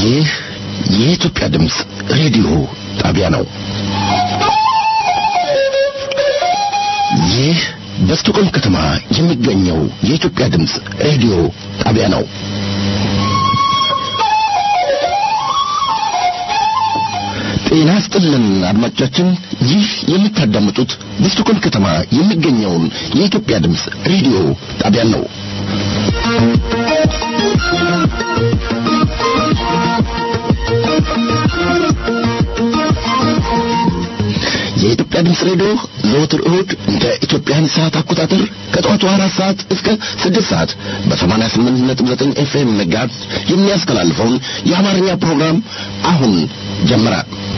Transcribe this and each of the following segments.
ይህ የኢትዮጵያ ድምፅ ሬዲዮ ጣቢያ ነው። ይህ በስቶኮልም ከተማ የሚገኘው የኢትዮጵያ ድምፅ ሬዲዮ ጣቢያ ነው። ጤና ስጥልን አድማጮቻችን፣ ይህ የምታዳምጡት በስቶኮልም ከተማ የሚገኘውን የኢትዮጵያ ድምፅ ሬዲዮ ጣቢያ ነው። የኢትዮጵያ ድምፅ ሬዲዮ ዘወትር እሁድ እንደ ኢትዮጵያን ሰዓት አቆጣጠር ከጠዋቱ አራት ሰዓት እስከ ስድስት ሰዓት በሰማንያ ስምንት ነጥብ ዘጠኝ ኤፍኤም ጋዝ የሚያስተላልፈውን የአማርኛ ፕሮግራም አሁን ጀመረ።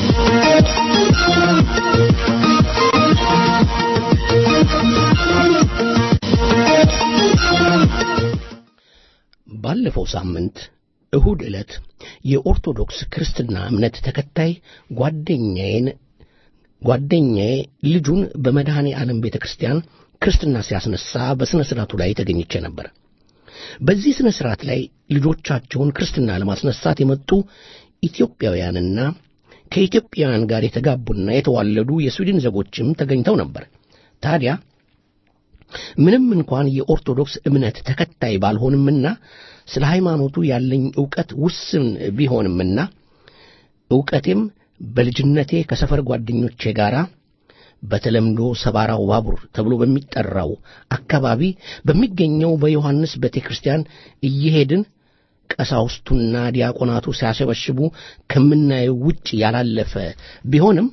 ባለፈው ሳምንት እሁድ ዕለት የኦርቶዶክስ ክርስትና እምነት ተከታይ ጓደኛዬን ጓደኛዬ ልጁን በመድኃኔ ዓለም ቤተ ክርስቲያን ክርስትና ሲያስነሳ በሥነ ሥርዓቱ ላይ ተገኝቼ ነበር። በዚህ ሥነ ሥርዓት ላይ ልጆቻቸውን ክርስትና ለማስነሳት የመጡ ኢትዮጵያውያንና ከኢትዮጵያውያን ጋር የተጋቡና የተዋለዱ የስዊድን ዜጎችም ተገኝተው ነበር። ታዲያ ምንም እንኳን የኦርቶዶክስ እምነት ተከታይ ባልሆንምና ስለ ሃይማኖቱ ያለኝ ዕውቀት ውስን ቢሆንምና ዕውቀቴም በልጅነቴ ከሰፈር ጓደኞቼ ጋር በተለምዶ ሰባራው ባቡር ተብሎ በሚጠራው አካባቢ በሚገኘው በዮሐንስ ቤተ ክርስቲያን እየሄድን ቀሳውስቱና ዲያቆናቱ ሲያሸበሽቡ ከምናየው ውጭ ያላለፈ ቢሆንም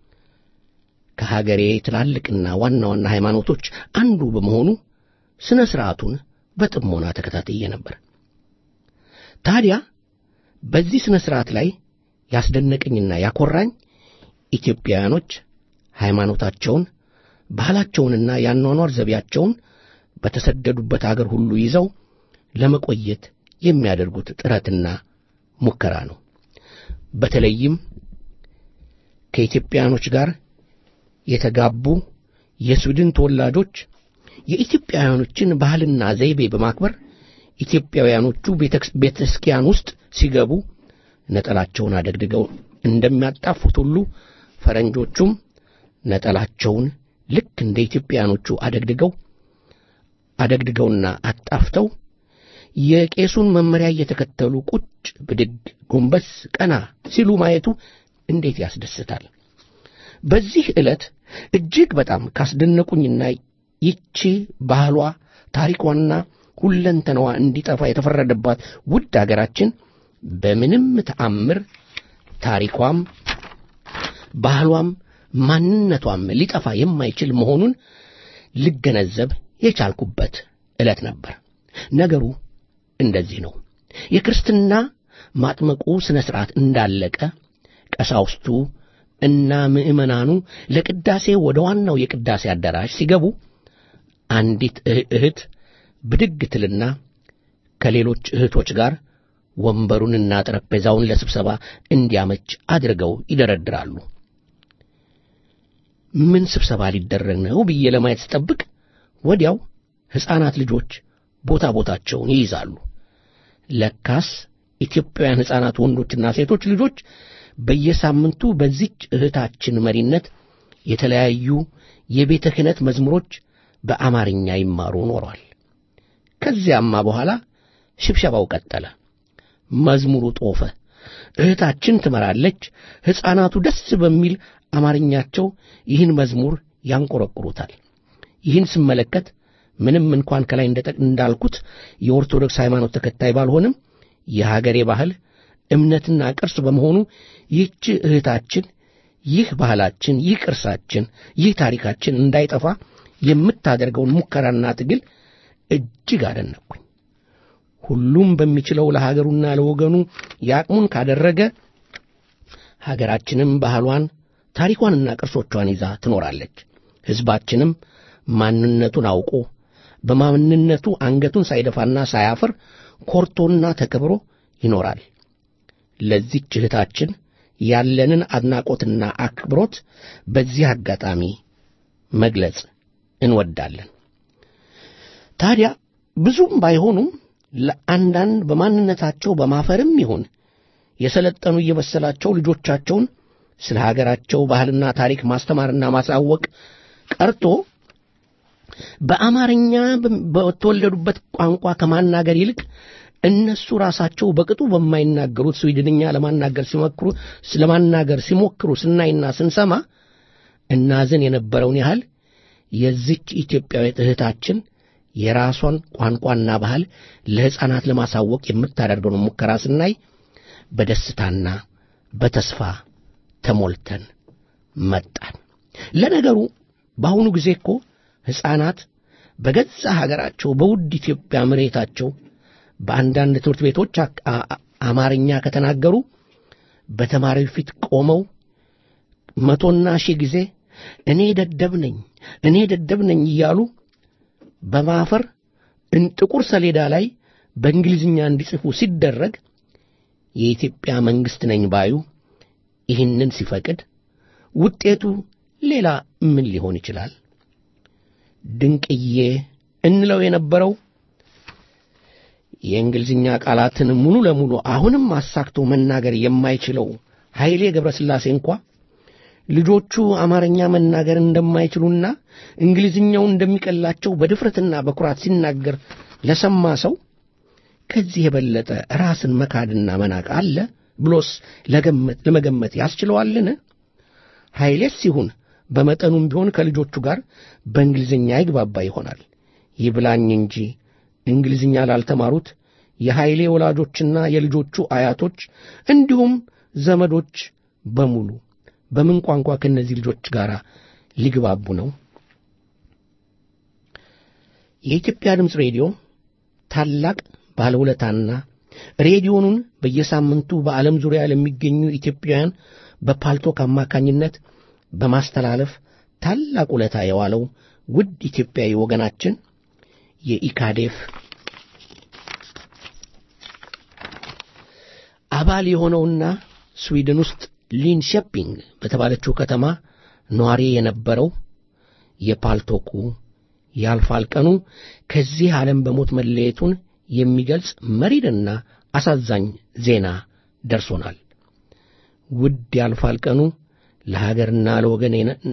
ከሀገሬ ትላልቅና ዋና ዋና ሃይማኖቶች አንዱ በመሆኑ ሥነ ሥርዓቱን በጥሞና ተከታትዬ ነበር። ታዲያ በዚህ ሥነ ሥርዓት ላይ ያስደነቀኝና ያኮራኝ ኢትዮጵያውያኖች ሃይማኖታቸውን፣ ባህላቸውንና የአኗኗር ዘቢያቸውን በተሰደዱበት አገር ሁሉ ይዘው ለመቆየት የሚያደርጉት ጥረትና ሙከራ ነው። በተለይም ከኢትዮጵያውያኖች ጋር የተጋቡ የስዊድን ተወላጆች የኢትዮጵያውያኖችን ባህልና ዘይቤ በማክበር ኢትዮጵያውያኖቹ ቤተ ክርስቲያን ውስጥ ሲገቡ ነጠላቸውን አደግድገው እንደሚያጣፉት ሁሉ ፈረንጆቹም ነጠላቸውን ልክ እንደ ኢትዮጵያኖቹ አደግድገው አደግድገውና አጣፍተው የቄሱን መመሪያ እየተከተሉ ቁጭ ብድግ፣ ጎንበስ፣ ቀና ሲሉ ማየቱ እንዴት ያስደስታል! በዚህ ዕለት እጅግ በጣም ካስደነቁኝና ይቺ ባህሏ ታሪኳና ሁለንተናዋ እንዲጠፋ የተፈረደባት ውድ አገራችን በምንም ተአምር ታሪኳም ባህሏም ማንነቷም ሊጠፋ የማይችል መሆኑን ልገነዘብ የቻልኩበት ዕለት ነበር። ነገሩ እንደዚህ ነው። የክርስትና ማጥመቁ ሥነ ሥርዓት እንዳለቀ ቀሳውስቱ እና ምዕመናኑ ለቅዳሴ ወደ ዋናው የቅዳሴ አዳራሽ ሲገቡ አንዲት እህት ብድግ ትልና ከሌሎች እህቶች ጋር ወንበሩንና ጠረጴዛውን ለስብሰባ እንዲያመች አድርገው ይደረድራሉ። ምን ስብሰባ ሊደረግ ነው ብዬ ለማየት ስጠብቅ ወዲያው ሕፃናት ልጆች ቦታ ቦታቸውን ይይዛሉ። ለካስ ኢትዮጵያውያን ሕፃናት ወንዶችና ሴቶች ልጆች በየሳምንቱ በዚች እህታችን መሪነት የተለያዩ የቤተ ክህነት መዝሙሮች በአማርኛ ይማሩ ኖሯል። ከዚያማ በኋላ ሽብሸባው ቀጠለ። መዝሙሩ ጦፈ። እህታችን ትመራለች። ሕፃናቱ ደስ በሚል አማርኛቸው ይህን መዝሙር ያንቆረቁሩታል። ይህን ስመለከት ምንም እንኳን ከላይ እንዳልኩት የኦርቶዶክስ ሃይማኖት ተከታይ ባልሆንም የሀገሬ ባህል እምነትና ቅርስ በመሆኑ ይህች እህታችን ይህ ባህላችን፣ ይህ ቅርሳችን፣ ይህ ታሪካችን እንዳይጠፋ የምታደርገውን ሙከራና ትግል እጅግ አደነቅኩኝ። ሁሉም በሚችለው ለሀገሩና ለወገኑ የአቅሙን ካደረገ ሀገራችንም ባህሏን ታሪኳንና ቅርሶቿን ይዛ ትኖራለች። ሕዝባችንም ማንነቱን አውቆ በማንነቱ አንገቱን ሳይደፋና ሳያፍር ኮርቶና ተከብሮ ይኖራል። ለዚች እህታችን ያለንን አድናቆትና አክብሮት በዚህ አጋጣሚ መግለጽ እንወዳለን። ታዲያ ብዙም ባይሆኑም ለአንዳንድ በማንነታቸው በማፈርም ይሁን የሰለጠኑ እየመሰላቸው ልጆቻቸውን ስለ ሀገራቸው ባህልና ታሪክ ማስተማርና ማሳወቅ ቀርቶ በአማርኛ በተወለዱበት ቋንቋ ከማናገር ይልቅ እነሱ ራሳቸው በቅጡ በማይናገሩት ስዊድንኛ ለማናገር ሲሞክሩ ስለማናገር ሲሞክሩ ስናይና ስንሰማ እናዝን የነበረውን ያህል የዚች ኢትዮጵያዊት እህታችን የራሷን ቋንቋና ባህል ለሕፃናት ለማሳወቅ የምታደርገውን ሙከራ ስናይ በደስታና በተስፋ ተሞልተን መጣን። ለነገሩ በአሁኑ ጊዜ እኮ ሕፃናት በገዛ ሀገራቸው በውድ ኢትዮጵያ መሬታቸው በአንዳንድ ትምህርት ቤቶች አማርኛ ከተናገሩ በተማሪው ፊት ቆመው መቶና ሺህ ጊዜ እኔ ደደብ ነኝ እኔ ደደብ ነኝ እያሉ በማፈር ጥቁር ሰሌዳ ላይ በእንግሊዝኛ እንዲጽፉ ሲደረግ የኢትዮጵያ መንግሥት ነኝ ባዩ ይህንን ሲፈቅድ ውጤቱ ሌላ ምን ሊሆን ይችላል? ድንቅዬ እንለው የነበረው የእንግሊዝኛ ቃላትን ሙሉ ለሙሉ አሁንም አሳክቶ መናገር የማይችለው ኃይሌ ገብረስላሴ እንኳ ልጆቹ አማርኛ መናገር እንደማይችሉና እንግሊዝኛው እንደሚቀላቸው በድፍረትና በኩራት ሲናገር ለሰማ ሰው ከዚህ የበለጠ ራስን መካድና መናቅ አለ ብሎስ ለመገመት ያስችለዋልን? ኃይሌስ ሲሆን በመጠኑም ቢሆን ከልጆቹ ጋር በእንግሊዝኛ ይግባባ ይሆናል። ይብላኝ እንጂ እንግሊዝኛ ላልተማሩት የኃይሌ ወላጆችና የልጆቹ አያቶች እንዲሁም ዘመዶች በሙሉ በምን ቋንቋ ከእነዚህ ልጆች ጋር ሊግባቡ ነው? የኢትዮጵያ ድምፅ ሬዲዮ ታላቅ ባለውለታና ሬዲዮኑን በየሳምንቱ በዓለም ዙሪያ ለሚገኙ ኢትዮጵያውያን በፓልቶክ አማካኝነት በማስተላለፍ ታላቅ ውለታ የዋለው ውድ ኢትዮጵያዊ ወገናችን የኢካዴፍ አባል የሆነውና ስዊድን ውስጥ ሊንሸፒንግ በተባለችው ከተማ ነዋሪ የነበረው የፓልቶኩ ያልፋል ቀኑ ከዚህ ዓለም በሞት መለየቱን የሚገልጽ መሪርና አሳዛኝ ዜና ደርሶናል። ውድ ያልፋል ቀኑ ለሀገርና ለወገን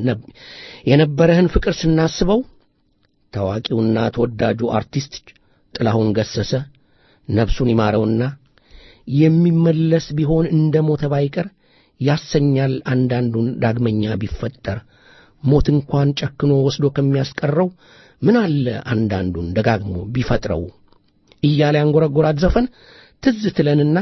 የነበረህን ፍቅር ስናስበው ታዋቂውና ተወዳጁ አርቲስት ጥላሁን ገሰሰ ነፍሱን ይማረውና የሚመለስ ቢሆን እንደ ሞተ ባይቀር ያሰኛል አንዳንዱን ዳግመኛ ቢፈጠር ሞት እንኳን ጨክኖ ወስዶ ከሚያስቀረው ምን አለ አንዳንዱን ደጋግሞ ቢፈጥረው እያለ ያንጎረጎራት ዘፈን ትዝ ትለንና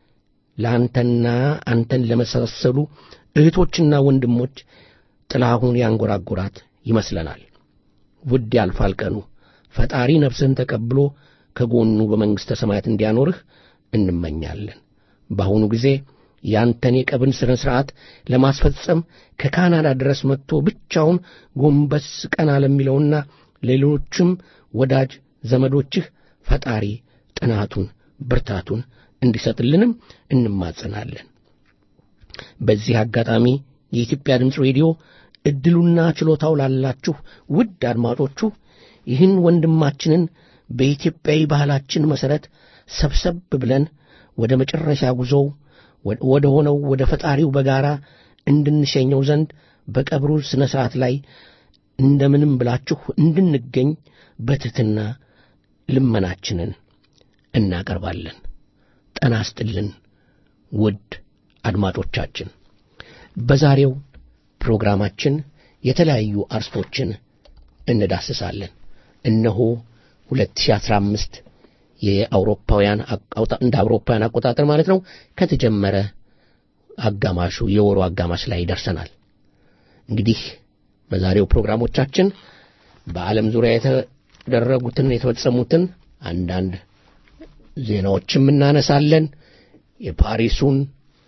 ለአንተና አንተን ለመሳሰሉ እህቶችና ወንድሞች ጥላሁን ያንጎራጎራት ይመስለናል። ውድ ያልፋል ቀኑ ፈጣሪ ነፍስህን ተቀብሎ ከጎኑ በመንግሥተ ሰማያት እንዲያኖርህ እንመኛለን። በአሁኑ ጊዜ ያንተን የቀብን ሥነ ሥርዓት ለማስፈጸም ከካናዳ ድረስ መጥቶ ብቻውን ጎንበስ ቀና ለሚለውና ሌሎችም ወዳጅ ዘመዶችህ ፈጣሪ ጥናቱን ብርታቱን እንዲሰጥልንም እንማጸናለን። በዚህ አጋጣሚ የኢትዮጵያ ድምፅ ሬዲዮ ዕድሉና ችሎታው ላላችሁ ውድ አድማጮቹ ይህን ወንድማችንን በኢትዮጵያዊ ባህላችን መሠረት ሰብሰብ ብለን ወደ መጨረሻ ጉዞው ወደ ሆነው ወደ ፈጣሪው በጋራ እንድንሸኘው ዘንድ በቀብሩ ሥነ ሥርዓት ላይ እንደምንም ብላችሁ እንድንገኝ በትሕትና ልመናችንን እናቀርባለን። ጠና ስጥልን ውድ አድማጮቻችን። በዛሬው ፕሮግራማችን የተለያዩ አርስቶችን እንዳስሳለን። እነሆ 2015 የአውሮፓውያን እንደ አውሮፓውያን አቆጣጠር ማለት ነው ከተጀመረ አጋማሹ የወሩ አጋማሽ ላይ ደርሰናል። እንግዲህ በዛሬው ፕሮግራሞቻችን በዓለም ዙሪያ የተደረጉትን የተፈጸሙትን አንዳንድ ዜናዎችም እናነሳለን። የፓሪሱን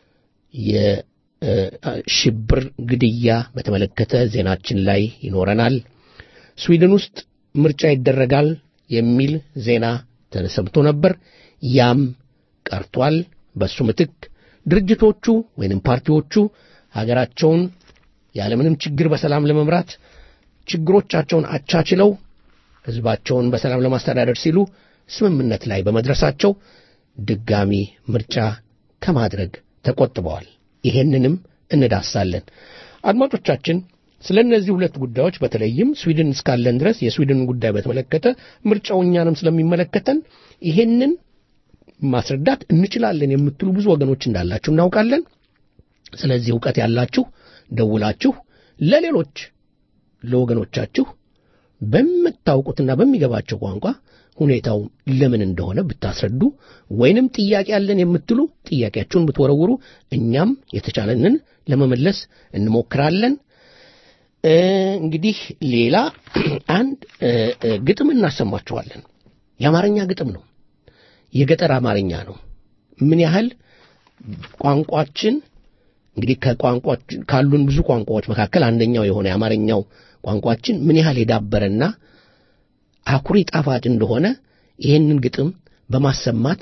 የሽብር ግድያ በተመለከተ ዜናችን ላይ ይኖረናል። ስዊድን ውስጥ ምርጫ ይደረጋል የሚል ዜና ተሰምቶ ነበር። ያም ቀርቷል። በሱ ምትክ ድርጅቶቹ ወይንም ፓርቲዎቹ ሀገራቸውን ያለምንም ችግር በሰላም ለመምራት ችግሮቻቸውን አቻችለው ሕዝባቸውን በሰላም ለማስተዳደር ሲሉ ስምምነት ላይ በመድረሳቸው ድጋሚ ምርጫ ከማድረግ ተቆጥበዋል። ይሄንንም እንዳሳለን። አድማጮቻችን ስለ እነዚህ ሁለት ጉዳዮች በተለይም ስዊድን እስካለን ድረስ የስዊድን ጉዳይ በተመለከተ ምርጫው እኛንም ስለሚመለከተን ይሄንን ማስረዳት እንችላለን የምትሉ ብዙ ወገኖች እንዳላችሁ እናውቃለን። ስለዚህ እውቀት ያላችሁ ደውላችሁ ለሌሎች ለወገኖቻችሁ በምታውቁትና በሚገባቸው ቋንቋ ሁኔታው ለምን እንደሆነ ብታስረዱ ወይንም ጥያቄ ያለን የምትሉ ጥያቄያችሁን ብትወረውሩ እኛም የተቻለንን ለመመለስ እንሞክራለን። እንግዲህ ሌላ አንድ ግጥም እናሰማችኋለን። የአማርኛ ግጥም ነው። የገጠር አማርኛ ነው። ምን ያህል ቋንቋችን እንግዲህ ከቋንቋ ካሉን ብዙ ቋንቋዎች መካከል አንደኛው የሆነ የአማርኛው ቋንቋችን ምን ያህል የዳበረና አኩሪ ጣፋጭ እንደሆነ ይህንን ግጥም በማሰማት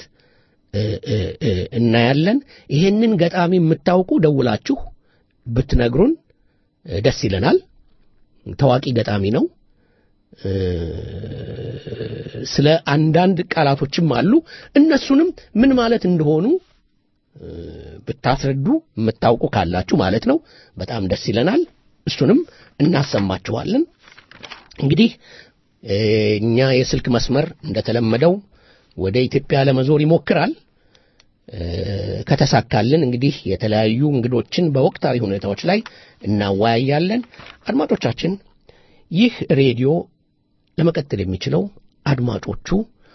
እናያለን። ይህንን ገጣሚ የምታውቁ ደውላችሁ ብትነግሩን ደስ ይለናል። ታዋቂ ገጣሚ ነው። ስለ አንዳንድ ቃላቶችም አሉ። እነሱንም ምን ማለት እንደሆኑ ብታስረዱ የምታውቁ ካላችሁ ማለት ነው በጣም ደስ ይለናል። እሱንም እናሰማችኋለን። እንግዲህ እኛ የስልክ መስመር እንደተለመደው ወደ ኢትዮጵያ ለመዞር ይሞክራል። ከተሳካልን እንግዲህ የተለያዩ እንግዶችን በወቅታዊ ሁኔታዎች ላይ እናወያያለን። አድማጮቻችን፣ ይህ ሬዲዮ ለመቀጠል የሚችለው አድማጮቹ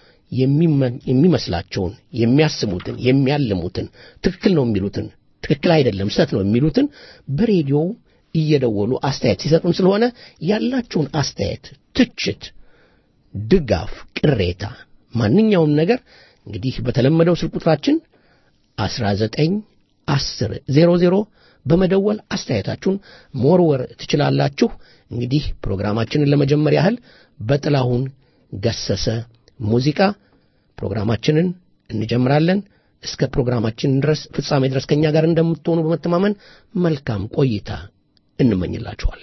የሚመስላቸውን የሚያስቡትን፣ የሚያልሙትን፣ ትክክል ነው የሚሉትን፣ ትክክል አይደለም ስህተት ነው የሚሉትን በሬዲዮ እየደወሉ አስተያየት ሲሰጡን ስለሆነ ያላችሁን አስተያየት፣ ትችት፣ ድጋፍ፣ ቅሬታ፣ ማንኛውም ነገር እንግዲህ በተለመደው ስልክ ቁጥራችን 19 10 00 በመደወል አስተያየታችሁን መወርወር ትችላላችሁ። እንግዲህ ፕሮግራማችንን ለመጀመር ያህል በጥላሁን ገሰሰ ሙዚቃ ፕሮግራማችንን እንጀምራለን። እስከ ፕሮግራማችን ድረስ ፍጻሜ ድረስ ከእኛ ጋር እንደምትሆኑ በመተማመን መልካም ቆይታ እንመኝላችኋል።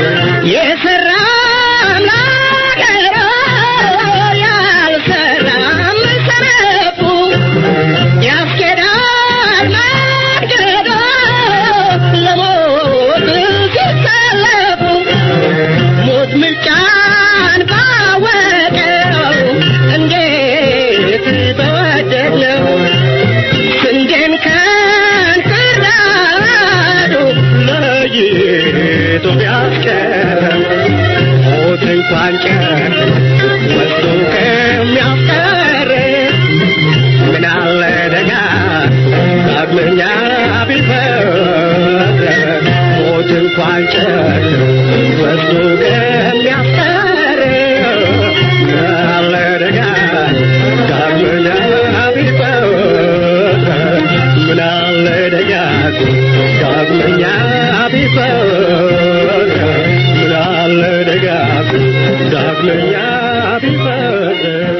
የሰራ ላገሮ ያልሰራ ቢያስቀር ሞት እንኳን ጨርቅ ወስዶ ከሚያስቀር ምን አለ ደጋ ዳግመኛ ቢፈር ሞት እንኳን ጨርቅ ወስዶ ከሚያስቀር ምን አለ ደጋ ዳግመኛ ቢፈር ምን አለ ደጋ ዳግመኛ ቢፈር ምን አለ ደጋ ዳግመኛ ቢፈር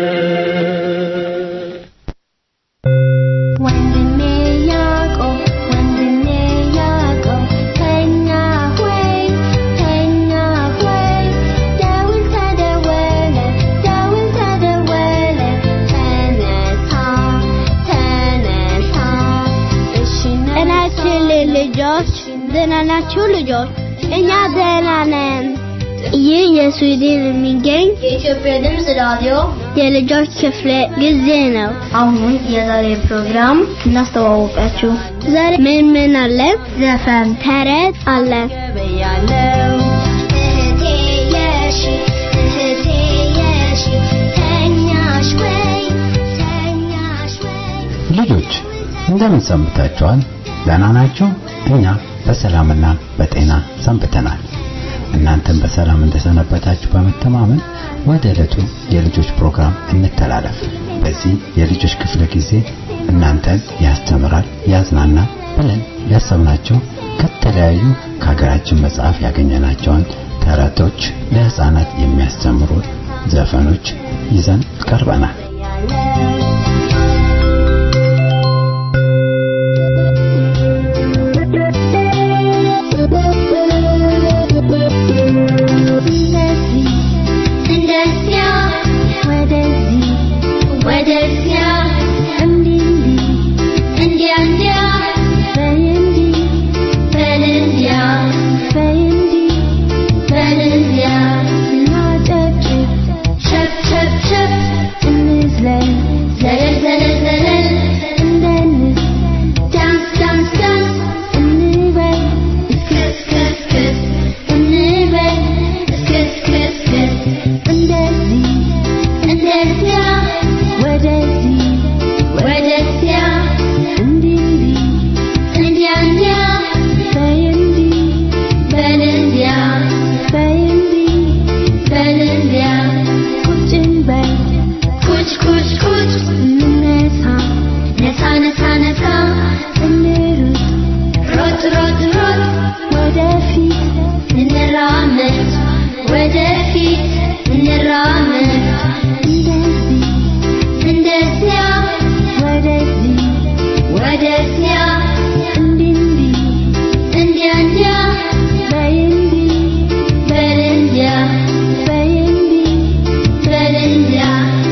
ወንድሜ ያዕቆብ ወንድሜ ያዕቆብ ተኛ ሆይ ተኛ ሆይ ደውል ተደወለ ደውል ተደወለ ተነሳ ተነሳ እሺ ጤናችን ልጆች ደህና ናችሁ ልጆች? እኛ ደህና ነን። ይህ የስዊድን የሚገኝ የኢትዮጵያ ድምፅ ራዲዮ የልጆች ክፍለ ጊዜ ነው። አሁን የዛሬ ፕሮግራም እናስተዋወቃችሁ። ዛሬ ምን ምን አለ? ዘፈን፣ ተረት አለ። ገበያለው እህቴ የሺ እህቴ የሺ ተኛሽ ወይ ተኛሽ ወይ ልጆች እንደምን ሰንብታችኋል? ደህና ናችሁ? እኛ በሰላምና በጤና ሰንብተናል። እናንተም በሰላም እንደሰነበታችሁ በመተማመን ወደ ዕለቱ የልጆች ፕሮግራም እንተላለፍ። በዚህ የልጆች ክፍለ ጊዜ እናንተን ያስተምራል፣ ያዝናናል ብለን ያሰብናቸው ከተለያዩ ከሀገራችን መጽሐፍ ያገኘናቸውን ተረቶች፣ ለህፃናት የሚያስተምሩ ዘፈኖች ይዘን ቀርበናል። እንደዚያ ወደዚህ ወደዚያ እንዲህ እንዲህ እንዲያ እንዲያ በይ እንዲህ በል እንዲያ በይ እንዲህ በል እንዲያ እናጨብጭብ ሸብ ሸብ ሸብ እንዝለል ዘለል ዘለል ዘለል እንደንስ ዳንስ ዳንስ ዳንስ እንበል እስክስ ክስ ክስ እንበል እስክስ ክስ ክስ እንደዚህ እንደዚያ ወደዚህ ወደዚያ እንዲህ እንዲህ እንዲያ እንዲያ በይ እንዲህ በል እንዲያ በይ እንዲህ በል እንዲያ ቁጭ እንበል ኩች ኩች ኩች እንነሳ ነሳ ነሳ ነሳ እንሩጥ ሮጥ ሮጥ ሮጥ ወደፊት እንራመድ ወደፊት እንራመድ እንደዚህ እንደዚያ ወደዚህ ወደዚያ እንዲህ እንዲህ እንዲያ እንዲያ በይ እንዲህ በል እንዲያ በይ እንዲህ በል እንዲያ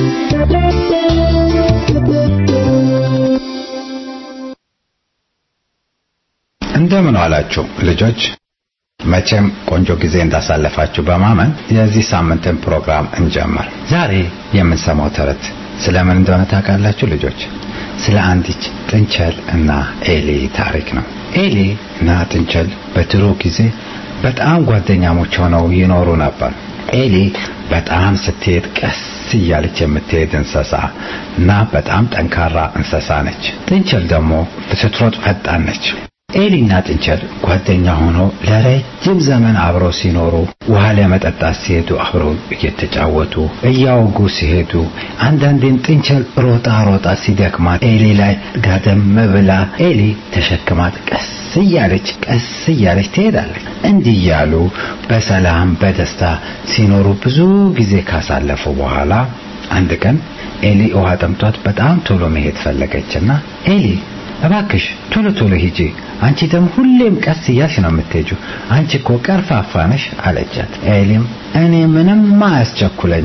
እንደምን ዋላችሁ ልጆች? መቼም ቆንጆ ጊዜ እንዳሳለፋችሁ በማመን የዚህ ሳምንትን ፕሮግራም እንጀምር። ዛሬ የምንሰማው ተረት ስለምን እንደሆነ ታውቃላችሁ ልጆች? ስለ አንዲት ጥንቸል እና ኤሊ ታሪክ ነው። ኤሊ እና ጥንቸል በድሮ ጊዜ በጣም ጓደኛሞች ሆነው ይኖሩ ነበር። ኤሊ በጣም ስትሄድ ቀስ እያለች የምትሄድ እንስሳ እና በጣም ጠንካራ እንስሳ ነች። ጥንቸል ደግሞ ስትሮጥ ፈጣን ነች። ኤሊና ጥንቸል ጓደኛ ሆነው ለረጅም ዘመን አብረው ሲኖሩ ውሃ ለመጠጣት ሲሄዱ አብረው እየተጫወቱ እያወጉ ሲሄዱ አንዳንዴም ጥንቸል ሮጣ ሮጣ ሲደክማት ኤሊ ላይ ጋደም ብላ ኤሊ ተሸክማት ቀስ እያለች ቀስ እያለች ትሄዳለች። እንዲህ እያሉ በሰላም በደስታ ሲኖሩ ብዙ ጊዜ ካሳለፉ በኋላ አንድ ቀን ኤሊ ውሃ ጠምቷት በጣም ቶሎ መሄድ ፈለገችና ኤሊ እባክሽ ቶሎ ቶሎ ሂጂ፣ አንቺ ደግሞ ሁሌም ቀስ እያልሽ ነው የምትሄጂው፣ አንቺ እኮ ቀርፋፋ ነሽ አለቻት። ኤሊም እኔ ምንም አያስቸኩለኝም፣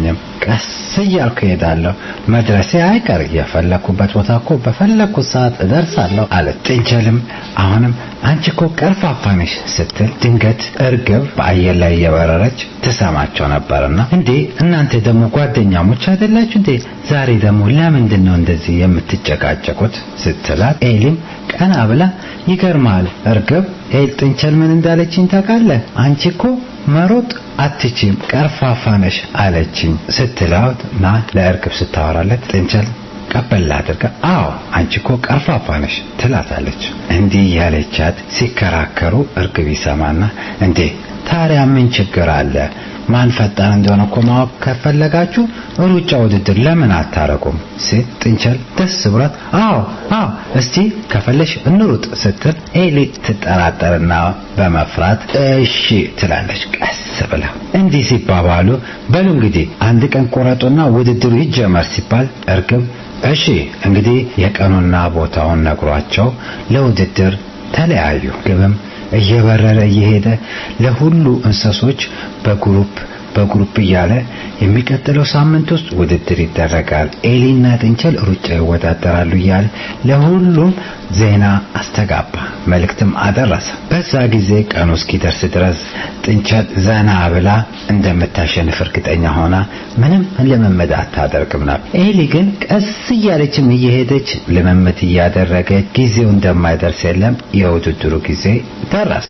ቀስ እያልኩ እሄዳለሁ። መድረሴ አይቀር የፈለኩበት ቦታ እኮ በፈለኩት ሰዓት እደርሳለሁ አለ። ጥንቸልም አሁንም አንቺ እኮ ቀርፋፋ ነሽ ስትል ድንገት እርግብ በአየር ላይ እየበረረች ትሰማቸው ነበርና እንዴ እናንተ ደግሞ ጓደኛሞች አይደላችሁ እንዴ? ዛሬ ደግሞ ለምንድን ነው እንደዚህ የምትጨቃጨቁት? ስትላት ኤሊም ቀና ብላ ይገርማል እርግብ ኤል ጥንቸል ምን እንዳለችኝ ታውቃለህ? አንቺ እኮ መሮጥ አትችም ቀርፋፋ ነሽ አለችኝ ስትላት ና ለእርግብ ስታወራለት ጥንቸል ቀበል አድርጋ አዎ አንቺ እኮ ቀርፋፋ ነሽ ትላታለች። እንዲህ ያለቻት ሲከራከሩ እርግብ ይሰማና እንዴ ታዲያ ምን ችግር አለ? ማን ፈጣን እንደሆነ እኮ ማወቅ ከፈለጋችሁ ሩጫ ውድድር ለምን አታረቁም? ሴት ጥንቸል ደስ ብሏት አዎ አዎ እስቲ ከፈለሽ እንሩጥ ስትል ኤሊ ትጠራጠርና በመፍራት እሺ ትላለች ቀስ ብላ። እንዲህ ሲባባሉ በሉ እንግዲህ አንድ ቀን ቆረጡና ውድድሩ ይጀመር ሲባል እርግብ እሺ እንግዲህ የቀኑና ቦታውን ነግሯቸው ለውድድር ተለያዩ። ግብም እየበረረ እየሄደ ለሁሉ እንስሶች በግሩፕ በግሩፕ እያለ የሚቀጥለው ሳምንት ውስጥ ውድድር ይደረጋል፣ ኤሊና ጥንቸል ሩጫ ይወዳደራሉ እያለ ለሁሉም ዜና አስተጋባ፣ መልእክትም አደረሰ። በዛ ጊዜ ቀኑ እስኪደርስ ድረስ ጥንቸል ዘና ብላ እንደምታሸንፍ እርግጠኛ ሆና ምንም ልምምድ አታደርግም ነበር። ኤሊ ግን ቀስ እያለችም እየሄደች ልምምድ እያደረገች ጊዜው እንደማይደርስ የለም የውድድሩ ጊዜ ደረሰ።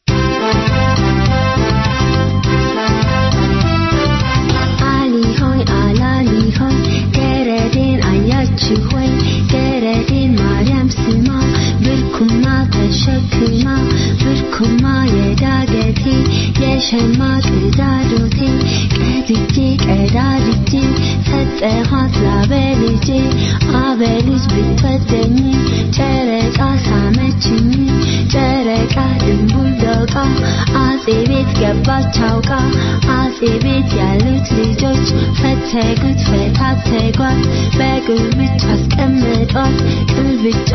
አሊ ሆይ አላሊ ሆይ ገረዴን አያችሁ ሆይ ገረዴን ማርያም ስማ ብርኩማ ተሸክማ ብርኩማ የዳገቴ የሸማ ቅዳዶቴ ቀድጄ ቀዳድጄ ሰጠኋት ላበልጄ አበልጅ ብትወደኝ ጨረቃ ሳመችኝ ጨረቃ ድንቡል ዶቃ አጼ ቤት ገባች አውቃ አጼ ቤት ያሉት ልጆች ፈተጉት ፈታተጓት በግልብጫ አስቀመጧት ቅልብጫ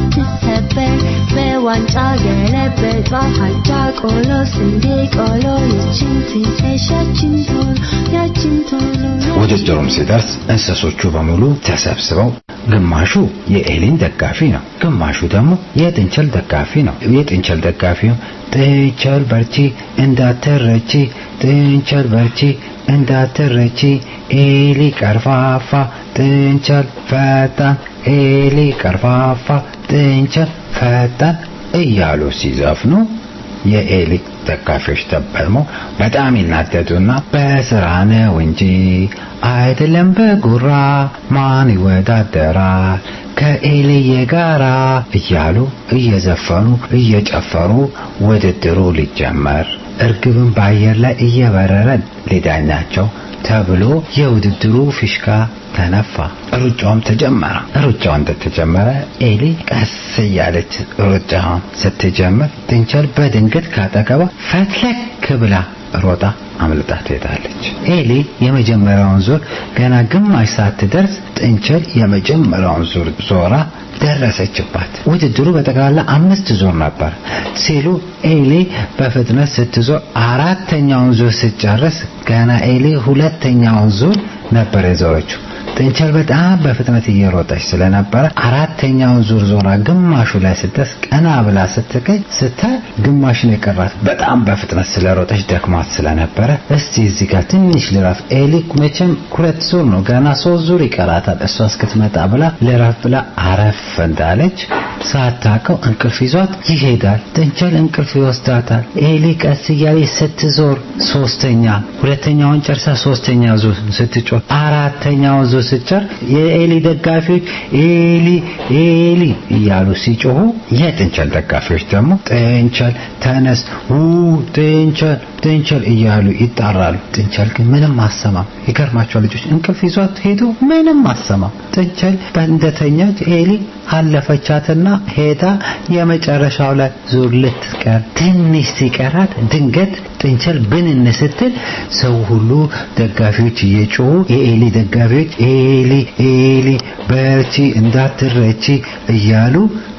ብትሰበር በዋንጫ ገለበጧት አጃ ቆሎ ስንዴ ቆሎ ያችን ትተሽ ያችን ቶሎ ያችን ቶሎ ውድድሩም ሲደርስ እንስሶቹ በሙሉ ተሰብስበው ግማሹ የኤሊን ደጋፊ ነው፣ ግማሹ ደግሞ የጥንቸል ደጋፊ ነው። የጥንቸል ደጋፊው ጥንቸል በርቺ እንዳትረቺ፣ ጥንቸል በርቺ እንዳትረቺ፣ ኤሊ ቀርፋፋ፣ ጥንቸል ፈጣን፣ ኤሊ ቀርፋፋ፣ ጥንቸል ፈጣን እያሉ ሲዘፍኑ የኤሊ ደጋፊዎች ደግሞ በጣም ይናደዱና በስራ ነው እንጂ አይደለም በጉራ ማን ይወዳደራል ከኤልዬ ጋራ እያሉ እየዘፈኑ እየጨፈሩ ውድድሩ ሊጀመር እርግብን በአየር ላይ እየበረረ ሊዳኛቸው ተብሎ የውድድሩ ፊሽካ ተነፋ። ሩጫውም ተጀመረ። ሩጫው እንደተጀመረ ኤሊ ቀስ እያለች ሩጫውን ስትጀምር ጥንቸል በድንገት ካጠገቧ ፈትለክ ብላ ሮጣ አምልጣ ትሄዳለች። ኤሊ የመጀመሪያውን ዙር ገና ግማሽ ሳትደርስ ጥንቸል የመጀመሪያውን ዙር ዞራ ደረሰችባት። ውድድሩ በጠቅላላ አምስት ዙር ነበር ሲሉ ኤሊ በፍጥነት ስትዞር አራተኛውን ዙር ስትጨርስ ገና ኤሊ ሁለተኛውን ዙር ነበር የዞረችው። ጥንቸል በጣም በፍጥነት እየሮጠች ስለነበረ አራተኛውን ዙር ዞራ ግማሹ ላይ ስትደርስ ቀና ብላ ስትገኝ ስታይ ግማሽ ነው የቀራት። በጣም በፍጥነት ስለሮጠች ደክሟት ስለነበረ እስቲ እዚህ ጋር ትንሽ ልረፍ፣ ኤሊ መቼም ሁለት ዙር ነው ገና ሶስት ዙር ይቀራታል እሷ እስክትመጣ ብላ ልረፍ ብላ አረፍ እንዳለች ሳታውቀው እንቅልፍ ይዟት ይሄዳል። ጥንቸል እንቅልፍ ይወስዳታል። ኤሊ ቀስ እያለች ስትዞር ሶስተኛ ሁለተኛውን ጨርሳ ሶስተኛ ዙር ስትጮህ አራተኛውን ዙር ስትጨር የኤሊ ደጋፊዎች ኤሊ ኤሊ እያሉ ሲጮሁ የጥንቸል ደጋፊዎች ደግሞ ጥንቸል ተነስ ው ጥንቸል ጥንቸል እያሉ ይጣራሉ። ጥንቸል ግን ምንም አሰማም። ይገርማቸዋል ልጆች እንቅልፍ ይዟት ሄዶ ምንም አሰማም። ጥንቸል በእንደተኛች ኤሊ አለፈቻትና ሄዳ የመጨረሻው ላይ ዙር ልትቀር ትንሽ ሲቀራት ድንገት ጥንቸል ብንን ስትል ሰው ሁሉ ደጋፊዎች እየጮሁ የኤሊ ደጋፊዎች ኤሊ ኤሊ በርቺ እንዳትረቺ እያሉ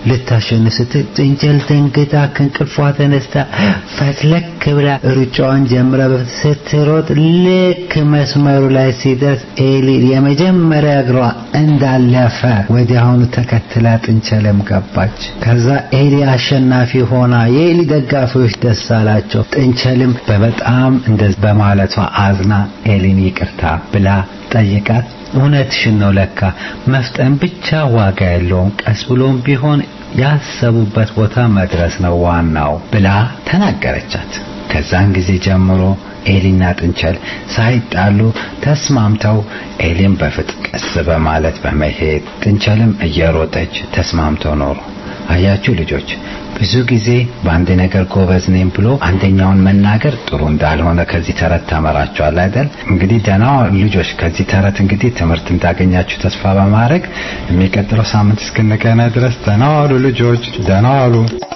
ልታሸንፍ ስትል ጥንቸል ደንግጣ ከእንቅልፏ ተነስታ ፈትለክ ብላ ሩጫዋን ጀምራ ስትሮጥ ልክ መስመሩ ላይ ሲደርስ ኤሊ የመጀመሪያ እግሯ እንዳለፈ ወዲያውኑ ተከትላ ጥንቸልም ገባች። ከዛ ኤሊ አሸናፊ ሆና የኤሊ ደጋፊዎች ደስ አላቸው። ጥንቸልም በበጣም እንደ በማለቷ አዝና ኤሊን ይቅርታ ብላ ጠይቃት እውነትሽን ነው ለካ መፍጠን ብቻ ዋጋ የለውም ቀስ ብሎም ቢሆን ያሰቡበት ቦታ መድረስ ነው ዋናው ብላ ተናገረቻት። ከዛን ጊዜ ጀምሮ ኤሊና ጥንቸል ሳይጣሉ ተስማምተው ኤሊም በፍጥነት ቀስ በማለት በመሄድ ጥንቸልም እየሮጠች ተስማምተው ኖሩ። አያችሁ ልጆች ብዙ ጊዜ በአንድ ነገር ጎበዝ ነኝ ብሎ አንደኛውን መናገር ጥሩ እንዳልሆነ ከዚህ ተረት ተመራችኋል አይደል? እንግዲህ ደህና ልጆች ከዚህ ተረት እንግዲህ ትምህርት እንዳገኛችሁ ተስፋ በማድረግ የሚቀጥለው ሳምንት እስክንገናኝ ድረስ ደህና ዋሉ ልጆች፣ ደህና ዋሉ።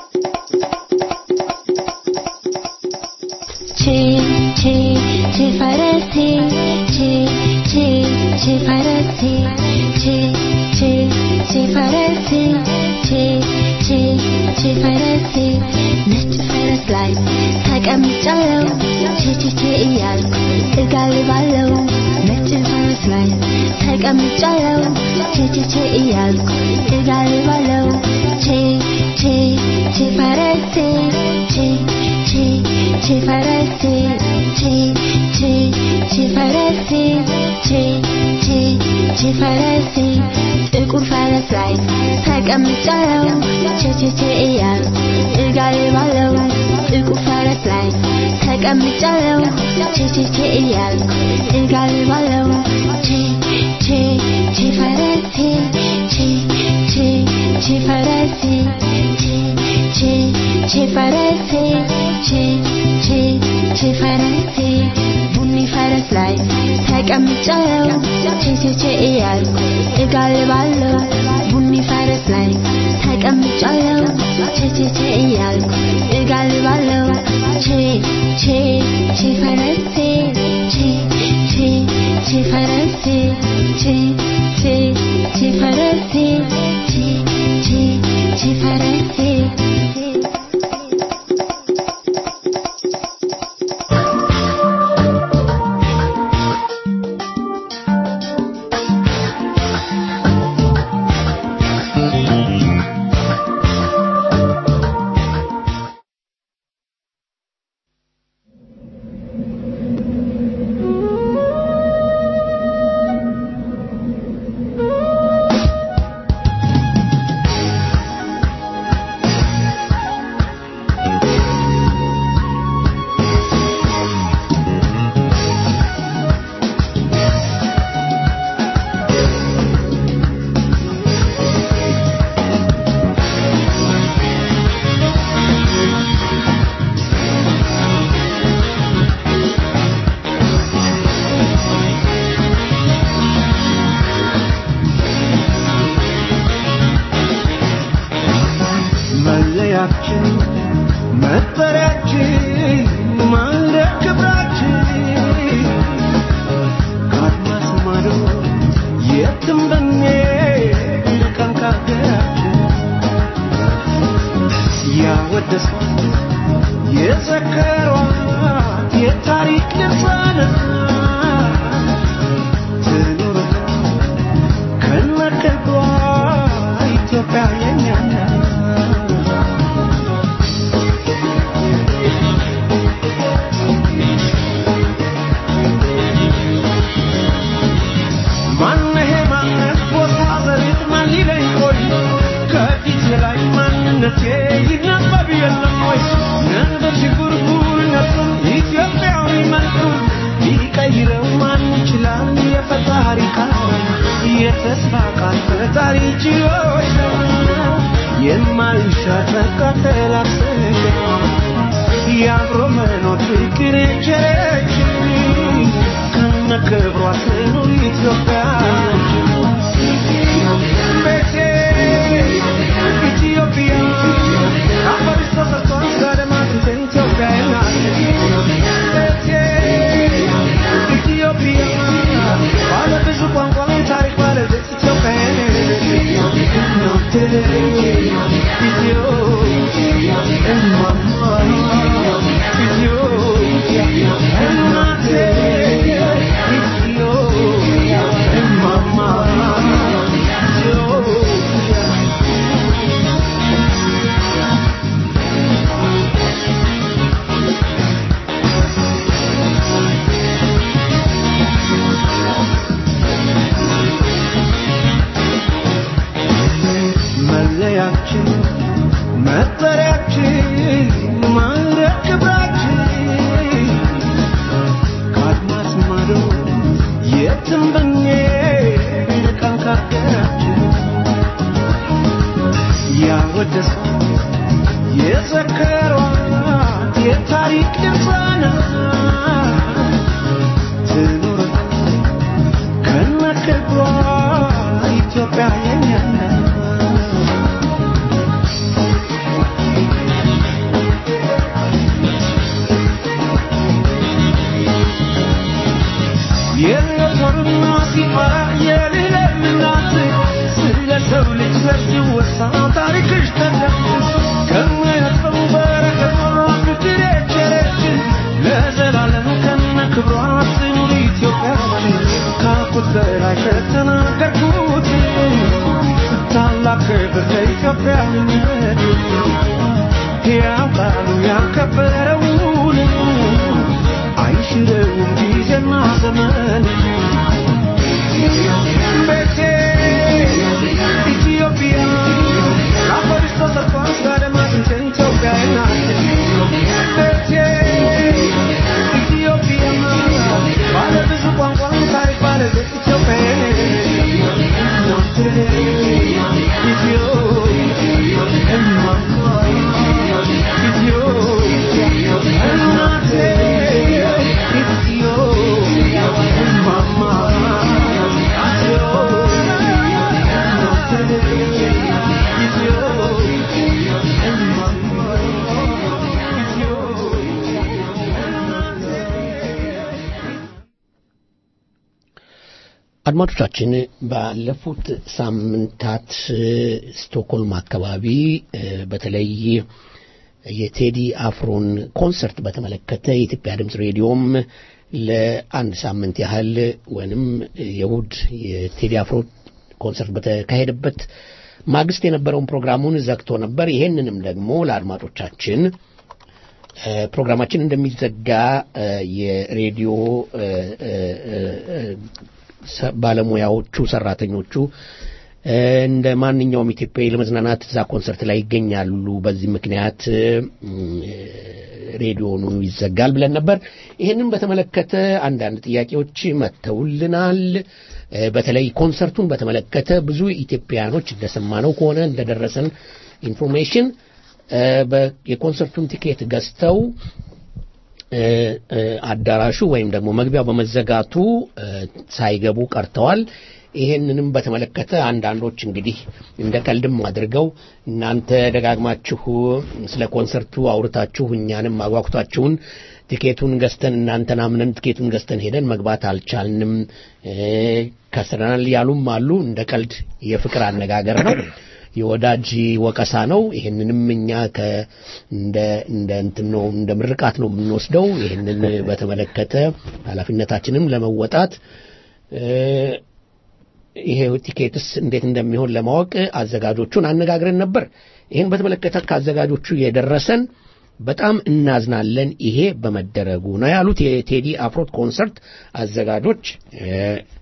ቼ ቼ ቼ ፈረሴ ቼ ቼ ቼ ፈረሴ ቼ ቼ ቼ ፈረሴ ቼ ቼ ቼ ፈረሴ ነጭ ፈረስ ላይ ተቀምጫለው ቼ ቼ ቼ እያልኩ እጋልባለው ነጭ ፈረስ ላይ ተቀምጫለው ቼ ቼ ቼ እያልኩ እጋልባለው ቼ ቼ ቼ ፈረሴ ቼ ቼ ቼ ፈረሴ ቼ ቼ ቼ ፈረሴ ቼ ቼ ቼ ፈረሴ ጥቁር ፈረስ ላይ ተቀምጫለው ቼ ቼ ቼ እያልኩ እጋልባለው ጥቁር ፈረስ ላይ ተቀምጫለው ቼ ቼ ቼ እያልኩ እጋልባለው ቼ ቼ ቼ ፈረሴ ቼ ቼ ቼ ፈረሴ ቼ ቼ ቼ ፈረሴ ቼ ቼ ቼ ፈረሴ ቡኒ ፈረስ ላይ ተቀምጫለው ቼ ቼ ቼ እያልኩ እጋልባለው ቡኒ ፈረስ ላይ ተቀምጫለው ቼ ቼ ቼ እያልኩ እጋልባለው ቼ ቼ ቼ ፈረሴ ቼ ቼ ቼ ፈረሴ ቼ ቼ ቼ ፈረሴ ቼ ቼ ቼ ፈረሴ መለያችን መጠሪያችን ማለ ክብራችን ከአድማስ ማዶ የትም ብንሄድ ቀን ከሀገራችን ያወደሷት የዘከሯት የታሪክ ድርሳናት ትኑር ከነክብሯ ኢትዮጵያ የኛ ናት። ማነሄ ማነት ቦታ ዘሪት ማን ሊለኝ ቆይ ከፊቴ ላይ ማንነቴ ይነበብ የለም ወይ ነበር ሽጉርጉርነቱን ኢትዮጵያዊ መልኩን ሊቀይረው ማን ይችላል የፈጣሪ ቃል የተስፋ ቃል ፈጣሪ ችሎች የማይሻር ተላሰገ የአብሮ መኖር ፍቅር የቸረችን ከነ ክብሯ ትኑር ኢትዮጵያ ቤቴ ኢትዮጵያ አፈር ተሰርቷል ከአድማስ ኢትዮጵያ ናት ቤቴ ኢትዮጵያ ባለ ብዙ ቋንቋ ታሪክ ባለቤት ኢትዮጵያ ናት መለያችን መጠሪያችን ማዕረግ ክብራችን ከአድማስ ማዶ የትም ብንሄድ ቀን ካገራችን ያወደሷት የዘከሯት የታሪክ ድርሳናት ትኑር ከነ ክብሯ ኢትዮጵያ የኛ ናት። የሞተርና ሲፈራ የሌለምናት ስለ ሰው ልጅ ዘር ሲወሳ ታሪክሽ ተደምስ ከማያጥፈው በረከቷ ፍቅር የቸረች ለዘላለም ከነ ክብሯ ትኑር ኢትዮጵያ ካኩት በላይ ከተናገርኩት ታላቅ ክብር ለኢትዮጵያዊነት ሕያው ቃሉ ያከበረውን አይሽረውም ጊዜና ዘመን ቤቴ ኢትዮጵያ ለአፈርሽ ተሰርቷል ባለማትን ኢትዮጵያ ናት ቤቴ ኢትዮጵያ ባለ ብዙ ቋንቋ ታሪክ ባለቤት ኢትዮጵያ አድማጮቻችን ባለፉት ሳምንታት እ፣ ስቶክሆልም አካባቢ እ፣ በተለይ የቴዲ አፍሮን ኮንሰርት በተመለከተ የኢትዮጵያ ድምፅ ሬዲዮም ለአንድ ሳምንት ያህል ወይንም የእሁድ የቴዲ አፍሮ ኮንሰርት በተካሄደበት ማግስት የነበረውን ፕሮግራሙን ዘግቶ ነበር። ይሄንንም ደግሞ ለአድማጮቻችን እ፣ ፕሮግራማችን እንደሚዘጋ እ፣ የሬዲዮ እ፣ እ፣ እ፣ ሰ- ባለሙያዎቹ ሰራተኞቹ እ፣ እንደ ማንኛውም ኢትዮጵያዊ ለመዝናናት እዛ ኮንሰርት ላይ ይገኛሉ። በዚህ ምክንያት እ፣ ሬዲዮኑ ይዘጋል ብለን ነበር። ይህንን በተመለከተ አንዳንድ ጥያቄዎች መጥተውልናል። እ፣ በተለይ ኮንሰርቱን በተመለከተ ብዙ ኢትዮጵያኖች እንደሰማነው ከሆነ እንደደረሰን ኢንፎርሜሽን እ፣ በ- የኮንሰርቱን ቲኬት ገዝተው እ፣ እ፣ አዳራሹ ወይም ደግሞ መግቢያው በመዘጋቱ እ፣ ሳይገቡ ቀርተዋል። ይሄንንም በተመለከተ አንዳንዶች እንግዲህ እንደ ቀልድም አድርገው እናንተ ደጋግማችሁ ስለ ኮንሰርቱ አውርታችሁ እኛንም አጓጉታችሁን ቲኬቱን ገዝተን እናንተን አምነን ቲኬቱን ገዝተን ሄደን መግባት አልቻልንም እ፣ ከስረናል ያሉም አሉ። እንደ ቀልድ የፍቅር አነጋገር ነው። የወዳጅ ወቀሳ ነው። ይህንንም እኛ ከ እንደ እንደ እንትን ነው እንደ ምርቃት ነው የምንወስደው። ይህንን በተመለከተ ኃላፊነታችንም ለመወጣት እ፣ ይሄ ቲኬትስ እንዴት እንደሚሆን ለማወቅ አዘጋጆቹን አነጋግረን ነበር። ይህን በተመለከተ ከአዘጋጆቹ የደረሰን በጣም እናዝናለን ይሄ በመደረጉ ነው ያሉት የቴዲ አፍሮት ኮንሰርት አዘጋጆች እ፣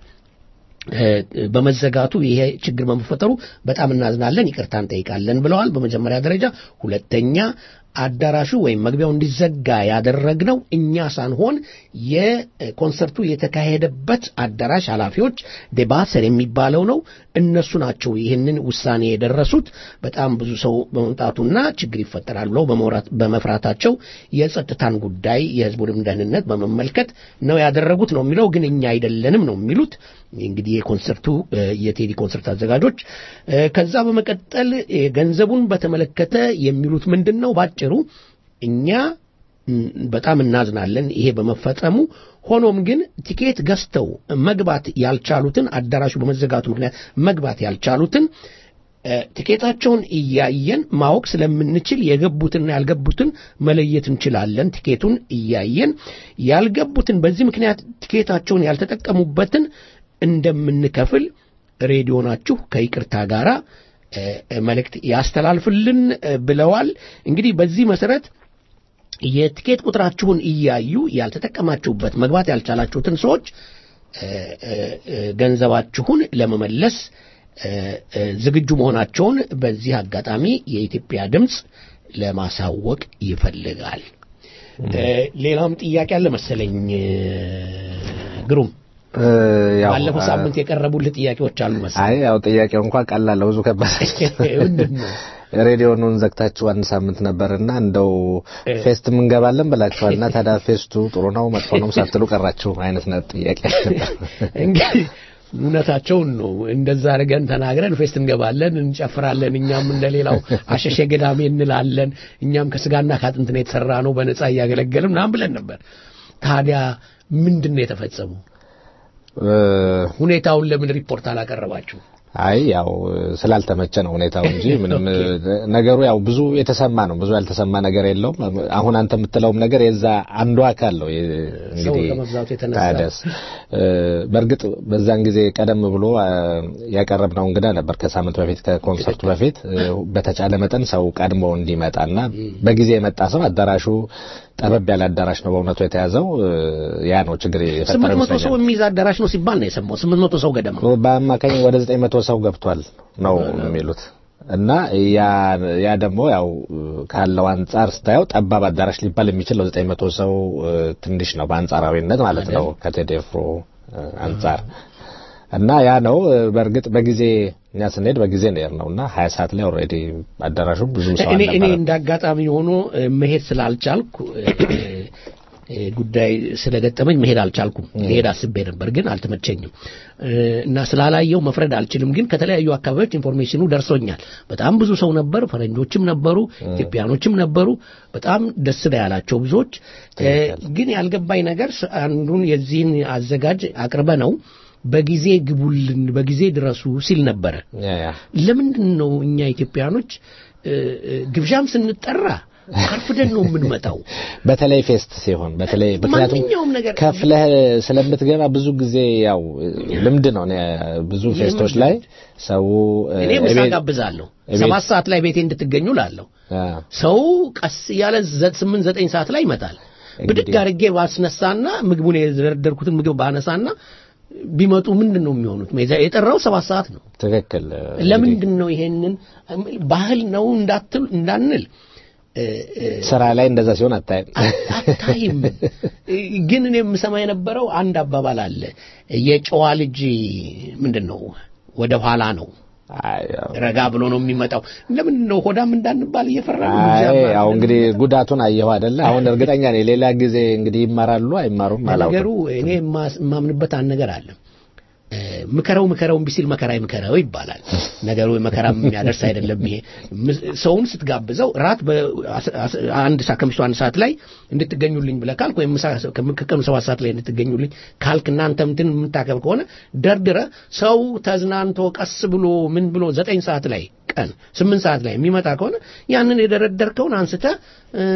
በመዘጋቱ ይሄ ችግር በመፈጠሩ በጣም እናዝናለን፣ ይቅርታ እንጠይቃለን ብለዋል። በመጀመሪያ ደረጃ ሁለተኛ አዳራሹ ወይም መግቢያው እንዲዘጋ ያደረግነው እኛ ሳንሆን የኮንሰርቱ የተካሄደበት አዳራሽ ኃላፊዎች ዴባሰር የሚባለው ነው። እነሱ ናቸው ይህንን ውሳኔ የደረሱት። በጣም ብዙ ሰው በመምጣቱና ችግር ይፈጠራል ብለው በመውራት- በመፍራታቸው የጸጥታን ጉዳይ የሕዝቡንም ደህንነት በመመልከት ነው ያደረጉት ነው የሚለው። ግን እኛ አይደለንም ነው የሚሉት እንግዲህ የኮንሰርቱ እ፣ የቴዲ ኮንሰርት አዘጋጆች እ፣ ከዛ በመቀጠል እ፣ ገንዘቡን በተመለከተ የሚሉት ምንድን ነው? ባጭሩ እኛ ም፣ በጣም እናዝናለን ይሄ በመፈጸሙ። ሆኖም ግን ቲኬት ገዝተው መግባት ያልቻሉትን አዳራሹ በመዘጋቱ ምክንያት መግባት ያልቻሉትን እ፣ ትኬታቸውን እያየን ማወቅ ስለምንችል የገቡትና ያልገቡትን መለየት እንችላለን። ትኬቱን እያየን ያልገቡትን በዚህ ምክንያት ትኬታቸውን ያልተጠቀሙበትን እንደምንከፍል ሬዲዮናችሁ ከይቅርታ ጋር መልእክት ያስተላልፍልን እ፣ ብለዋል። እንግዲህ በዚህ መሰረት የትኬት ቁጥራችሁን እያዩ ያልተጠቀማችሁበት መግባት ያልቻላችሁትን ሰዎች እ፣ እ፣ እ፣ ገንዘባችሁን ለመመለስ እ፣ እ፣ ዝግጁ መሆናቸውን በዚህ አጋጣሚ የኢትዮጵያ ድምፅ ለማሳወቅ ይፈልጋል። እ፣ ሌላም ጥያቄ አለ መሰለኝ እ፣ ግሩም እ፣ ያው ባለፈው አ- ሳምንት የቀረቡልህ ጥያቄዎች አሉ መሰለኝ አይ ያው ጥያቄው እንኳን ቀላል ነው፣ ብዙ ከባድ ምንድን ነው? ሬዲዮኑን ዘግታችሁ አንድ ሳምንት ነበርና እንደው እ። ፌስት እንገባለን ብላችኋልና ታዲያ ፌስቱ ጥሩ ነው መጥፎ ነው ሳትሉ ቀራችሁ አይነት ነው ጥያቄ ነበር። እንግዲህ እውነታቸውን ነው። እንደዛ አድርገን ተናግረን ፌስት እንገባለን፣ እንጨፍራለን፣ እኛም እንደሌላው አሸሸ ገዳሜ እንላለን፣ እኛም ከስጋና ከአጥንት ነው የተሰራ ነው በነጻ እያገለገልን ምናምን ብለን ነበር። ታዲያ ምንድን ነው የተፈጸሙ? እ፣ ሁኔታውን ለምን ሪፖርት አላቀረባችሁ? አይ ያው ስላልተመቸ ነው ሁኔታው እንጂ ምንም ነገሩ ያው ብዙ የተሰማ ነው። ብዙ ያልተሰማ ነገር የለውም። አሁን አንተ የምትለውም ነገር የዛ አንዱ አካል ነው። የ- ሰው እንግዲህ ከመብዛቱ የተነሳ ታዲያስ እ፣ በእርግጥ በዛን ጊዜ ቀደም ብሎ አ፣ ያቀረብነው እንግዳ ነበር ከሳምንት በፊት ከኮንሰርቱ በፊት እ፣ በተቻለ መጠን ሰው ቀድሞ እንዲመጣና በጊዜ የመጣ ሰው አዳራሹ ጠበብ ያለ አዳራሽ ነው በእውነቱ የተያዘው እ፣ ያ ነው ችግር ስምንት የፈጠረው መቶ ሰው ይመስለኛል። የሚይዝ አዳራሽ ነው ሲባል ነው የሰማው። ስምንት መቶ ሰው ገደማ በአማካኝ ወደ ዘጠኝ መቶ ሰው ገብቷል ነው የሚሉት እና ያ ያ ደግሞ ያው ካለው አንጻር ስታየው ጠባብ አዳራሽ ሊባል የሚችል ዘጠኝ መቶ ሰው እ፣ ትንሽ ነው በአንጻራዊነት ማለት ነው ከቴዴፍሮ እ፣ አንጻር እና ያ ነው እ፣ በእርግጥ በጊዜ እኛ ስንሄድ በጊዜ ነው ነው እና ሀያ ሰዓት ላይ ኦልሬዲ አዳራሹ ብዙ ሰው እኔ እኔ አልነበረም። እንደ አጋጣሚ ሆኖ እ፣ መሄድ ስላልቻልኩ እ፣ እ፣ ጉዳይ ስለገጠመኝ መሄድ አልቻልኩም። መሄድ አስቤ ነበር ግን አልተመቸኝም እ፣ እና ስላላየው መፍረድ አልችልም። ግን ከተለያዩ አካባቢዎች ኢንፎርሜሽኑ ደርሶኛል። በጣም ብዙ ሰው ነበር፣ ፈረንጆችም ነበሩ፣ ኢትዮጵያኖችም ነበሩ። በጣም ደስ ነው ያላቸው ብዙዎች። እ፣ ግን ያልገባኝ ነገር ስ- አንዱን የዚህን አዘጋጅ አቅርበ ነው በጊዜ ግቡልን፣ በጊዜ ድረሱ ሲል ነበረ። ያ ያ ለምንድን ነው እኛ ኢትዮጵያኖች እ፣ እ፣ ግብዣም ስንጠራ አርፍደን ነው የምንመጣው? በተለይ ፌስት ሲሆን በተለይ ምክንያቱም ማንኛውም ነገር ከፍለህ ስለምትገባ ብዙ ጊዜ ያው ልምድ ነው። እኔ ብዙ ፌስቶች ላይ ሰው እ፣ እኔ ምሳ እቤት- ጋብዛለሁ። እቤት- ሰባት ሰዓት ላይ ቤቴ እንድትገኙ ላለሁ። አ፣ ሰው ቀስ እያለ ዘ- ስምንት ዘጠኝ ሰዓት ላይ ይመጣል። ብድግ እንግዲህ- አድርጌ ባስነሳና ምግቡን የዘረደርኩትን ምግብ ባነሳና ቢመጡ ምንድን ነው የሚሆኑት? ሜዛ- የጠራው ሰባት ሰዓት ነው። ትክክል እ፣ ለምንድን ነው ይሄንን ባህል ነው እንዳትል እንዳንል እ፣ እ፣ ስራ ላይ እንደዛ ሲሆን አታይም። አታይም። ግን እኔ የምሰማ የነበረው አንድ አባባል አለ። የጨዋ ልጅ ምንድን ነው ወደ ኋላ ነው አይ፣ ያው- ረጋ ብሎ ነው የሚመጣው። ለምንድን ነው ሆዳም እንዳንባል እየፈራ ነው? አይ ያው እንግዲህ ጉዳቱን አየሁ አይደለ? አሁን እርግጠኛ ነኝ ሌላ ጊዜ እንግዲህ ይማራሉ አይማሩም ነገሩ አላውቅም። እኔ የማስ- የማምንበት አንድ ነገር አለ። እ፣ ምከረው ምከረው እምቢ ሲል መከራ ይምከረው ይባላል። ነገሩ መከራ የሚያደርስ አይደለም። ይሄ ምስ- ሰውን ስትጋብዘው ራት በአስ- አስ- አንድ ሰዓት ከምሽቱ አንድ ሰዓት ላይ እንድትገኙልኝ ብለህ ካልክ ወይም ምሳ ከቀኑ ሰባት ሰዓት ላይ እንድትገኙልኝ ካልክ እናንተ እንትን የምታከብ ከሆነ ደርድረ ሰው ተዝናንቶ ቀስ ብሎ ምን ብሎ ዘጠኝ ሰዓት ላይ ቀን ስምንት ሰዓት ላይ የሚመጣ ከሆነ ያንን የደረደርከውን አንስተህ እ፣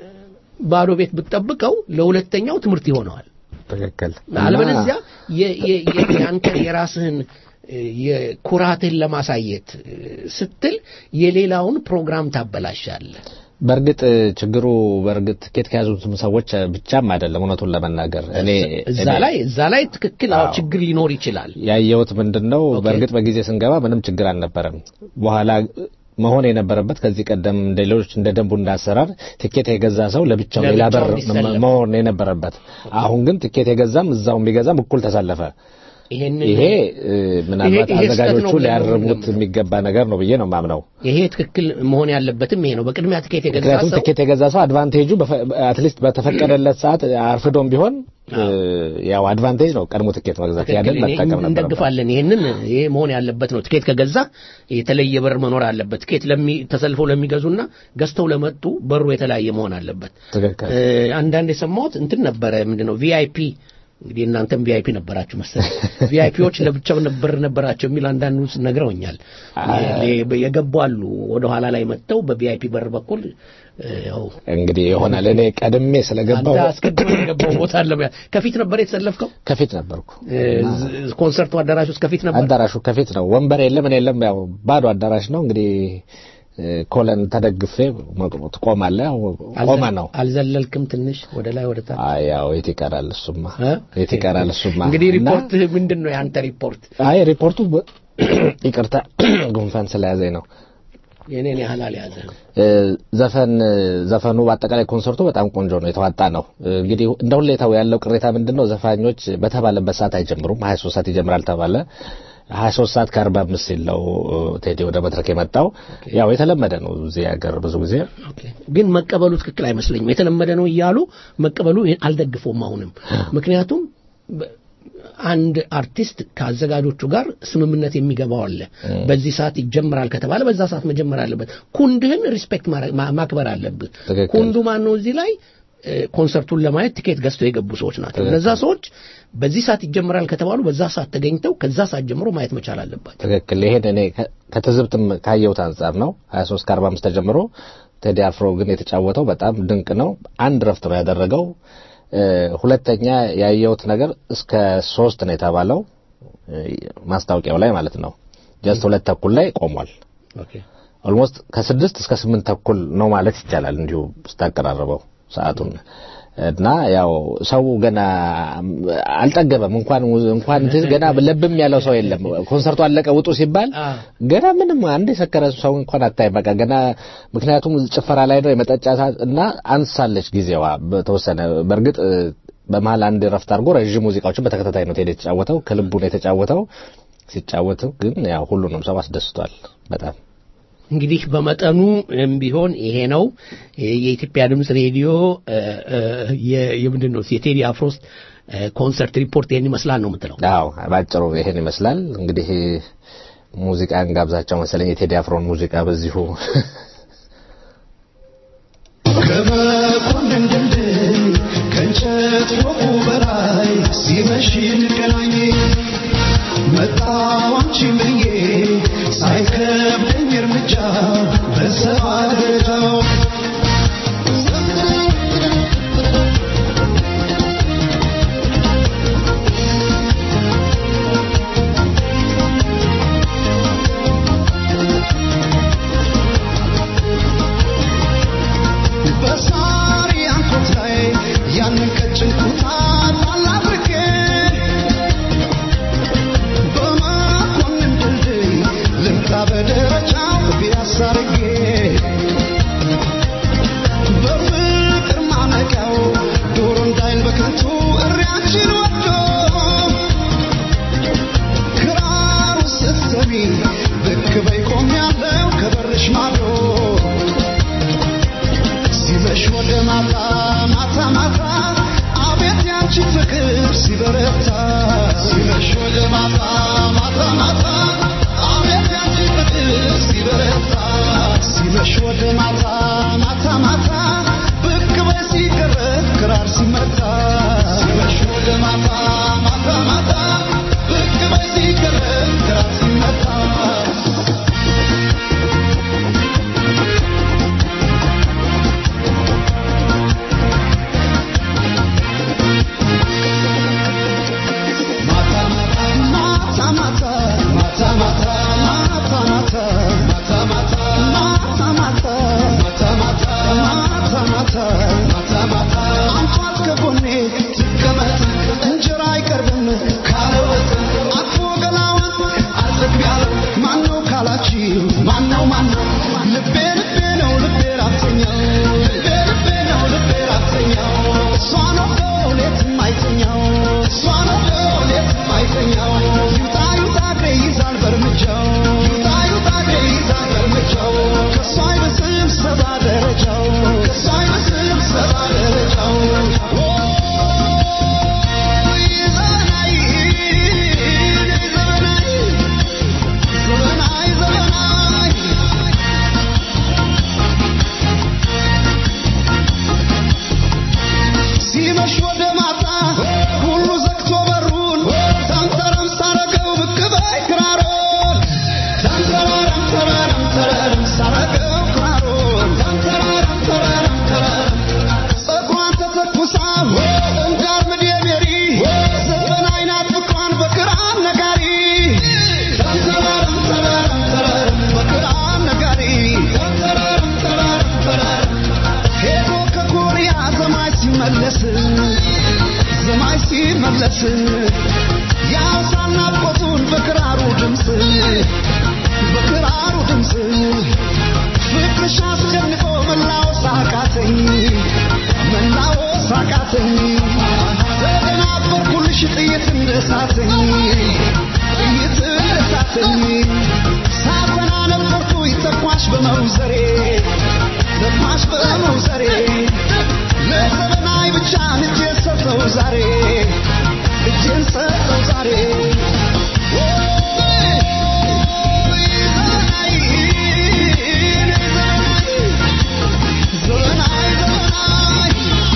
ባዶ ቤት ብትጠብቀው ለሁለተኛው ትምህርት ይሆነዋል። ትክክል። አለበለዚያ የ- የ- የ- የአንተን የራስህን እ፣ የኩራትህን ለማሳየት እ፣ ስትል የሌላውን ፕሮግራም ታበላሻለህ። በእርግጥ ችግሩ በእርግጥ ትኬት ከያዙትም ሰዎች ብቻም አይደለም። እውነቱን ለመናገር እኔ እዛ እኔ ላይ እዛ ላይ ትክክል አዎ አዎ። ችግር ሊኖር ይችላል። ያየሁት ምንድን ነው፣ ኦኬ። በእርግጥ በጊዜ ስንገባ ምንም ችግር አልነበረም። በኋላ መሆን የነበረበት ከዚህ ቀደም እንደ ሌሎች እንደ ደንቡ እንዳሰራር ትኬት የገዛ ሰው ለብቻው ሌላ ለብቻው በር እንዲሰለፍ። መሆን የነበረበት። አሁን ግን ትኬት የገዛም እዛው የሚገዛም እኩል ተሰለፈ። ይሄንን ይሄ እ፣ ምናልባት ይሄ ስህተት ነው አዘጋጆቹ ብለን ነው ሊያርሙት የምንገምተው። የሚገባ ነገር ነው ብዬ ነው ማምነው። ይሄ ትክክል መሆን ያለበትም ይሄ ነው። በቅድሚያ ትኬት የገዛ ምክንያቱም ሰው ትኬት የገዛ ሰው አድቫንቴጁ አትሊስት በተፈቀደለት ሰዓት አርፍዶም ቢሆን እ፣ ያው አድቫንቴጅ ነው ቀድሞ ትኬት መግዛት። ያንን ትክክል። እኔ መጠቀም ነበር። እንደግፋለን። ይሄንን ይሄ መሆን ያለበት ነው። ትኬት ከገዛ የተለየ በር መኖር አለበት። ትኬት ለሚ ተሰልፈው ለሚገዙና ገዝተው ለመጡ በሩ የተለያየ መሆን አለበት። ትክክል እ፣ አንዳንድ የሰማሁት እንትን ነበረ ምንድነው ቪአይፒ እንግዲህ እናንተም ቪአይፒ ነበራችሁ መሰለኝ። ቪአይፒዎች ለብቻው ነበር ነበራቸው የሚል አንዳንዱ ነግረውኛል። የገቡ አሉ ወደ ኋላ ላይ መጥተው በቪአይፒ በር በኩል እ፣ ያው እንግዲህ ይሆናል እኔ ቀድሜ ስለገባው አንተ አስቀድሞ የገባው ቦታ አለ። ከፊት ነበር የተሰለፍከው? ከፊት ነበርኩ። እ፣ ዝ- ኮንሰርቱ አዳራሽ ውስጥ ከፊት ነበር። አዳራሹ ከፊት ነው። ወንበር የለም ምን የለም። ያው ባዶ አዳራሽ ነው። እንግዲህ እ፣ ኮለን ተደግፌ መቆም- ትቆማለህ። ያው ቆመ ነው። አልዘለልክም? ትንሽ ወደ ላይ ወደ ታች አይ ያው የት ይቀራል እሱማ እ? የት ይቀራል እሱማ። እንግዲህ እና- ሪፖርት ምንድን ነው የአንተ ሪፖርት? አይ ሪፖርቱ በ- ይቅርታ ጉንፋን ስለያዘኝ ነው። የኔን ያህል አልያዘ እ፣ ዘፈን ዘፈኑ በአጠቃላይ ኮንሰርቱ በጣም ቆንጆ ነው፣ የተዋጣ ነው። እ፣ እንግዲህ እንደ ሁኔታው ያለው ቅሬታ ምንድን ነው? ዘፋኞች በተባለበት ሰዓት አይጀምሩም። 23 ሰዓት ይጀምራል ተባለ። 23 ሰዓት ከ45 ሲል ነው እ፣ ቴዲ ወደ መድረክ የመጣው። ያው የተለመደ ነው እዚህ ሀገር ብዙ ጊዜ ግን መቀበሉ ትክክል አይመስለኝም። የተለመደ ነው እያሉ መቀበሉ አልደግፈውም አሁንም። ምክንያቱም በ- አንድ አርቲስት ከአዘጋጆቹ ጋር ስምምነት የሚገባው አለ። በዚህ ሰዓት ይጀምራል ከተባለ በዛ ሰዓት መጀመር አለበት። ኩንድህን ሪስፔክት ማድረግ- ማ- ማክበር አለብህ። ትክክል። ኩንዱ ማን ነው? እዚህ ላይ እ፣ ኮንሰርቱን ለማየት ቲኬት ገዝተው የገቡ ሰዎች ናቸው። እነዛ ሰዎች በዚህ ሰዓት ይጀምራል ከተባሉ በዛ ሰዓት ተገኝተው ከዛ ሰዓት ጀምሮ ማየት መቻል አለባቸው። ትክክል። ይሄን እኔ ከ- ከትዝብትም ካየሁት አንጻር ነው 23 ከ45 ተጀምሮ ቴዲ አፍሮ ግን የተጫወተው በጣም ድንቅ ነው። አንድ ረፍት ነው ያደረገው። እ፣ ሁለተኛ ያየሁት ነገር እስከ ሶስት ነው የተባለው እ፣ ማስታወቂያው ላይ ማለት ነው። ጀስት ሁለት ተኩል ላይ ቆሟል። ኦኬ ኦልሞስት ከስድስት እስከ ስምንት ተኩል ነው ማለት ይቻላል እንዲሁ ስታቀራርበው ሰዓቱን እና ያው ሰው ገና አልጠገበም። እንኳን እንኳን እንትን ገና ለብም ያለው ሰው የለም። ኮንሰርቱ አለቀ ውጡ ሲባል አ። ገና ምንም አንድ የሰከረ ሰው እንኳን አታይም። በቃ ገና ምክንያቱም ጭፈራ ላይ ነው የመጠጫ ሰዓት እና አንሳለች ጊዜዋ በተወሰነ በእርግጥ እ፣ በመሀል አንድ ረፍት አድርጎ ረዥም ሙዚቃዎችን በተከታታይ ነው ቴዲ የተጫወተው። ከልቡ ነው የተጫወተው። ሲጫወት ግን ያው ሁሉንም ሰው አስደስቷል በጣም እንግዲህ በመጠኑ እም ቢሆን ይሄ ነው የኢትዮጵያ ድምፅ ሬዲዮ እ፣ እ፣ የ- የምንድን ነው የቴዲ አፍሮስ እ፣ ኮንሰርት ሪፖርት ይህን ይመስላል ነው የምትለው። አዎ ባጭሩ ይሄን ይመስላል። እንግዲህ ሙዚቃን ጋብዛቸው መሰለኝ የቴዲ አፍሮን ሙዚቃ በዚሁ ከመኮንን ድልድይ ከእንጨት ፎቁ በላይ ሲመሽ እንገናኝ መጣሁ አንቺን ብዬ ሳይከብደኝ እርምጃ በሰባ ደረጃው በሳሪ አንኮት ላይ ያንን ቀጭን ኩታ ጣል አድርጌ በመኮንን ድልድይ ልምጣ በደረጃው ፒያሳ አድርጌ በፍቅር ማነቂያው ዶሮ እንዳይል በከንቱ እሪያችን ወዶ ክራሩ ስትሰሚ ብቅ በይ ቆሜያለሁ ከበርሽ ማዶ ሲመሽ ወደ ማታ ማታ ማታ አቤት ያንቺ ፍቅር ሲበረታ ሲመሽ ወደ ማታ ማታ ማታ አቤት ያንቺ ፍቅር ሲበረታ ሲመሽ ወደ ማታ ማታ ማታ ብቅ በይ ሲቀረብ ክራር ሲመታ ሲመሽ ወደ ማታ ማታ ማታ ብቅ በይ ሲቀረብ ክራር ሲመታ ማታ ማታ ማታ ፍቅርሽ አስጨንቆ መላወስ አቃተኝ መላወስ አቃተኝ ተደናበርኩልሽ ጥይት እንደሳተኝ ጥይት እንደሳተኝ ሳፈና ነበርኩ ተኳሽ በመውዘሬ ተኳሽ በመውዘሬ ለዘመናዊ ብቻ እጄን ሰጠው ዛሬ እጄን ሰጠው ዛሬ ዘመናዊ ዘመናዊ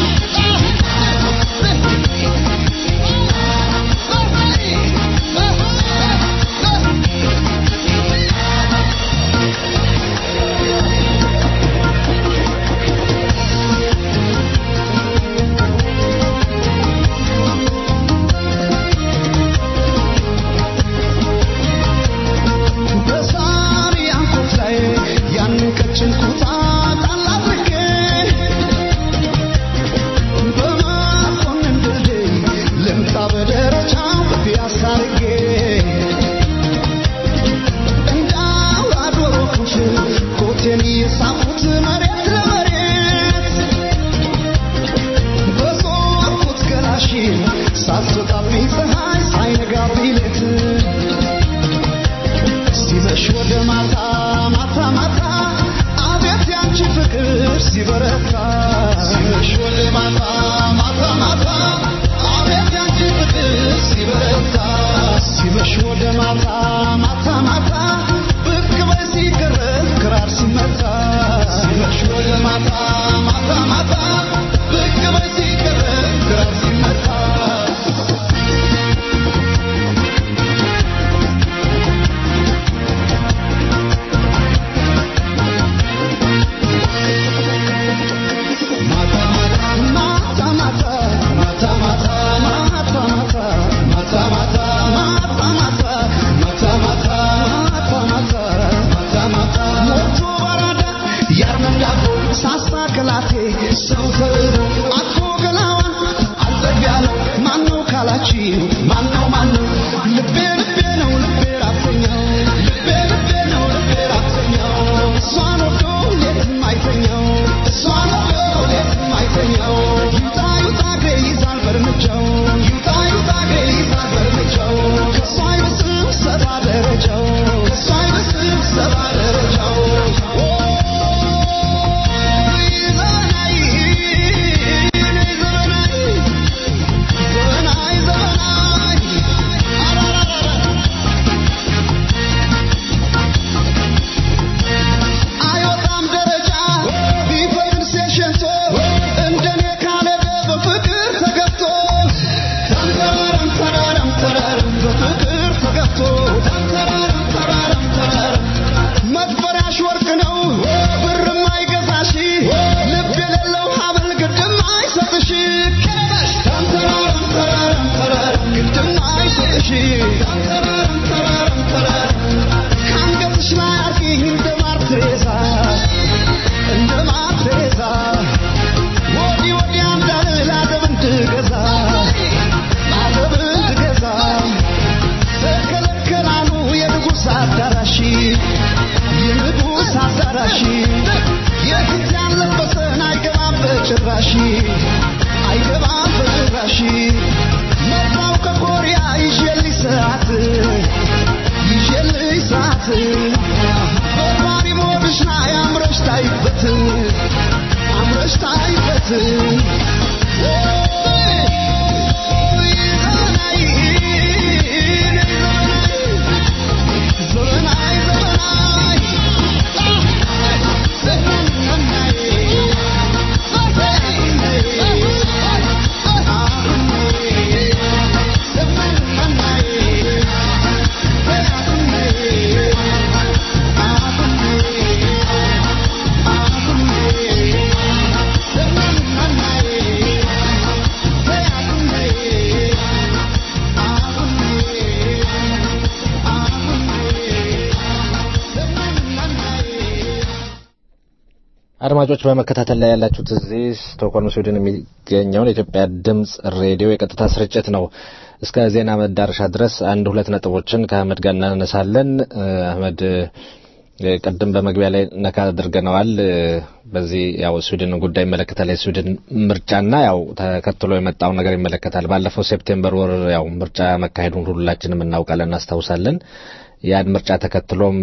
በሳሪ አንኮት ላይ ያንን ቀጭን ኩታ ጣል አድርጌ በመኮንን ድልድይ ልምጣ በደረጃው ፒያሳ አድርጌ እንደ አውራ ዶሮ ክፍል ኮቴን እየሳብኩት መሬት ለመሬት በዞርኩት ገላሽን ሳትወጣብኝ ፀሐይ ሳይነጋብኝ ሌት ሲመሽ ወደ ማታ ማታ ማታ አቤት ያንቺ ፍቅር ሲበረታ ሲመሽ ወደ ማታ ማታ ማታ አቤት ያንቺ ፍቅር ሲበረታ ሲመሽ ወደ ማታ ማታ ማታ ብቅ በይ ሲገረፍ ክራር ሲመታ ሲመሽ ወደ ማታ ማታ ማታ ብቅ በይ ሲገረፍ ክራር ሲመታ ማነው ማነው ልቤ ልቤ ነው ልቤ ራተኛው ልቤ ልቤ ነው ልቤ ራተኛው እሷን ወዶ ሌትም አይተኛው እሷን ወዶ ሌትም አይተኛው ይውጣ ይውጣ እግሬ ይዛል በእርምጃው ይውጣ ይውጣ እግሬ ይዛል በእርምጃው ከእሷ አይብስም ሰባ ደረጃው ከእሷ አይብስም ሰባ ደረጃው ዘመናዊ ዘመናዊ ዘመናዊ አራራራ አይወጣም ደረጃ ቢፈቅድ ሴሸንቶ እንደኔ ካለ በፍቅር ተገብቶ ተንተራረም ተራረም ተራረም በፍቅር ተገብቶ ተንተራረም ተራረም ተራረም መክፈሪያሽ ወርቅ ነው ብርም አይገዛሽ ልብ የሌለው ሀብል ግድም አይሰጥሽ ከበሽ ተንተራረም ተራረም ተራረም ግድም አይሰጥሽ ተንተራረም ተራረም ተራረም ከአንገትሽ ላይ አርጊኝ እንደ ማር ትሬዛ እንደ ማር ትሬዛ ወዲህ ወዲያ እንዳልል አደብ እንድገዛ አደብ እንድገዛ ተከለከላሉ የንጉሥ አዳራሽ የንጉሥ አዳራሽ የፊት ያለበሰን አይገባም በጭራሽ አይገባም በጭራሽ መጣው ከኮሪያ ይዤልሽ ሰዓት ይዤልሽ ሰዓት በባሪ ሞድሽ ላይ አምረሽ ታይበት አምረሽ ታይበት ዘመናዊ ዘመናዊ አድማጮች በመከታተል ላይ ያላችሁት እዚህ ስቶክሆልም ስዊድን የሚገኘውን የኢትዮጵያ ድምፅ ሬዲዮ የቀጥታ ስርጭት ነው። እስከ ዜና መዳረሻ ድረስ አንድ ሁለት ነጥቦችን ከአህመድ ጋር እናነሳለን። አህመድ ቅድም በመግቢያ ላይ ነካ አድርገነዋል። በዚህ ያው ስዊድን ጉዳይ ይመለከታል። የስዊድን ምርጫና ያው ተከትሎ የመጣውን ነገር ይመለከታል። ባለፈው ሴፕቴምበር ወር ያው ምርጫ መካሄዱን ሁላችንም እናውቃለን፣ እናስታውሳለን። ያን ምርጫ ተከትሎም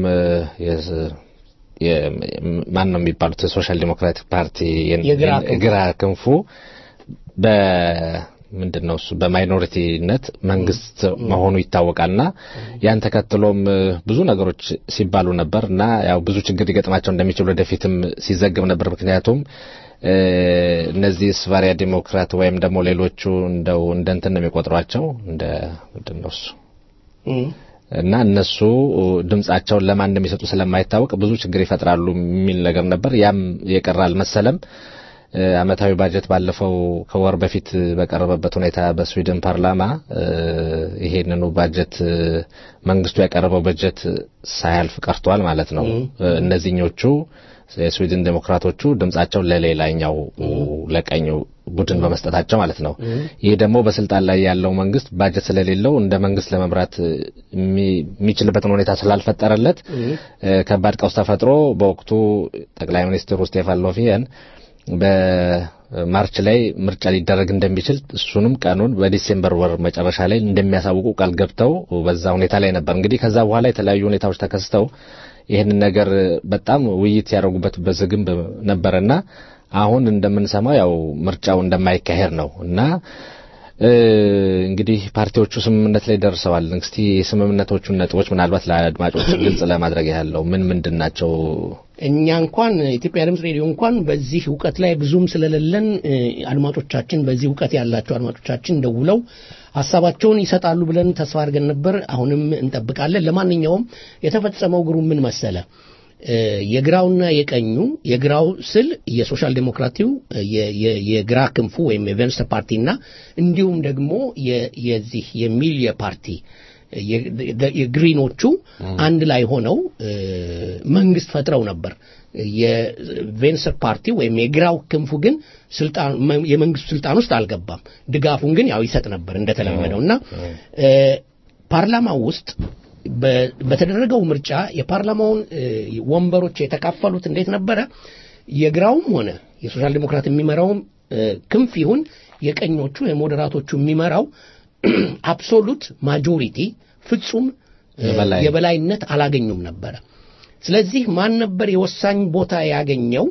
ማን ነው የሚባሉት የሶሻል ዲሞክራቲክ ፓርቲ ግራ ክንፉ በ ምንድን ነው እሱ በማይኖሪቲነት መንግስት መሆኑ ይታወቃልና ያን ተከትሎም ብዙ ነገሮች ሲባሉ ነበር እና ያው ብዙ ችግር ሊገጥማቸው እንደሚችል ወደፊትም ሲዘግብ ነበር። ምክንያቱም እነዚህ ስቫሪያ ዲሞክራት ወይም ደግሞ ሌሎቹ እንደው እንደ እንትን ነው የሚቆጥሯቸው እንደ ምንድን ነው እሱ እና እነሱ ድምጻቸውን ለማን እንደሚሰጡ ስለማይታወቅ ብዙ ችግር ይፈጥራሉ የሚል ነገር ነበር። ያም የቀረ አልመሰለም። አመታዊ ባጀት ባለፈው ከወር በፊት በቀረበበት ሁኔታ በስዊድን ፓርላማ ይሄንኑ ባጀት መንግስቱ ያቀረበው በጀት ሳያልፍ ቀርቷል ማለት ነው። እነዚህኞቹ የስዊድን ዴሞክራቶቹ ድምጻቸውን ለሌላኛው ለቀኙ ቡድን በመስጠታቸው ማለት ነው። ይህ ደግሞ በስልጣን ላይ ያለው መንግስት ባጀት ስለሌለው እንደ መንግስት ለመምራት የሚችልበትን ሁኔታ ስላልፈጠረለት ከባድ ቀውስ ተፈጥሮ በወቅቱ ጠቅላይ ሚኒስትሩ ስቴፋን ሎፊየን በማርች ላይ ምርጫ ሊደረግ እንደሚችል እሱንም ቀኑን በዲሴምበር ወር መጨረሻ ላይ እንደሚያሳውቁ ቃል ገብተው በዛ ሁኔታ ላይ ነበር። እንግዲህ ከዛ በኋላ የተለያዩ ሁኔታዎች ተከስተው ይህንን ነገር በጣም ውይይት ያደረጉበት በዝግንብ ነበረና አሁን እንደምንሰማው ያው ምርጫው እንደማይካሄድ ነው እና እንግዲህ ፓርቲዎቹ ስምምነት ላይ ደርሰዋል። እስቲ የስምምነቶቹን ነጥቦች ምናልባት ለአድማጮች ግልጽ ለማድረግ ያለው ምን ምንድን ናቸው? እኛ እንኳን ኢትዮጵያ ድምፅ ሬዲዮ እንኳን በዚህ እውቀት ላይ ብዙም ስለሌለን አድማጮቻችን በዚህ እውቀት ያላቸው አድማጮቻችን ደውለው ሀሳባቸውን ይሰጣሉ ብለን ተስፋ አድርገን ነበር። አሁንም እንጠብቃለን። ለማንኛውም የተፈጸመው ግሩ ምን መሰለ? የግራውና የቀኙ የግራው ስል የሶሻል ዴሞክራቲው የግራ ክንፉ ወይም የቬንስተር ፓርቲና እንዲሁም ደግሞ የዚህ የሚልየ ፓርቲ የግሪኖቹ አንድ ላይ ሆነው መንግስት ፈጥረው ነበር። የቬንሰር ፓርቲ ወይም የግራው ክንፉ ግን ስልጣን የመንግስቱ ስልጣን ውስጥ አልገባም። ድጋፉን ግን ያው ይሰጥ ነበር እንደተለመደው እና ፓርላማው ውስጥ በተደረገው ምርጫ የፓርላማውን ወንበሮች የተካፈሉት እንዴት ነበረ? የግራውም ሆነ የሶሻል ዴሞክራት የሚመራውም ክንፍ ይሁን የቀኞቹ የሞዴራቶቹ የሚመራው አብሶሉት ማጆሪቲ ፍጹም የበላይነት አላገኙም ነበረ። ስለዚህ ማን ነበር የወሳኝ ቦታ ያገኘው?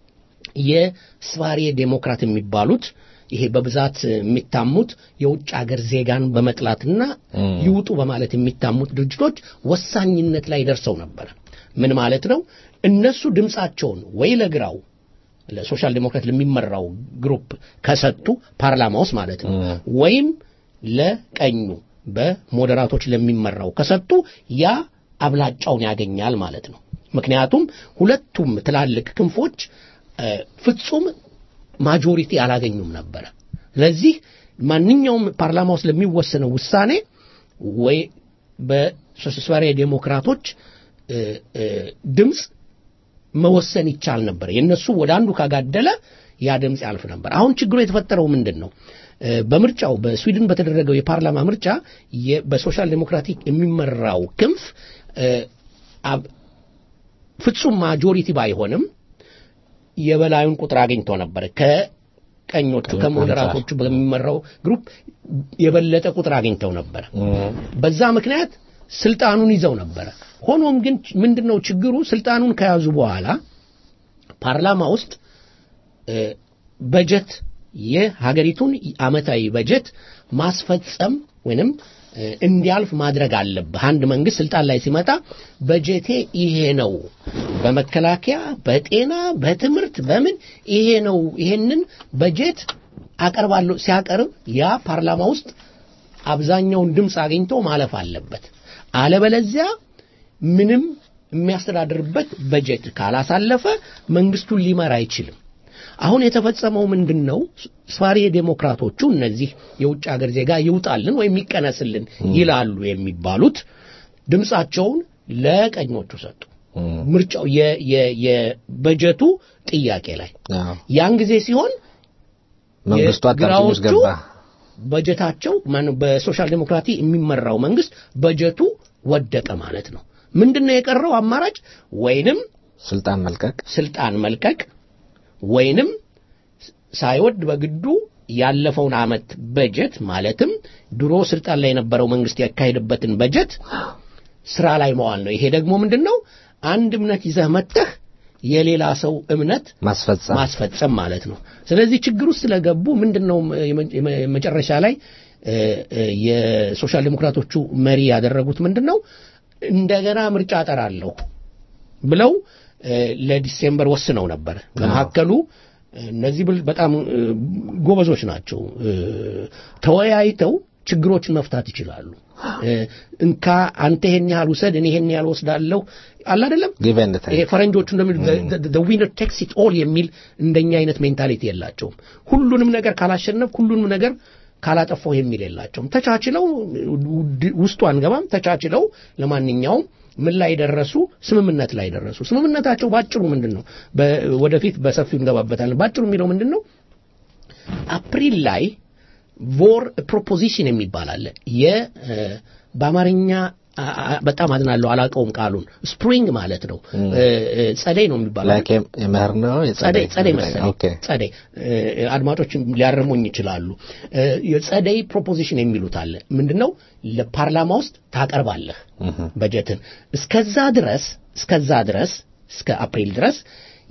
የስቫሬ ዴሞክራት የሚባሉት ይሄ በብዛት የሚታሙት የውጭ ሀገር ዜጋን በመጥላትና ይውጡ በማለት የሚታሙት ድርጅቶች ወሳኝነት ላይ ደርሰው ነበር። ምን ማለት ነው? እነሱ ድምፃቸውን ወይ ለግራው ለሶሻል ዴሞክራት ለሚመራው ግሩፕ ከሰጡ ፓርላማ ውስጥ ማለት ነው ወይም ለቀኙ በሞዴራቶች ለሚመራው ከሰጡ ያ አብላጫውን ያገኛል ማለት ነው። ምክንያቱም ሁለቱም ትላልቅ ክንፎች ፍጹም ማጆሪቲ አላገኙም ነበረ። ስለዚህ ማንኛውም ፓርላማ ውስጥ ለሚወሰነው ውሳኔ ወይ በሶሻል ዴሞክራቶች ድምፅ መወሰን ይቻል ነበር። የእነሱ ወደ አንዱ ካጋደለ ያ ድምፅ ያልፍ ነበር። አሁን ችግሩ የተፈጠረው ምንድን ነው? በምርጫው በስዊድን በተደረገው የፓርላማ ምርጫ በሶሻል ዴሞክራቲክ የሚመራው ክንፍ ፍጹም ማጆሪቲ ባይሆንም የበላዩን ቁጥር አግኝቶ ነበር። ከቀኞቹ ከሞዴራቶቹ በሚመራው ግሩፕ የበለጠ ቁጥር አግኝተው ነበር። በዛ ምክንያት ስልጣኑን ይዘው ነበረ። ሆኖም ግን ምንድነው ችግሩ? ስልጣኑን ከያዙ በኋላ ፓርላማ ውስጥ በጀት የሀገሪቱን አመታዊ በጀት ማስፈጸም ወይንም እንዲያልፍ ማድረግ አለብህ። አንድ መንግስት ስልጣን ላይ ሲመጣ በጀቴ ይሄ ነው፣ በመከላከያ፣ በጤና፣ በትምህርት፣ በምን ይሄ ነው፣ ይሄንን በጀት አቀርባለሁ ሲያቀርብ ያ ፓርላማ ውስጥ አብዛኛውን ድምፅ አግኝቶ ማለፍ አለበት። አለበለዚያ ምንም የሚያስተዳድርበት በጀት ካላሳለፈ መንግስቱን ሊመራ አይችልም። አሁን የተፈጸመው ምንድን ነው? ስፋሪ ዴሞክራቶቹ እነዚህ የውጭ ሀገር ዜጋ ይውጣልን ወይም ይቀነስልን ይላሉ የሚባሉት ድምፃቸውን ለቀኞቹ ሰጡ። ምርጫው የበጀቱ ጥያቄ ላይ ያን ጊዜ ሲሆን መንግስቱ አጣብቂኝ ውስጥ ገባ። በጀታቸው በሶሻል ዴሞክራቲ የሚመራው መንግስት በጀቱ ወደቀ ማለት ነው። ምንድን ነው የቀረው አማራጭ? ወይንም ስልጣን መልቀቅ ስልጣን መልቀቅ ወይንም ሳይወድ በግዱ ያለፈውን ዓመት በጀት ማለትም ድሮ ስልጣን ላይ የነበረው መንግስት ያካሄድበትን በጀት ስራ ላይ መዋል ነው። ይሄ ደግሞ ምንድን ነው? አንድ እምነት ይዘህ መጥተህ የሌላ ሰው እምነት ማስፈጸም ማስፈጸም ማለት ነው። ስለዚህ ችግር ውስጥ ስለገቡ ምንድን ነው የመ- የመ- መጨረሻ ላይ እ፣ እ፣ የሶሻል ዴሞክራቶቹ መሪ ያደረጉት ምንድን ነው? እንደገና ምርጫ እጠራለሁ ብለው እ፣ ለዲሴምበር ወስነው ነበር። በመካከሉ እነዚህ ብል- በጣም እ፣ ጎበዞች ናቸው። እ፣ ተወያይተው ችግሮችን መፍታት ይችላሉ። እ፣ እንካ አንተ ይሄን ያህል ውሰድ፣ እኔ ይሄን ያህል ወስዳለሁ አለ አይደለም ጊቭ ኤንድ ቴክ ይሄ ፈረንጆቹ እንደሚሉ ዊነር ቴክስ ኢት ኦል የሚል እንደኛ አይነት ሜንታሊቲ የላቸውም። ሁሉንም ነገር ካላሸነፍ ሁሉንም ነገር ካላጠፋው የሚል የላቸውም። ተቻችለው ውድ- ውስጡ አንገባም። ተቻችለው ለማንኛውም ምን ላይ ደረሱ? ስምምነት ላይ ደረሱ። ስምምነታቸው ባጭሩ ምንድን ነው? በ- ወደፊት በሰፊው እንገባበታለን። ባጭሩ የሚለው ምንድን ነው? አፕሪል ላይ ቮር ፕሮፖዚሽን የሚባል አለ። የ እ፣ በአማርኛ አ- አ- በጣም አዝናለሁ አላውቀውም ቃሉን። ስፕሪንግ ማለት ነው። እ፣ እ፣ ጸደይ ነው የሚባለው ላይክ የምህር ነው ጸደይ ጸደይ መሰለኝ ኦኬ ጸደይ እ፣ አድማጮች ሊያርሙኝ ይችላሉ። እ፣ የጸደይ ፕሮፖዚሽን የሚሉት አለ። ምንድነው? ለፓርላማ ውስጥ ታቀርባለህ በጀትን። እስከዛ ድረስ እስከዛ ድረስ እስከ አፕሪል ድረስ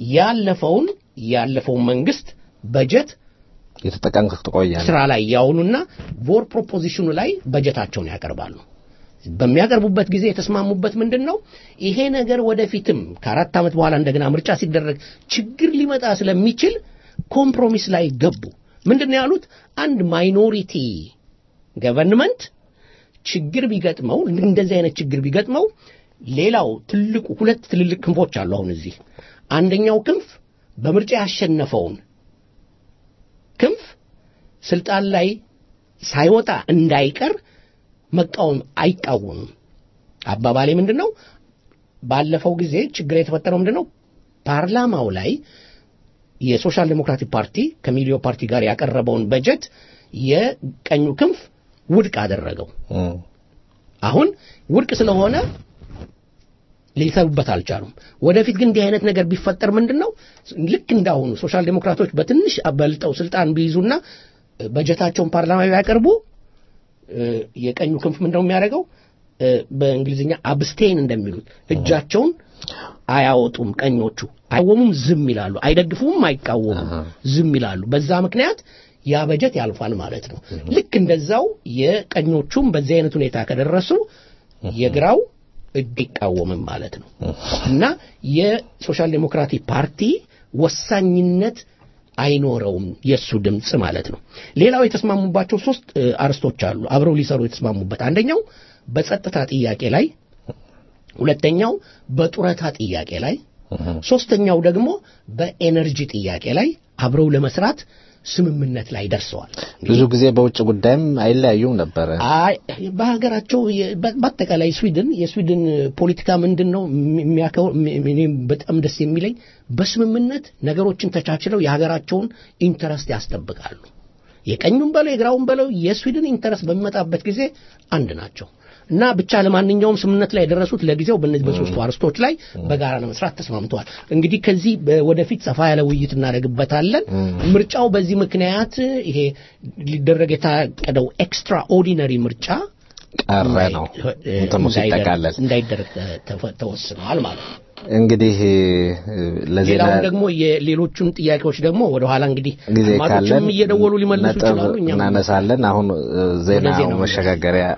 ያለፈውን ያለፈውን መንግስት በጀት የተጠቀምክ ትቆያለህ ስራ ላይ ያውኑና ቮር ፕሮፖዚሽኑ ላይ በጀታቸውን ያቀርባሉ። በሚያቀርቡበት ጊዜ የተስማሙበት ምንድን ነው? ይሄ ነገር ወደፊትም ከአራት ዓመት በኋላ እንደገና ምርጫ ሲደረግ ችግር ሊመጣ ስለሚችል ኮምፕሮሚስ ላይ ገቡ። ምንድን ነው ያሉት? አንድ ማይኖሪቲ ገቨርንመንት ችግር ቢገጥመው እንደዚህ አይነት ችግር ቢገጥመው ሌላው ትልቁ ሁለት ትልልቅ ክንፎች አሉ። አሁን እዚህ አንደኛው ክንፍ በምርጫ ያሸነፈውን ክንፍ ስልጣን ላይ ሳይወጣ እንዳይቀር መቃወም አይቃወምም። አባባሌ ምንድን ነው? ባለፈው ጊዜ ችግር የተፈጠረው ምንድን ነው? ፓርላማው ላይ የሶሻል ዴሞክራቲክ ፓርቲ ከሚሊዮ ፓርቲ ጋር ያቀረበውን በጀት የቀኙ ክንፍ ውድቅ አደረገው። እም። አሁን ውድቅ ስለሆነ ሊሰሩበት አልቻሉም። ወደፊት ግን እንዲህ አይነት ነገር ቢፈጠር ምንድን ነው ልክ እንዳሁኑ ሶሻል ዴሞክራቶች በትንሽ በልጠው ስልጣን ቢይዙና በጀታቸውን ፓርላማ ቢያቀርቡ እ፣ የቀኙ ክንፍ ምንድነው የሚያደርገው? እ፣ በእንግሊዝኛ አብስቴን እንደሚሉት እጃቸውን አያወጡም። ቀኞቹ አይቃወሙም፣ ዝም ይላሉ። አይደግፉም፣ አይቃወሙም፣ ዝም ይላሉ። በዛ ምክንያት ያ በጀት ያልፋል ማለት ነው። ልክ እንደዛው የቀኞቹም በዚህ አይነት ሁኔታ ከደረሱ የግራው እጅ አይቃወምም ማለት ነው እና የሶሻል ዴሞክራቲክ ፓርቲ ወሳኝነት አይኖረውም የእሱ ድምፅ ማለት ነው። ሌላው የተስማሙባቸው ሶስት እ፣ አርስቶች አሉ አብረው ሊሰሩ የተስማሙበት። አንደኛው በጸጥታ ጥያቄ ላይ፣ ሁለተኛው በጡረታ ጥያቄ ላይ፣ ሶስተኛው ደግሞ በኤነርጂ ጥያቄ ላይ አብረው ለመስራት ስምምነት ላይ ደርሰዋል። ብዙ ጊዜ በውጭ ጉዳይም አይለያዩም ነበረ አይ በሀገራቸው የ- በ- በአጠቃላይ ስዊድን የስዊድን ፖለቲካ ምንድን ነው የሚያከው እኔም በጣም ደስ የሚለኝ በስምምነት ነገሮችን ተቻችለው የሀገራቸውን ኢንተረስት ያስጠብቃሉ። የቀኙም በለው የግራውም በለው የስዊድን ኢንተረስት በሚመጣበት ጊዜ አንድ ናቸው እና ብቻ ለማንኛውም ስምምነት ላይ የደረሱት ለጊዜው በእነዚህ በሶስቱ አርስቶች ላይ በጋራ ለመስራት ተስማምተዋል። እንግዲህ ከዚህ በ- ወደፊት ሰፋ ያለ ውይይት እናደርግበታለን። ምርጫው በዚህ ምክንያት ይሄ ሊደረግ የታቀደው ኤክስትራ ኦርዲነሪ ምርጫ ቀረ ነው እንትኑ ሲጠቃለል እንዳይደረግ ተ- ተፈ- ተወስኗል ማለት ነው። እንግዲህ ለዜና ሌላውን ደግሞ የሌሎቹን ጥያቄዎች ደግሞ ወደኋላ እንግዲህ ጊዜ ካለን አድማጮችም እየደወሉ ሊመልሱ ነጥብ ይችላሉ። እኛም እናነሳለን። አሁን እ፣ ዜና ዜናው መሸጋገሪያ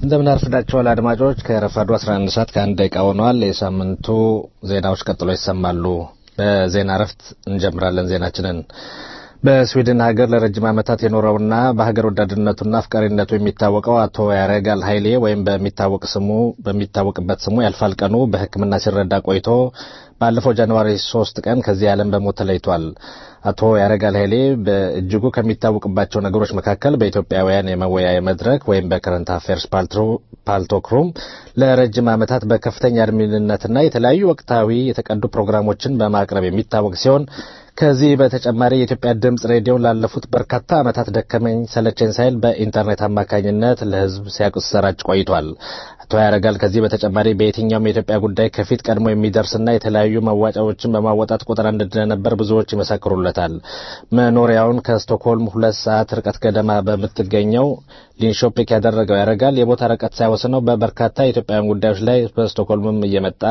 እንደምን አርፍዳችኋል አድማጮች። ከረፋዱ 11 ሰዓት ከአንድ ደቂቃ ሆኗል። የሳምንቱ ዜናዎች ቀጥሎ ይሰማሉ። በዜና እረፍት እንጀምራለን ዜናችንን። በስዊድን ሀገር ለረጅም ዓመታት የኖረውና በሀገር ወዳድነቱና አፍቃሪነቱ የሚታወቀው አቶ ያረጋል ኃይሌ ወይም በሚታወቅ ስሙ በሚታወቅበት ስሙ ያልፋል ቀኑ በሕክምና ሲረዳ ቆይቶ ባለፈው ጃንዋሪ ሶስት ቀን ከዚህ ዓለም በሞት ተለይቷል። አቶ ያረጋል ኃይሌ በእጅጉ ከሚታወቅባቸው ነገሮች መካከል በኢትዮጵያውያን የመወያየ መድረክ ወይም በከረንት አፌርስ ፓልቶክሩም ለረጅም ዓመታት በከፍተኛ አድሚንነትና የተለያዩ ወቅታዊ የተቀዱ ፕሮግራሞችን በማቅረብ የሚታወቅ ሲሆን ከዚህ በተጨማሪ የኢትዮጵያ ድምፅ ሬዲዮ ላለፉት በርካታ ዓመታት ደከመኝ ሰለቸኝ ሳይል በኢንተርኔት አማካኝነት ለሕዝብ ሲያሰራጭ ቆይቷል። አቶ ያረጋል ከዚህ በተጨማሪ በየትኛውም የኢትዮጵያ ጉዳይ ከፊት ቀድሞ የሚደርስና የተለያዩ መዋጫዎችን በማወጣት ቁጥር አንድ እንደነበር ብዙዎች ይመሰክሩለታል። መኖሪያውን ከስቶክሆልም ሁለት ሰዓት ርቀት ገደማ በምትገኘው ሊንሾፒክ ያደረገው ያረጋል የቦታ ርቀት ሳይወስነው በበርካታ የኢትዮጵያውያን ጉዳዮች ላይ በስቶክሆልምም እየመጣ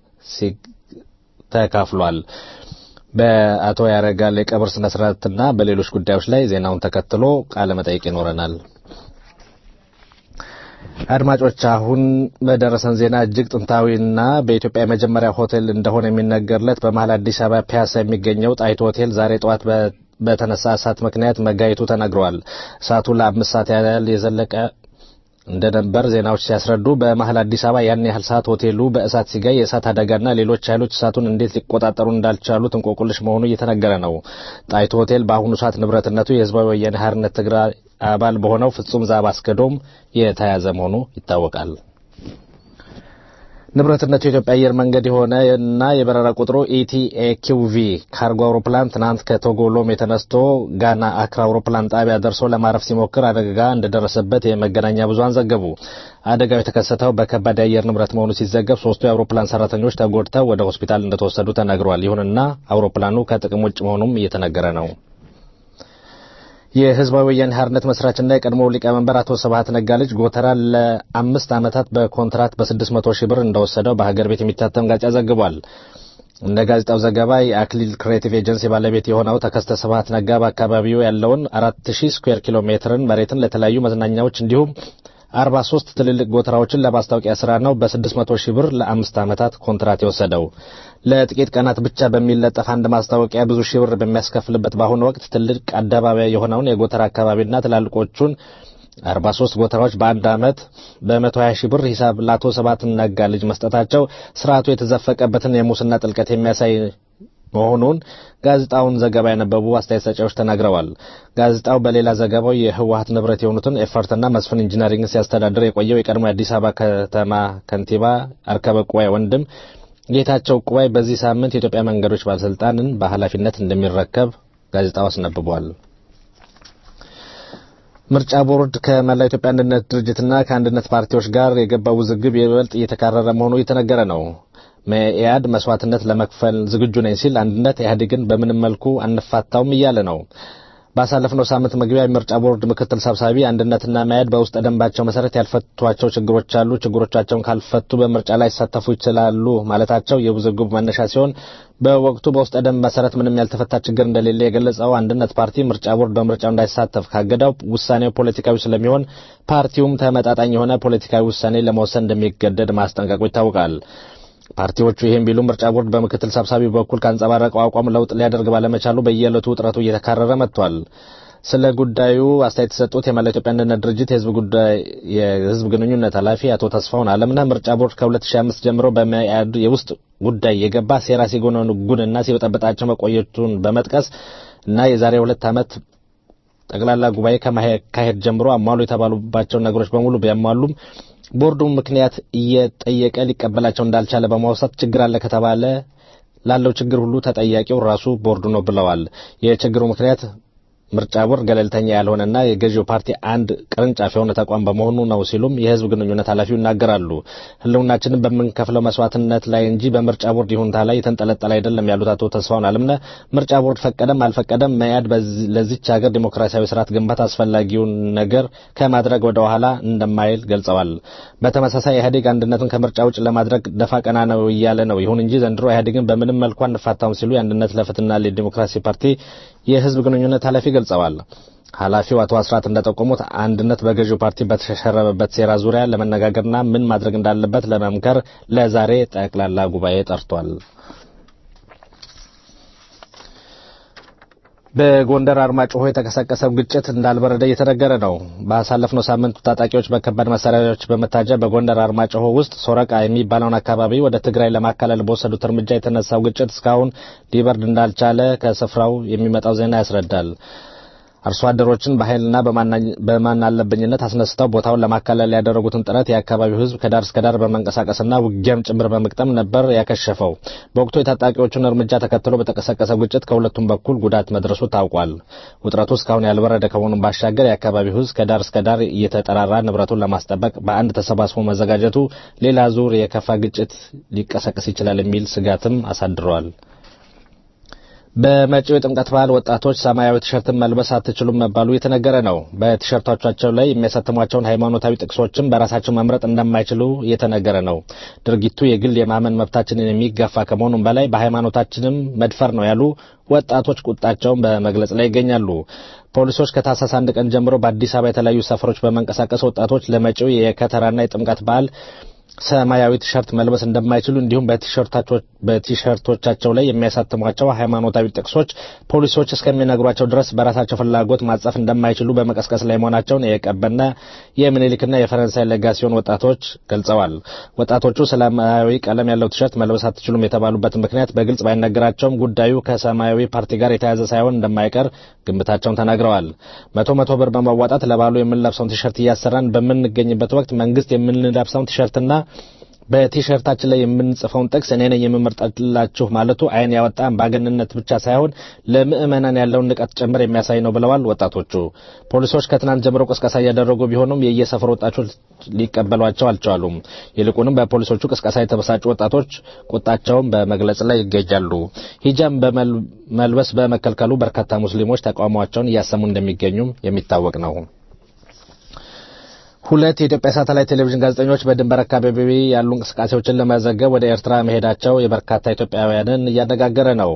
ተካፍሏል። በአቶ ያረጋል የቀብር ስነ ስርዓትና በሌሎች ጉዳዮች ላይ ዜናውን ተከትሎ ቃለ መጠይቅ ይኖረናል። አድማጮች አሁን በደረሰን ዜና እጅግ ጥንታዊና በኢትዮጵያ የመጀመሪያ ሆቴል እንደሆነ የሚነገርለት በመሀል አዲስ አበባ ፒያሳ የሚገኘው ጣይቱ ሆቴል ዛሬ ጠዋት በተነሳ እሳት ምክንያት መጋየቱ ተነግሯል። እሳቱ ለአምስት ሰዓት ያህል የዘለቀ እንደነበር ዜናዎች ሲያስረዱ በመሀል አዲስ አበባ ያን ያህል ሰዓት ሆቴሉ በእሳት ሲጋይ የእሳት አደጋና ሌሎች ኃይሎች እሳቱን እንዴት ሊቆጣጠሩ እንዳልቻሉት እንቆቁልሽ መሆኑ እየተነገረ ነው። ጣይቱ ሆቴል በአሁኑ ሰዓት ንብረትነቱ የህዝባዊ ወያኔ ሓርነት ትግራይ አባል በሆነው ፍጹም ዛብ አስገዶም የተያዘ መሆኑ ይታወቃል። ንብረትነቱ የኢትዮጵያ አየር መንገድ የሆነ እና የበረራ ቁጥሩ ኢቲኤኪውቪ ካርጎ አውሮፕላን ትናንት ከቶጎ ሎሜ ተነስቶ ጋና አክራ አውሮፕላን ጣቢያ ደርሶ ለማረፍ ሲሞክር አደጋ እንደደረሰበት የመገናኛ ብዙኃን ዘገቡ። አደጋው የተከሰተው በከባድ የአየር ንብረት መሆኑ ሲዘገብ ሶስቱ የአውሮፕላን ሰራተኞች ተጎድተው ወደ ሆስፒታል እንደተወሰዱ ተነግሯል። ይሁንና አውሮፕላኑ ከጥቅም ውጭ መሆኑም እየተነገረ ነው። የህዝባዊ ወያኔ ሓርነት መስራችና የቀድሞው ሊቀመንበር አቶ ስብሀት ነጋ ልጅ ጎተራ ለአምስት ዓመታት በኮንትራት በስድስት መቶ ሺህ ብር እንደወሰደው በሀገር ቤት የሚታተም ጋዜጣ ዘግቧል። እንደ ጋዜጣው ዘገባ የአክሊል ክሬቲቭ ኤጀንሲ ባለቤት የሆነው ተከስተ ስብሀት ነጋ በአካባቢው ያለውን አራት ሺህ ስኩዌር ኪሎ ሜትርን መሬትን ለተለያዩ መዝናኛዎች እንዲሁም አርባ ሶስት ትልልቅ ጎተራዎችን ለማስታወቂያ ስራ ነው በስድስት መቶ ሺህ ብር ለአምስት ዓመታት ኮንትራት የወሰደው። ለጥቂት ቀናት ብቻ በሚለጠፍ አንድ ማስታወቂያ ብዙ ሺህ ብር በሚያስከፍልበት በአሁኑ ወቅት ትልቅ አደባባይ የሆነውን የጎተራ አካባቢና ትላልቆቹን አርባ ሶስት ጎተራዎች በአንድ ዓመት በመቶ ሀያ ሺህ ብር ሂሳብ ለአቶ ስብሀት ነጋ ልጅ መስጠታቸው ስርዓቱ የተዘፈቀበትን የሙስና ጥልቀት የሚያሳይ መሆኑን ጋዜጣውን ዘገባ ያነበቡ አስተያየት ሰጪዎች ተናግረዋል። ጋዜጣው በሌላ ዘገባው የህወሀት ንብረት የሆኑትን ኤፈርትና መስፍን ኢንጂነሪንግ ሲያስተዳድር የቆየው የቀድሞ የአዲስ አበባ ከተማ ከንቲባ አርከበ ቁባይ ወንድም ጌታቸው ቁባይ በዚህ ሳምንት የኢትዮጵያ መንገዶች ባለስልጣንን በኃላፊነት እንደሚረከብ ጋዜጣው አስነብቧል። ምርጫ ቦርድ ከመላው ኢትዮጵያ አንድነት ድርጅትና ከአንድነት ፓርቲዎች ጋር የገባው ውዝግብ ይበልጥ እየተካረረ መሆኑ እየተነገረ ነው። መኢአድ መስዋዕትነት ለመክፈል ዝግጁ ነኝ ሲል አንድነት ኢህአዴግን በምንም መልኩ አንፋታውም እያለ ነው። ባሳለፍነው ሳምንት መግቢያ የምርጫ ቦርድ ምክትል ሰብሳቢ አንድነትና መኢአድ በውስጥ ደንባቸው መሰረት ያልፈቷቸው ችግሮች አሉ፣ ችግሮቻቸውን ካልፈቱ በምርጫ ላይ ይሳተፉ ይችላሉ ማለታቸው የውዝግቡ መነሻ ሲሆን በወቅቱ በውስጥ ደንብ መሰረት ምንም ያልተፈታ ችግር እንደሌለ የገለጸው አንድነት ፓርቲ ምርጫ ቦርድ በምርጫው እንዳይሳተፍ ካገዳው ውሳኔው ፖለቲካዊ ስለሚሆን ፓርቲውም ተመጣጣኝ የሆነ ፖለቲካዊ ውሳኔ ለመወሰን እንደሚገደድ ማስጠንቀቁ ይታወቃል። ፓርቲዎቹ ይህም ቢሉ ምርጫ ቦርድ በምክትል ሰብሳቢ በኩል ካንጸባረቀው አቋም ለውጥ ሊያደርግ ባለመቻሉ በየዕለቱ ውጥረቱ እየተካረረ መጥቷል። ስለ ጉዳዩ አስተያየት የሰጡት የመላው ኢትዮጵያ አንድነት ድርጅት የህዝብ ጉዳይ የህዝብ ግንኙነት ኃላፊ አቶ ተስፋውን አለምነህ ምርጫ ቦርድ ከ2005 ጀምሮ በመኢአድ የውስጥ ጉዳይ የገባ ሴራ ሲጎነጉንና ሲበጠበጣቸው መቆየቱን በመጥቀስ እና የዛሬ ሁለት ዓመት ጠቅላላ ጉባኤ ከማካሄድ ጀምሮ አሟሉ የተባሉባቸውን ነገሮች በሙሉ ቢያሟሉም ቦርዱ ምክንያት እየጠየቀ ሊቀበላቸው እንዳልቻለ በማውሳት ችግር አለ ከተባለ ላለው ችግር ሁሉ ተጠያቂው ራሱ ቦርዱ ነው ብለዋል። የችግሩ ምክንያት ምርጫ ቦርድ ገለልተኛ ያልሆነና የገዢው ፓርቲ አንድ ቅርንጫፍ የሆነ ተቋም በመሆኑ ነው ሲሉም የህዝብ ግንኙነት ኃላፊው ይናገራሉ። ህልውናችንን በምንከፍለው መስዋዕትነት ላይ እንጂ በምርጫ ቦርድ ይሁንታ ላይ የተንጠለጠለ አይደለም ያሉት አቶ ተስፋውን አለምነህ ምርጫ ቦርድ ፈቀደም አልፈቀደም መያድ ለዚች ሀገር ዲሞክራሲያዊ ስርዓት ግንባታ አስፈላጊውን ነገር ከማድረግ ወደ ኋላ እንደማይል ገልጸዋል። በተመሳሳይ ኢህአዴግ አንድነትን ከምርጫ ውጭ ለማድረግ ደፋ ቀና ነው እያለ ነው። ይሁን እንጂ ዘንድሮ ኢህአዴግን በምንም መልኩ አንፋታውም ሲሉ የአንድነት ለፍትህና ለዲሞክራሲ ፓርቲ የህዝብ ግንኙነት ኃላፊ ገልጸዋል። ኃላፊው አቶ አስራት እንደጠቆሙት አንድነት በገዢው ፓርቲ በተሸረበበት ሴራ ዙሪያ ለመነጋገርና ምን ማድረግ እንዳለበት ለመምከር ለዛሬ ጠቅላላ ጉባኤ ጠርቷል። በጎንደር አርማጭሆ የተቀሰቀሰው ግጭት እንዳልበረደ እየተነገረ ነው። ባሳለፍነው ሳምንት ታጣቂዎች በከባድ መሳሪያዎች በመታጀብ በጎንደር አርማጭሆ ውስጥ ሶረቃ የሚባለውን አካባቢ ወደ ትግራይ ለማካለል በወሰዱት እርምጃ የተነሳው ግጭት እስካሁን ሊበርድ እንዳልቻለ ከስፍራው የሚመጣው ዜና ያስረዳል። አርሶ አደሮችን በኃይልና በማን አለብኝነት አስነስተው ቦታውን ለማካለል ያደረጉትን ጥረት የአካባቢው ሕዝብ ከዳር እስከ ዳር በመንቀሳቀስና ውጊያም ጭምር በመቅጠም ነበር ያከሸፈው። በወቅቱ የታጣቂዎቹን እርምጃ ተከትሎ በተቀሰቀሰው ግጭት ከሁለቱም በኩል ጉዳት መድረሱ ታውቋል። ውጥረቱ እስካሁን ያልበረደ ከመሆኑም ባሻገር የአካባቢው ሕዝብ ከዳር እስከ ዳር እየተጠራራ ንብረቱን ለማስጠበቅ በአንድ ተሰባስቦ መዘጋጀቱ ሌላ ዙር የከፋ ግጭት ሊቀሰቅስ ይችላል የሚል ስጋትም አሳድረዋል። በመጪው የጥምቀት በዓል ወጣቶች ሰማያዊ ቲሸርትን መልበስ አትችሉም መባሉ እየተነገረ ነው። በቲሸርቶቻቸው ላይ የሚያሳትሟቸውን ሃይማኖታዊ ጥቅሶችን በራሳቸው መምረጥ እንደማይችሉ እየተነገረ ነው። ድርጊቱ የግል የማመን መብታችንን የሚጋፋ ከመሆኑም በላይ በሃይማኖታችንም መድፈር ነው ያሉ ወጣቶች ቁጣቸውን በመግለጽ ላይ ይገኛሉ። ፖሊሶች ከታህሳስ አንድ ቀን ጀምሮ በአዲስ አበባ የተለያዩ ሰፈሮች በመንቀሳቀስ ወጣቶች ለመጪው የከተራና የጥምቀት በዓል ሰማያዊ ቲሸርት መልበስ እንደማይችሉ እንዲሁም በቲሸርቶቻቸው ላይ የሚያሳትሟቸው ሃይማኖታዊ ጥቅሶች ፖሊሶች እስከሚነግሯቸው ድረስ በራሳቸው ፍላጎት ማጻፍ እንደማይችሉ በመቀስቀስ ላይ መሆናቸውን የቀበና የምኒልክና የፈረንሳይ ለጋሲዮን ወጣቶች ገልጸዋል። ወጣቶቹ ሰማያዊ ቀለም ያለው ቲሸርት መልበስ አትችሉም የተባሉበት ምክንያት በግልጽ ባይነገራቸውም ጉዳዩ ከሰማያዊ ፓርቲ ጋር የተያያዘ ሳይሆን እንደማይቀር ግምታቸውን ተናግረዋል። መቶ መቶ ብር በማዋጣት ለባሉ የምንለብሰውን ቲሸርት እያሰራን በምንገኝበት ወቅት መንግስት የምንለብሰውን ቲሸርትና በቲሸርታችን ላይ የምንጽፈውን ጥቅስ እኔ ነኝ የምመርጥላችሁ ማለቱ ዓይን ያወጣ አምባገነንነት ብቻ ሳይሆን ለምዕመናን ያለውን ንቀት ጭምር የሚያሳይ ነው ብለዋል ወጣቶቹ። ፖሊሶች ከትናንት ጀምሮ ቅስቀሳ እያደረጉ ቢሆኑም የየሰፈር ወጣቶች ሊቀበሏቸው አልቻሉም። ይልቁንም በፖሊሶቹ ቅስቀሳ የተበሳጩ ወጣቶች ቁጣቸውን በመግለጽ ላይ ይገኛሉ። ሂጃብ በመልበስ በመከልከሉ በርካታ ሙስሊሞች ተቃውሟቸውን እያሰሙ እንደሚገኙም የሚታወቅ ነው። ሁለት የኢትዮጵያ ሳተላይት ቴሌቪዥን ጋዜጠኞች በድንበር አካባቢ ያሉ እንቅስቃሴዎችን ለመዘገብ ወደ ኤርትራ መሄዳቸው የበርካታ ኢትዮጵያውያንን እያነጋገረ ነው።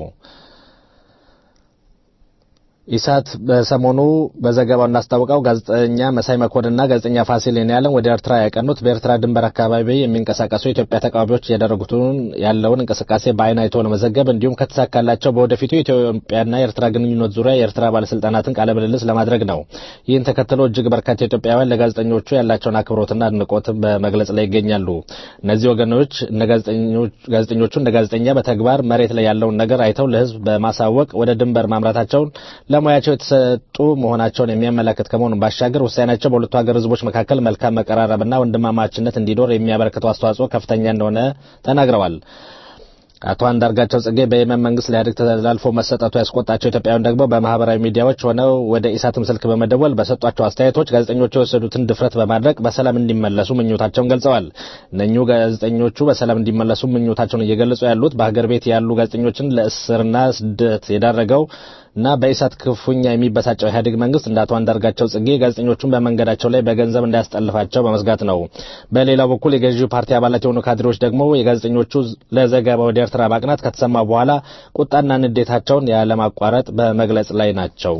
ኢሳት በሰሞኑ በዘገባው እንዳስታወቀው ጋዜጠኛ መሳይ መኮንንና ጋዜጠኛ ፋሲል የኔዓለም ወደ ኤርትራ ያቀኑት በኤርትራ ድንበር አካባቢ የሚንቀሳቀሱ የኢትዮጵያ ተቃዋሚዎች ያደረጉትን ያለውን እንቅስቃሴ በአይን አይቶ ለመዘገብ እንዲሁም ከተሳካላቸው በወደፊቱ የኢትዮጵያና የኤርትራ ግንኙነት ዙሪያ የኤርትራ ባለስልጣናትን ቃለ ምልልስ ለማድረግ ነው። ይህን ተከትሎ እጅግ በርካታ ኢትዮጵያውያን ለጋዜጠኞቹ ያላቸውን አክብሮትና አድናቆትን በመግለጽ ላይ ይገኛሉ። እነዚህ ወገኖች ጋዜጠኞቹ እንደ ጋዜጠኛ በተግባር መሬት ላይ ያለውን ነገር አይተው ለሕዝብ በማሳወቅ ወደ ድንበር ማምራታቸውን ለሙያቸው የተሰጡ መሆናቸውን የሚያመለክት ከመሆኑ ባሻገር ውሳኔያቸው በሁለቱ ሀገር ህዝቦች መካከል መልካም መቀራረብና ወንድማማችነት እንዲኖር የሚያበረክተው አስተዋጽኦ ከፍተኛ እንደሆነ ተናግረዋል። አቶ አንዳርጋቸው ጽጌ በየመን መንግስት ለኢህአዴግ ተላልፎ መሰጠቱ ያስቆጣቸው ኢትዮጵያውያን ደግሞ በማህበራዊ ሚዲያዎች ሆነው ወደ ኢሳትም ስልክ በመደወል በሰጧቸው አስተያየቶች ጋዜጠኞቹ የወሰዱትን ድፍረት በማድረግ በሰላም እንዲመለሱ ምኞታቸውን ገልጸዋል። እነኚሁ ጋዜጠኞቹ በሰላም እንዲመለሱ ምኞታቸውን እየገለጹ ያሉት በሀገር ቤት ያሉ ጋዜጠኞችን ለእስርና ስደት የዳረገው እና በኢሳት ክፉኛ የሚበሳጨው ኢህአዴግ መንግስት እንደ አቶ አንዳርጋቸው ጽጌ ጋዜጠኞቹን በመንገዳቸው ላይ በገንዘብ እንዳያስጠልፋቸው በመስጋት ነው። በሌላው በኩል የገዢው ፓርቲ አባላት የሆኑ ካድሬዎች ደግሞ የጋዜጠኞቹ ለዘገባ ወደ ኤርትራ ማቅናት ከተሰማ በኋላ ቁጣና ንዴታቸውን ያለማቋረጥ በመግለጽ ላይ ናቸው።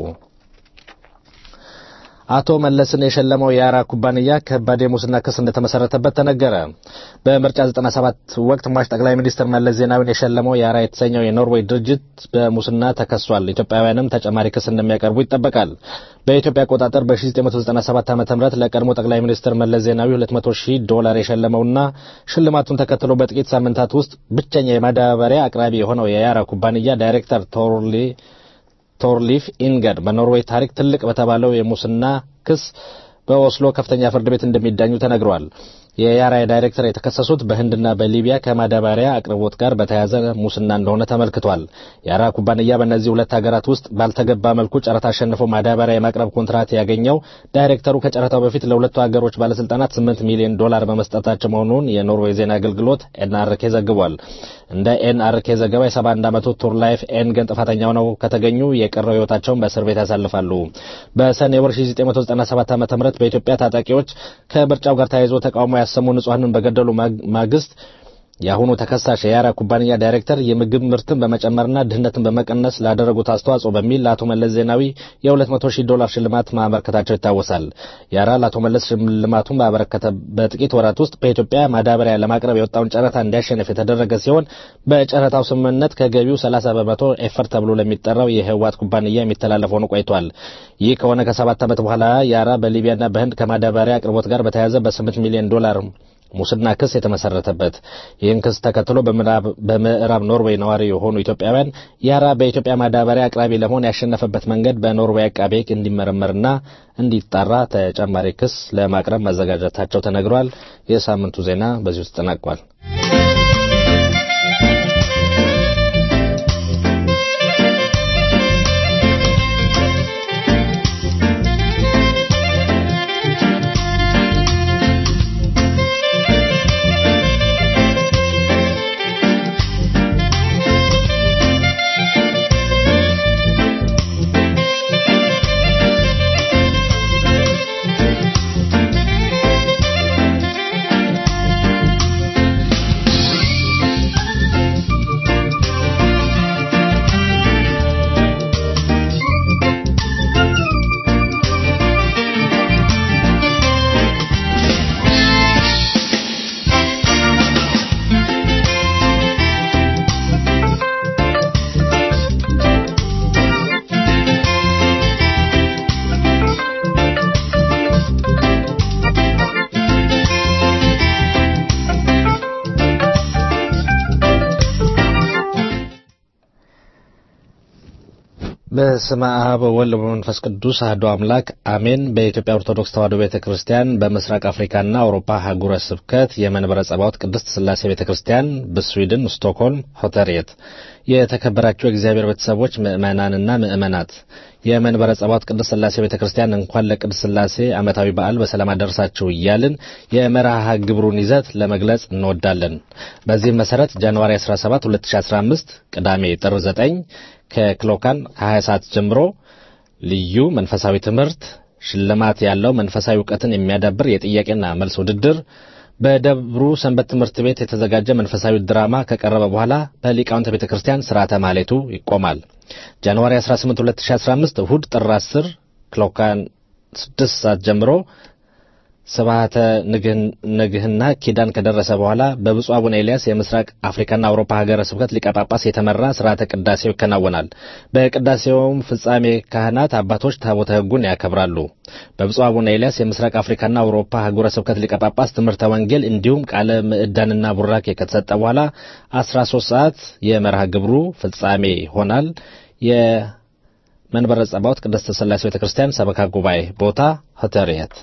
አቶ መለስን የሸለመው የአራ ኩባንያ ከባድ የሙስና ክስ እንደተመሰረተበት ተነገረ። በምርጫ 97 ወቅት ሟች ጠቅላይ ሚኒስትር መለስ ዜናዊን የሸለመው የአራ የተሰኘው የኖርዌይ ድርጅት በሙስና ተከሷል። ኢትዮጵያውያንም ተጨማሪ ክስ እንደሚያቀርቡ ይጠበቃል። በኢትዮጵያ አቆጣጠር በ1997 ዓ ም ለቀድሞ ጠቅላይ ሚኒስትር መለስ ዜናዊ 200 ሺህ ዶላር የሸለመውና ሽልማቱን ተከትሎ በጥቂት ሳምንታት ውስጥ ብቸኛ የማዳበሪያ አቅራቢ የሆነው የያራ ኩባንያ ዳይሬክተር ቶርሊ ቶርሊፍ ኢንገድ በኖርዌይ ታሪክ ትልቅ በተባለው የሙስና ክስ በኦስሎ ከፍተኛ ፍርድ ቤት እንደሚዳኙ ተነግሯል። የያራ ዳይሬክተር የተከሰሱት በህንድና በሊቢያ ከማዳበሪያ አቅርቦት ጋር በተያያዘ ሙስና እንደሆነ ተመልክቷል። የያራ ኩባንያ በእነዚህ ሁለት ሀገራት ውስጥ ባልተገባ መልኩ ጨረታ አሸንፎ ማዳበሪያ የማቅረብ ኮንትራት ያገኘው ዳይሬክተሩ ከጨረታው በፊት ለሁለቱ ሀገሮች ባለስልጣናት 8 ሚሊዮን ዶላር በመስጠታቸው መሆኑን የኖርዌይ ዜና አገልግሎት ኤንአርኬ ዘግቧል። እንደ ኤንአርኬ ዘገባ የ71 ዓመቱ ቱርላይፍ ኤንገን ጥፋተኛ ሆነው ከተገኙ የቀረው ህይወታቸውን በእስር ቤት ያሳልፋሉ። በሰኔ ወር 1997 ዓ ም በኢትዮጵያ ታጣቂዎች ከምርጫው ጋር ተያይዞ ተቃውሞ ያሰሙ ንጹሐንን በገደሉ ማግስት የአሁኑ ተከሳሽ የያራ ኩባንያ ዳይሬክተር የምግብ ምርትን በመጨመርና ድህነትን በመቀነስ ላደረጉት አስተዋጽኦ በሚል ለአቶ መለስ ዜናዊ የ200 ሺህ ዶላር ሽልማት ማበረከታቸው ይታወሳል። ያራ ለአቶ መለስ ሽልማቱን ባበረከተ በጥቂት ወራት ውስጥ በኢትዮጵያ ማዳበሪያ ለማቅረብ የወጣውን ጨረታ እንዲያሸንፍ የተደረገ ሲሆን በጨረታው ስምምነት ከገቢው 30 በመቶ ኤፈር ተብሎ ለሚጠራው የህወሓት ኩባንያ የሚተላለፍ ሆኖ ቆይቷል። ይህ ከሆነ ከሰባት ዓመት በኋላ ያራ በሊቢያና በህንድ ከማዳበሪያ አቅርቦት ጋር በተያያዘ በ8 ሚሊዮን ዶላር ሙስና ክስ የተመሰረተበት ይህን ክስ ተከትሎ በምዕራብ ኖርዌይ ነዋሪ የሆኑ ኢትዮጵያውያን ያራ በኢትዮጵያ ማዳበሪያ አቅራቢ ለመሆን ያሸነፈበት መንገድ በኖርዌይ አቃቤ ሕግ እንዲመረመርና እንዲጣራ ተጨማሪ ክስ ለማቅረብ መዘጋጀታቸው ተነግሯል። የሳምንቱ ዜና በዚሁ ተጠናቋል። በስመ አብ ወወልድ ወመንፈስ ቅዱስ አሐዱ አምላክ አሜን። በኢትዮጵያ ኦርቶዶክስ ተዋሕዶ ቤተ ክርስቲያን በምስራቅ አፍሪካና አውሮፓ አህጉረ ስብከት የመንበረ ጸባዖት ቅድስት ሥላሴ ቤተ ክርስቲያን በስዊድን ስቶክሆልም ሆተርየት የተከበራችሁ የእግዚአብሔር ቤተሰቦች ምእመናንና ምእመናት የመንበረ ጸባዖት ቅድስት ሥላሴ ቤተ ክርስቲያን እንኳን ለቅድስት ሥላሴ ዓመታዊ በዓል በሰላም አደረሳችሁ እያልን የመርሃ ግብሩን ይዘት ለመግለጽ እንወዳለን። በዚህም መሠረት ጃንዋሪ 17 2015 ቅዳሜ ጥር 9 ከክሎካን ከ20 ሰዓት ጀምሮ ልዩ መንፈሳዊ ትምህርት፣ ሽልማት ያለው መንፈሳዊ እውቀትን የሚያዳብር የጥያቄና መልስ ውድድር፣ በደብሩ ሰንበት ትምህርት ቤት የተዘጋጀ መንፈሳዊ ድራማ ከቀረበ በኋላ በሊቃውንተ ቤተ ክርስቲያን ስርዓተ ማሌቱ ይቆማል። ጃንዋሪ 18 2015 እሁድ ጥር 10 ክሎካን 6 ሰዓት ጀምሮ ስብሐተ ንግህና ኪዳን ከደረሰ በኋላ በብፁዕ አቡነ ኤልያስ የምስራቅ አፍሪካና አውሮፓ ሀገረ ስብከት ሊቀ ጳጳስ የተመራ ስርዓተ ቅዳሴው ይከናወናል። በቅዳሴውም ፍጻሜ ካህናት አባቶች ታቦተ ሕጉን ያከብራሉ። በብፁዕ አቡነ ኤልያስ የምስራቅ አፍሪካና አውሮፓ ሀገረ ስብከት ሊቀ ጳጳስ ትምህርተ ወንጌል እንዲሁም ቃለ ምዕዳንና ቡራኬ ከተሰጠ በኋላ 13 ሰዓት የመርሃ ግብሩ ፍጻሜ ይሆናል። የመንበረ ጸባዖት ቅድስት ሥላሴ ቤተ ክርስቲያን ሰበካ ጉባኤ ቦታ ሆተርየት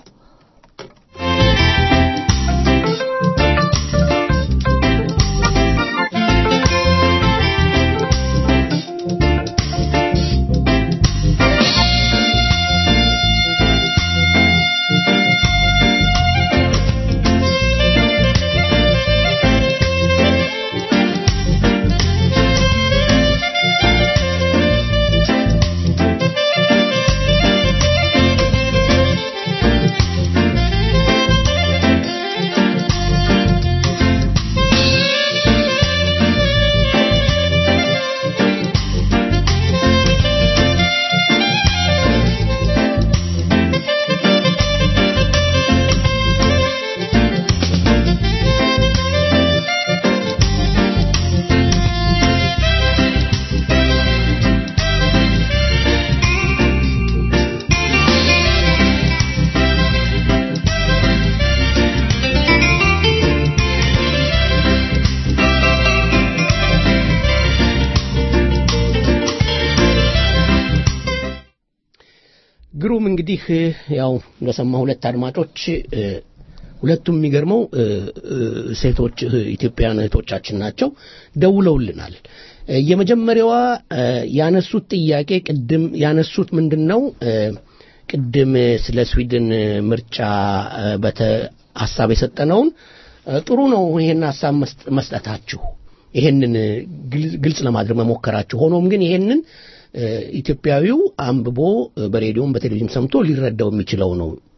ግሩም እንግዲህ ያው እንደሰማ ሁለት አድማጮች ሁለቱም የሚገርመው ሴቶች ኢትዮጵያውያን እህቶቻችን ናቸው ደውለውልናል የመጀመሪያዋ ያነሱት ጥያቄ ቅድም ያነሱት ምንድን ነው ቅድም ስለ ስዊድን ምርጫ በተ ሀሳብ የሰጠነውን ጥሩ ነው ይሄን ሀሳብ መስጠታችሁ ይሄንን ግልጽ ለማድረግ መሞከራችሁ ሆኖም ግን ይሄንን ኢትዮጵያዊው አንብቦ በሬዲዮም በቴሌቪዥን ሰምቶ ሊረዳው የሚችለው ነው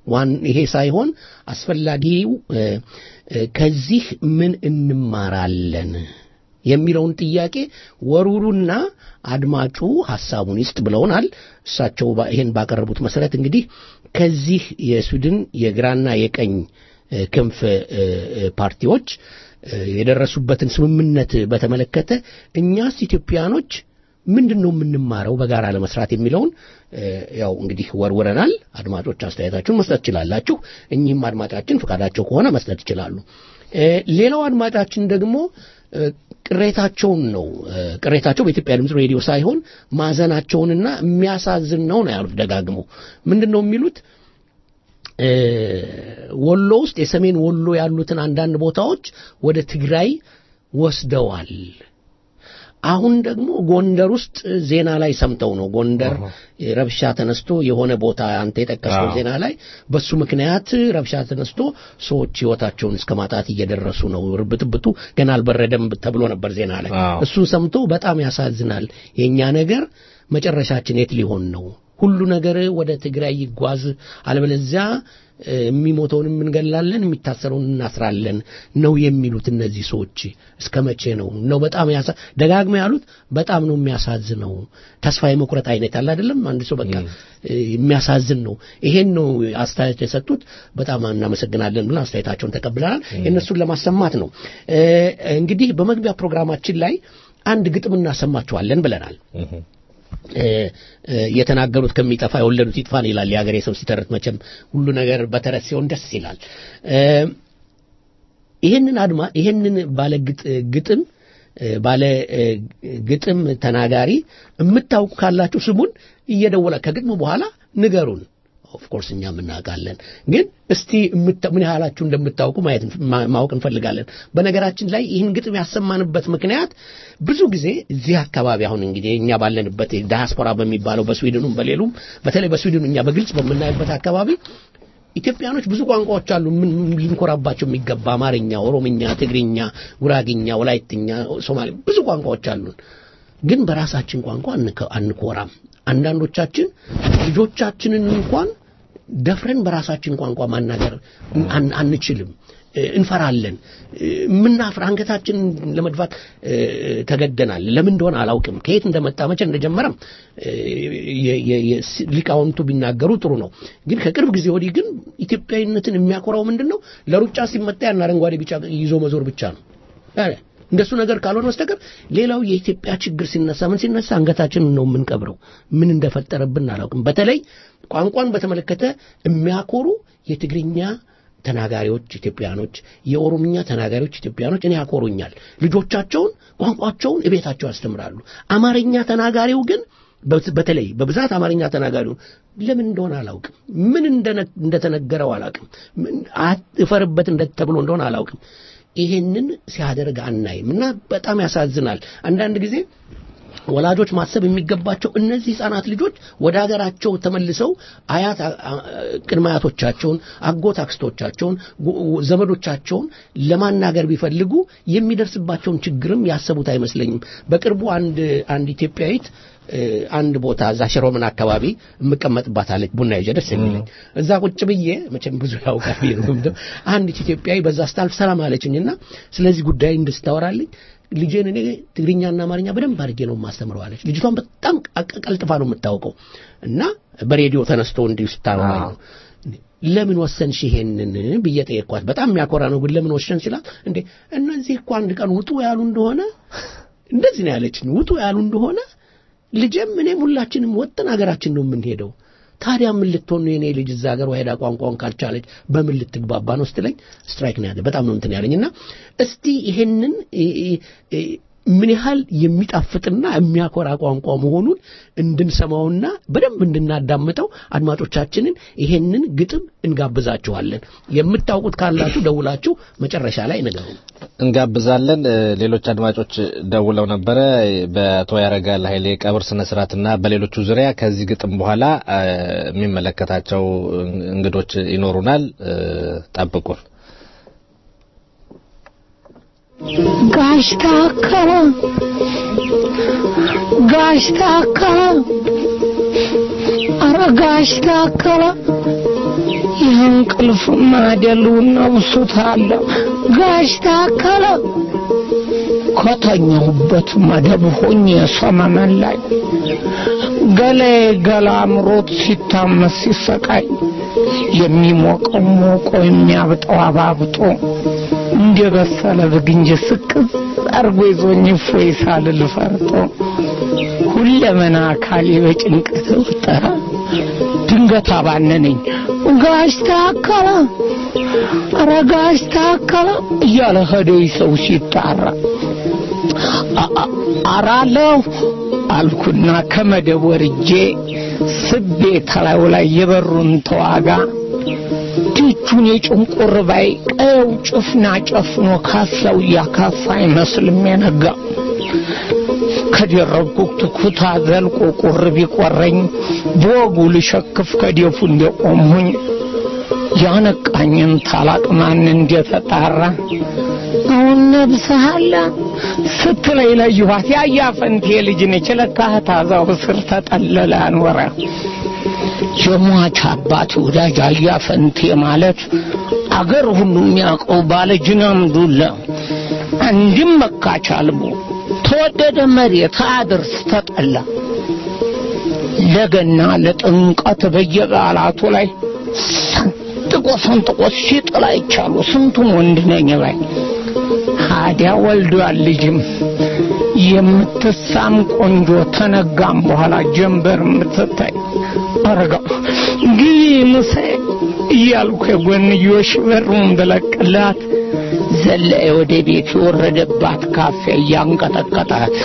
ዋን ይሄ ሳይሆን አስፈላጊው እ፣ እ፣ ከዚህ ምን እንማራለን የሚለውን ጥያቄ ወሩሩና አድማጩ ሐሳቡን ይስጥ ብለውናል። እሳቸው ባ- ይሄን ባቀረቡት መሰረት እንግዲህ ከዚህ የስዊድን የግራና የቀኝ እ፣ ክንፍ እ፣ እ፣ ፓርቲዎች እ፣ የደረሱበትን ስምምነት በተመለከተ እኛስ ኢትዮጵያኖች ምንድን ነው የምንማረው በጋራ ለመስራት የሚለውን እ፣ ያው እንግዲህ ወርውረናል። አድማጮች አስተያየታችሁን መስጠት ትችላላችሁ። እኚህም አድማጫችን ፈቃዳቸው ከሆነ መስጠት ይችላሉ። እ፣ ሌላው አድማጫችን ደግሞ እ፣ ቅሬታቸውን ነው እ፣ ቅሬታቸው በኢትዮጵያ ድምፅ ሬዲዮ ሳይሆን ማዘናቸውንና የሚያሳዝን ነው ነው ያሉት ደጋግሞ ምንድን ነው የሚሉት እ፣ ወሎ ውስጥ የሰሜን ወሎ ያሉትን አንዳንድ ቦታዎች ወደ ትግራይ ወስደዋል። አሁን ደግሞ ጎንደር ውስጥ ዜና ላይ ሰምተው ነው ጎንደር ረብሻ ተነስቶ የሆነ ቦታ አንተ የጠቀስከው አዎ። ዜና ላይ በሱ ምክንያት ረብሻ ተነስቶ ሰዎች ህይወታቸውን እስከ ማጣት እየደረሱ ነው። ብጥብጡ ገና አልበረደም ተብሎ ነበር ዜና ላይ። አዎ። እሱን ሰምቶ በጣም ያሳዝናል። የኛ ነገር መጨረሻችን የት ሊሆን ነው? ሁሉ ነገር ወደ ትግራይ ይጓዝ፣ አለበለዚያ እ፣ የሚሞተውንም እንገላለን፣ የሚታሰረውን እናስራለን ነው የሚሉት እነዚህ ሰዎች። እስከ መቼ ነው ነው በጣም ያሳ ደጋግመው ያሉት በጣም ነው የሚያሳዝነው። ተስፋ የመቁረጥ አይነት አለ አይደለም። አንድ ሰው በቃ እ፣ የሚያሳዝን ነው። ይሄን ነው አስተያየት የሰጡት። በጣም እናመሰግናለን ብለን አስተያየታቸውን ተቀብለናል። የእነሱን ለማሰማት ነው እ፣ እንግዲህ በመግቢያ ፕሮግራማችን ላይ አንድ ግጥም እናሰማችኋለን ብለናል። እ፣ እ፣ የተናገሩት ከሚጠፋ የወለዱት ይጥፋን ይላል የሀገሬ ሰው ሲተርት። መቼም ሁሉ ነገር በተረት ሲሆን ደስ ይላል። እ፣ ይህንን አድማ ይህንን ባለ ግጥ- ግጥም እ፣ ባለ እ፣ ግጥም ተናጋሪ የምታውቁ ካላችሁ ስሙን እየደወለ ከግጥሙ በኋላ ንገሩን። ኦፍኮርስ እኛም እናውቃለን፣ ግን እስቲ የምታ- ምን ያህላችሁ እንደምታውቁ ማየት እንፍ- ማ- ማወቅ እንፈልጋለን። በነገራችን ላይ ይህን ግጥም ያሰማንበት ምክንያት ብዙ ጊዜ እዚህ አካባቢ አሁን እንግዲህ እኛ ባለንበት ዳያስፖራ በሚባለው በስዊድኑም በሌሉም በተለይ በስዊድኑ እኛ በግልጽ በምናይበት አካባቢ ኢትዮጵያኖች ብዙ ቋንቋዎች አሉ። ምን ምን ልንኮራባቸው የሚገባ አማርኛ፣ ኦሮምኛ፣ ትግርኛ፣ ጉራግኛ፣ ወላይትኛ፣ ሶማሌ ብዙ ቋንቋዎች አሉን። ግን በራሳችን ቋንቋ አንከ- አንኮራም። አንዳንዶቻችን ልጆቻችንን እንኳን ደፍረን በራሳችን ቋንቋ ማናገር አን- አንችልም። እ፣ እንፈራለን። እ፣ የምናፍር አንገታችንን ለመድፋት እ፣ ተገደናል። ለምን እንደሆነ አላውቅም። ከየት እንደመጣ መቼ እንደጀመረም እ፣ የ- የ- የ- ስ- ሊቃውንቱ ቢናገሩ ጥሩ ነው። ግን ከቅርብ ጊዜ ወዲህ ግን ኢትዮጵያዊነትን የሚያኮራው ምንድን ነው? ለሩጫ ሲመጣ ያን አረንጓዴ ቢጫ ይዞ መዞር ብቻ ነው። ኧረ፣ እንደሱ ነገር ካልሆነ በስተቀር ሌላው የኢትዮጵያ ችግር ሲነሳ ምን ሲነሳ አንገታችንን ነው የምንቀብረው። ምን እንደፈጠረብን አላውቅም። በተለይ ቋንቋን በተመለከተ የሚያኮሩ የትግርኛ ተናጋሪዎች ኢትዮጵያኖች፣ የኦሮምኛ ተናጋሪዎች ኢትዮጵያኖች እኔ ያኮሩኛል። ልጆቻቸውን ቋንቋቸውን እቤታቸው ያስተምራሉ። አማርኛ ተናጋሪው ግን በ- በተለይ በብዛት አማርኛ ተናጋሪው ለምን እንደሆነ አላውቅም። ምን እንደነ- እንደተነገረው አላውቅም። ምን አትፈርበት እንደ ተብሎ እንደሆነ አላውቅም። ይሄንን ሲያደርግ አናይም እና በጣም ያሳዝናል። አንዳንድ ጊዜ ወላጆች ማሰብ የሚገባቸው እነዚህ ህጻናት ልጆች ወደ ሀገራቸው ተመልሰው አያት አ- አ- ቅድመ አያቶቻቸውን፣ አጎት አክስቶቻቸውን፣ ጉ- ዘመዶቻቸውን ለማናገር ቢፈልጉ የሚደርስባቸውን ችግርም ያሰቡት አይመስለኝም። በቅርቡ አንድ አንድ ኢትዮጵያዊት እ፣ አንድ ቦታ እዛ ሽሮምን አካባቢ የምቀመጥባት አለች ቡና ይዤ ደስ የሚለኝ እዛ ቁጭ ብዬ መቼም ብዙ ያውቃል ብዬ ነው የምገምተው። አንዲት ኢትዮጵያዊ በዛ ስታልፍ ሰላም አለችኝና ስለዚህ ጉዳይ እንድስታወራልኝ ልጄን እኔ ትግርኛና አማርኛ በደንብ አድርጌ ነው የማስተምረው አለች። ልጅቷን በጣም ቀ- ቀልጥፋ ነው የምታውቀው እና በሬዲዮ ተነስቶ እንዲሁ ስታወራኝ ነው ለምን ወሰንሽ ይሄንን ብዬ ጠየቅኳት። በጣም የሚያኮራ ነው ግን ለምን ወሰን ሲላት እንዴ እነዚህ እኮ አንድ ቀን ውጡ ያሉ እንደሆነ እንደዚህ ነው ያለችኝ። ውጡ ያሉ እንደሆነ ልጄም እኔም ሁላችንም ወጥን ሀገራችን ነው የምንሄደው። ታዲያ ምን ልትሆን ነው የኔ ልጅ እዛ ሀገር ሄዳ ቋንቋውን ካልቻለች በምን ልትግባባ ነው ስትለኝ ስትራይክ ነው ያለ። በጣም ነው እንትን ያለኝ እና እስቲ ይሄንን እ- እ- እ- ምን ያህል የሚጣፍጥና የሚያኮራ ቋንቋ መሆኑን እንድንሰማውና በደንብ እንድናዳምጠው አድማጮቻችንን ይሄንን ግጥም እንጋብዛችኋለን። የምታውቁት ካላችሁ ደውላችሁ መጨረሻ ላይ ንገሩ። እንጋብዛለን። እ፣ ሌሎች አድማጮች ደውለው ነበረ በአቶ ያረጋል ኃይሌ ቀብር ስነ ስርዓትና በሌሎቹ ዙሪያ ከዚህ ግጥም በኋላ እ፣ የሚመለከታቸው እንግዶች ይኖሩናል። እ፣ ጠብቁን። ጋሽ ታከለ ጋሽ ታከለ አረ ጋሽ ታከለ የእንቅልፍ ማደሉን ነብሱታለ ጋሽ ታከለ ከተኛሁበት መደብ ሆኜ ሰመመን ላይ ገላዬ ገላ አምሮት ሲታመስ ሲሰቃይ የሚሞቀው ሞቆ የሚያብጠው አባብጦ እንደ በሰለ ብግንጅ ስቅዝ አርጎ ይዞኝ እፎይ ሳልል ፈርጦ ሁለመና አካሌ በጭንቅ ተወጠረ። ድንገት አባነነኝ። ጋሽ ታከለ፣ ኧረ ጋሽ ታከለ እያለ ሄደው ሰው ሲጣራ አራለሁ አልኩና ከመደብ ወርጄ ስቤ ተላዩ ላይ የበሩን ተዋጋ ደጁን የጭንቁር ባይ ቀየው ጭፍና ጨፍኖ ካፊያው እያካፋ አይመስልም የነጋ ከደረብኩት ኩታ ዘልቆ ቁር ቢቆረኝ በወጉ ልሸክፍ ከደፉ እንደቆምሁኝ ያነቃኝን ታላቅ ማን እንደተጣራ አሁን ነብስሃለ ስትለይ ለየኋት ያያ ፈንቴ ልጅ ነች ለካ ታዛው ስር ተጠለለ አኖረ የሟች አባት ወዳጅ አያ ፈንቴ ማለት አገር ሁሉ የሚያውቀው ባለ ጅናም ዱላ አንድም መካች አልቦ ተወደደ መሬት አድርስ ተጠላ ለገና ለጥምቀት በየበዓላቱ ላይ ሰንጥቆ ሰንጥቆ ሲጥል አይቻሉ ስንቱን ወንድ ነኝ ባይ ታዲያ ወልዷል ልጅም የምትሳም ቆንጆ ተነጋም በኋላ ጀንበር የምትታይ አረጋ ግቢ ምሴ እያልኩ የጎንዮሽ በሩን ብለቅላት ዘለየ ወደ ቤት የወረደባት ካፌ እያንቀጠቀጣት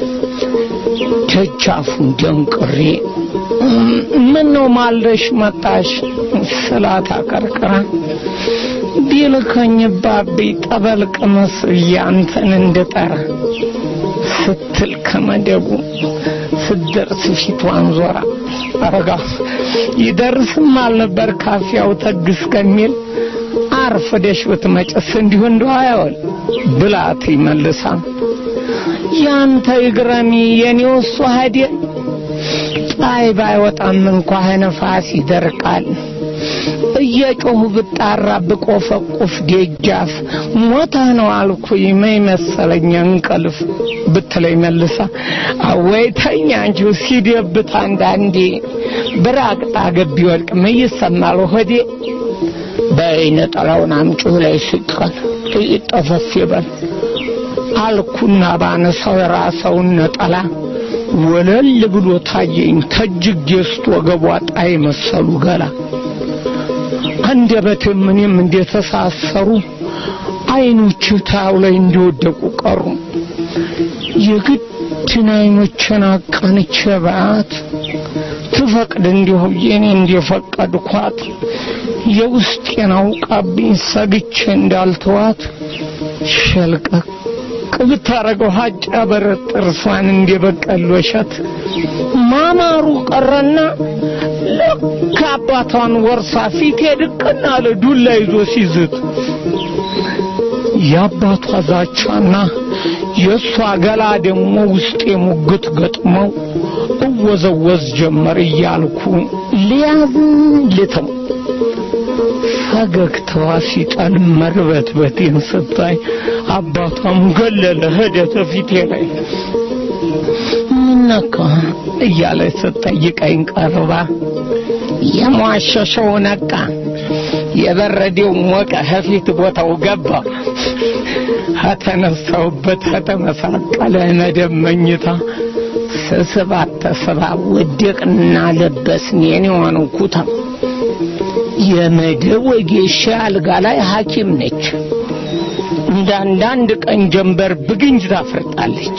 ደጃፉን ደንቅሬ ምን ነው ማልደሽ መጣሽ ስላት አቀርቅራ ቢልከኝ ባቢ ጠበል ቅመስ እያንተን እንድጠራ ስትል ከመደቡ ስትደርስ ፊቷን ዞራ አረጋ ይደርስም አልነበር ካፊያው ተግ እስከሚል አርፍደሽ ብትመጭስ እንዲሁ እንደው አይወል ብላት ይመልሳ ያንተ ይግረሚ የኔው እሱ ሀዴ ፀሐይ ባይወጣም እንኳ ነፋስ ይደርቃል እየጮሁ ብጣራ ብቆፈቁፍ ደጃፍ ሞተህ ነው አልኩኝ መይ መሰለኝ እንቅልፍ ብትለኝ መልሳ አወይ ተኛ እንጂ ሲደብት አንዳንዴ ብራቅጣ ገቢ ወልቅ ምን ይሰማል ሆዴ በይነ ጠላውን አምጪው ላይ ስቀል ጠፈፍ ይበል አልኩና ባነሳው የራሰውን ነጠላ ወለል ብሎ ታየኝ ተጅግ ገዝቶ ወገቧ ጣይ መሰሉ ገላ አንደበትም እኔም እንደተሳሰሩ አይኖች ታው ላይ እንደወደቁ ቀሩ የግድን አይኖችን አቀንቼ በአት ትፈቅድ እንዲሁ የኔ እንደፈቀድኳት የውስጤን አውቃብኝ ሰግቼ እንዳልተዋት ሸልቀቅ ብታረገው ሀጫ በረት ጥርሷን እንደበቀል ወሸት ማማሩ ቀረና ልክ አባቷን ወርሳ ፊቴ ድቅና አለ ዱላ ይዞ ሲዝት የአባቷ ዛቻና የእሷ ገላ ደግሞ ውስጤ ሙግት ገጥመው እወዘወዝ ጀመር እያልኩ ሊያዝ ልተው ፈገግታዋ ሲጠል መርበትበቴን ስታይ አባቷም ገለለ ሄደ ተፊቴ ላይ ምነካ እያለች ስትጠይቀኝ ቀርባ የሟሸሸው ነቃ የበረዴው ሞቀ ከፊት ቦታው ገባ ከተነሳውበት ከተመሳቀለ መደብ መኝታ ስስባት ተስባ ወደቅና ለበስን የኔዋን ኩታ የመደብ ወጌሻ አልጋ ላይ ሐኪም ነች። እንደ አንዳንድ ቀን ጀንበር ብግንጅ ታፈርጣለች።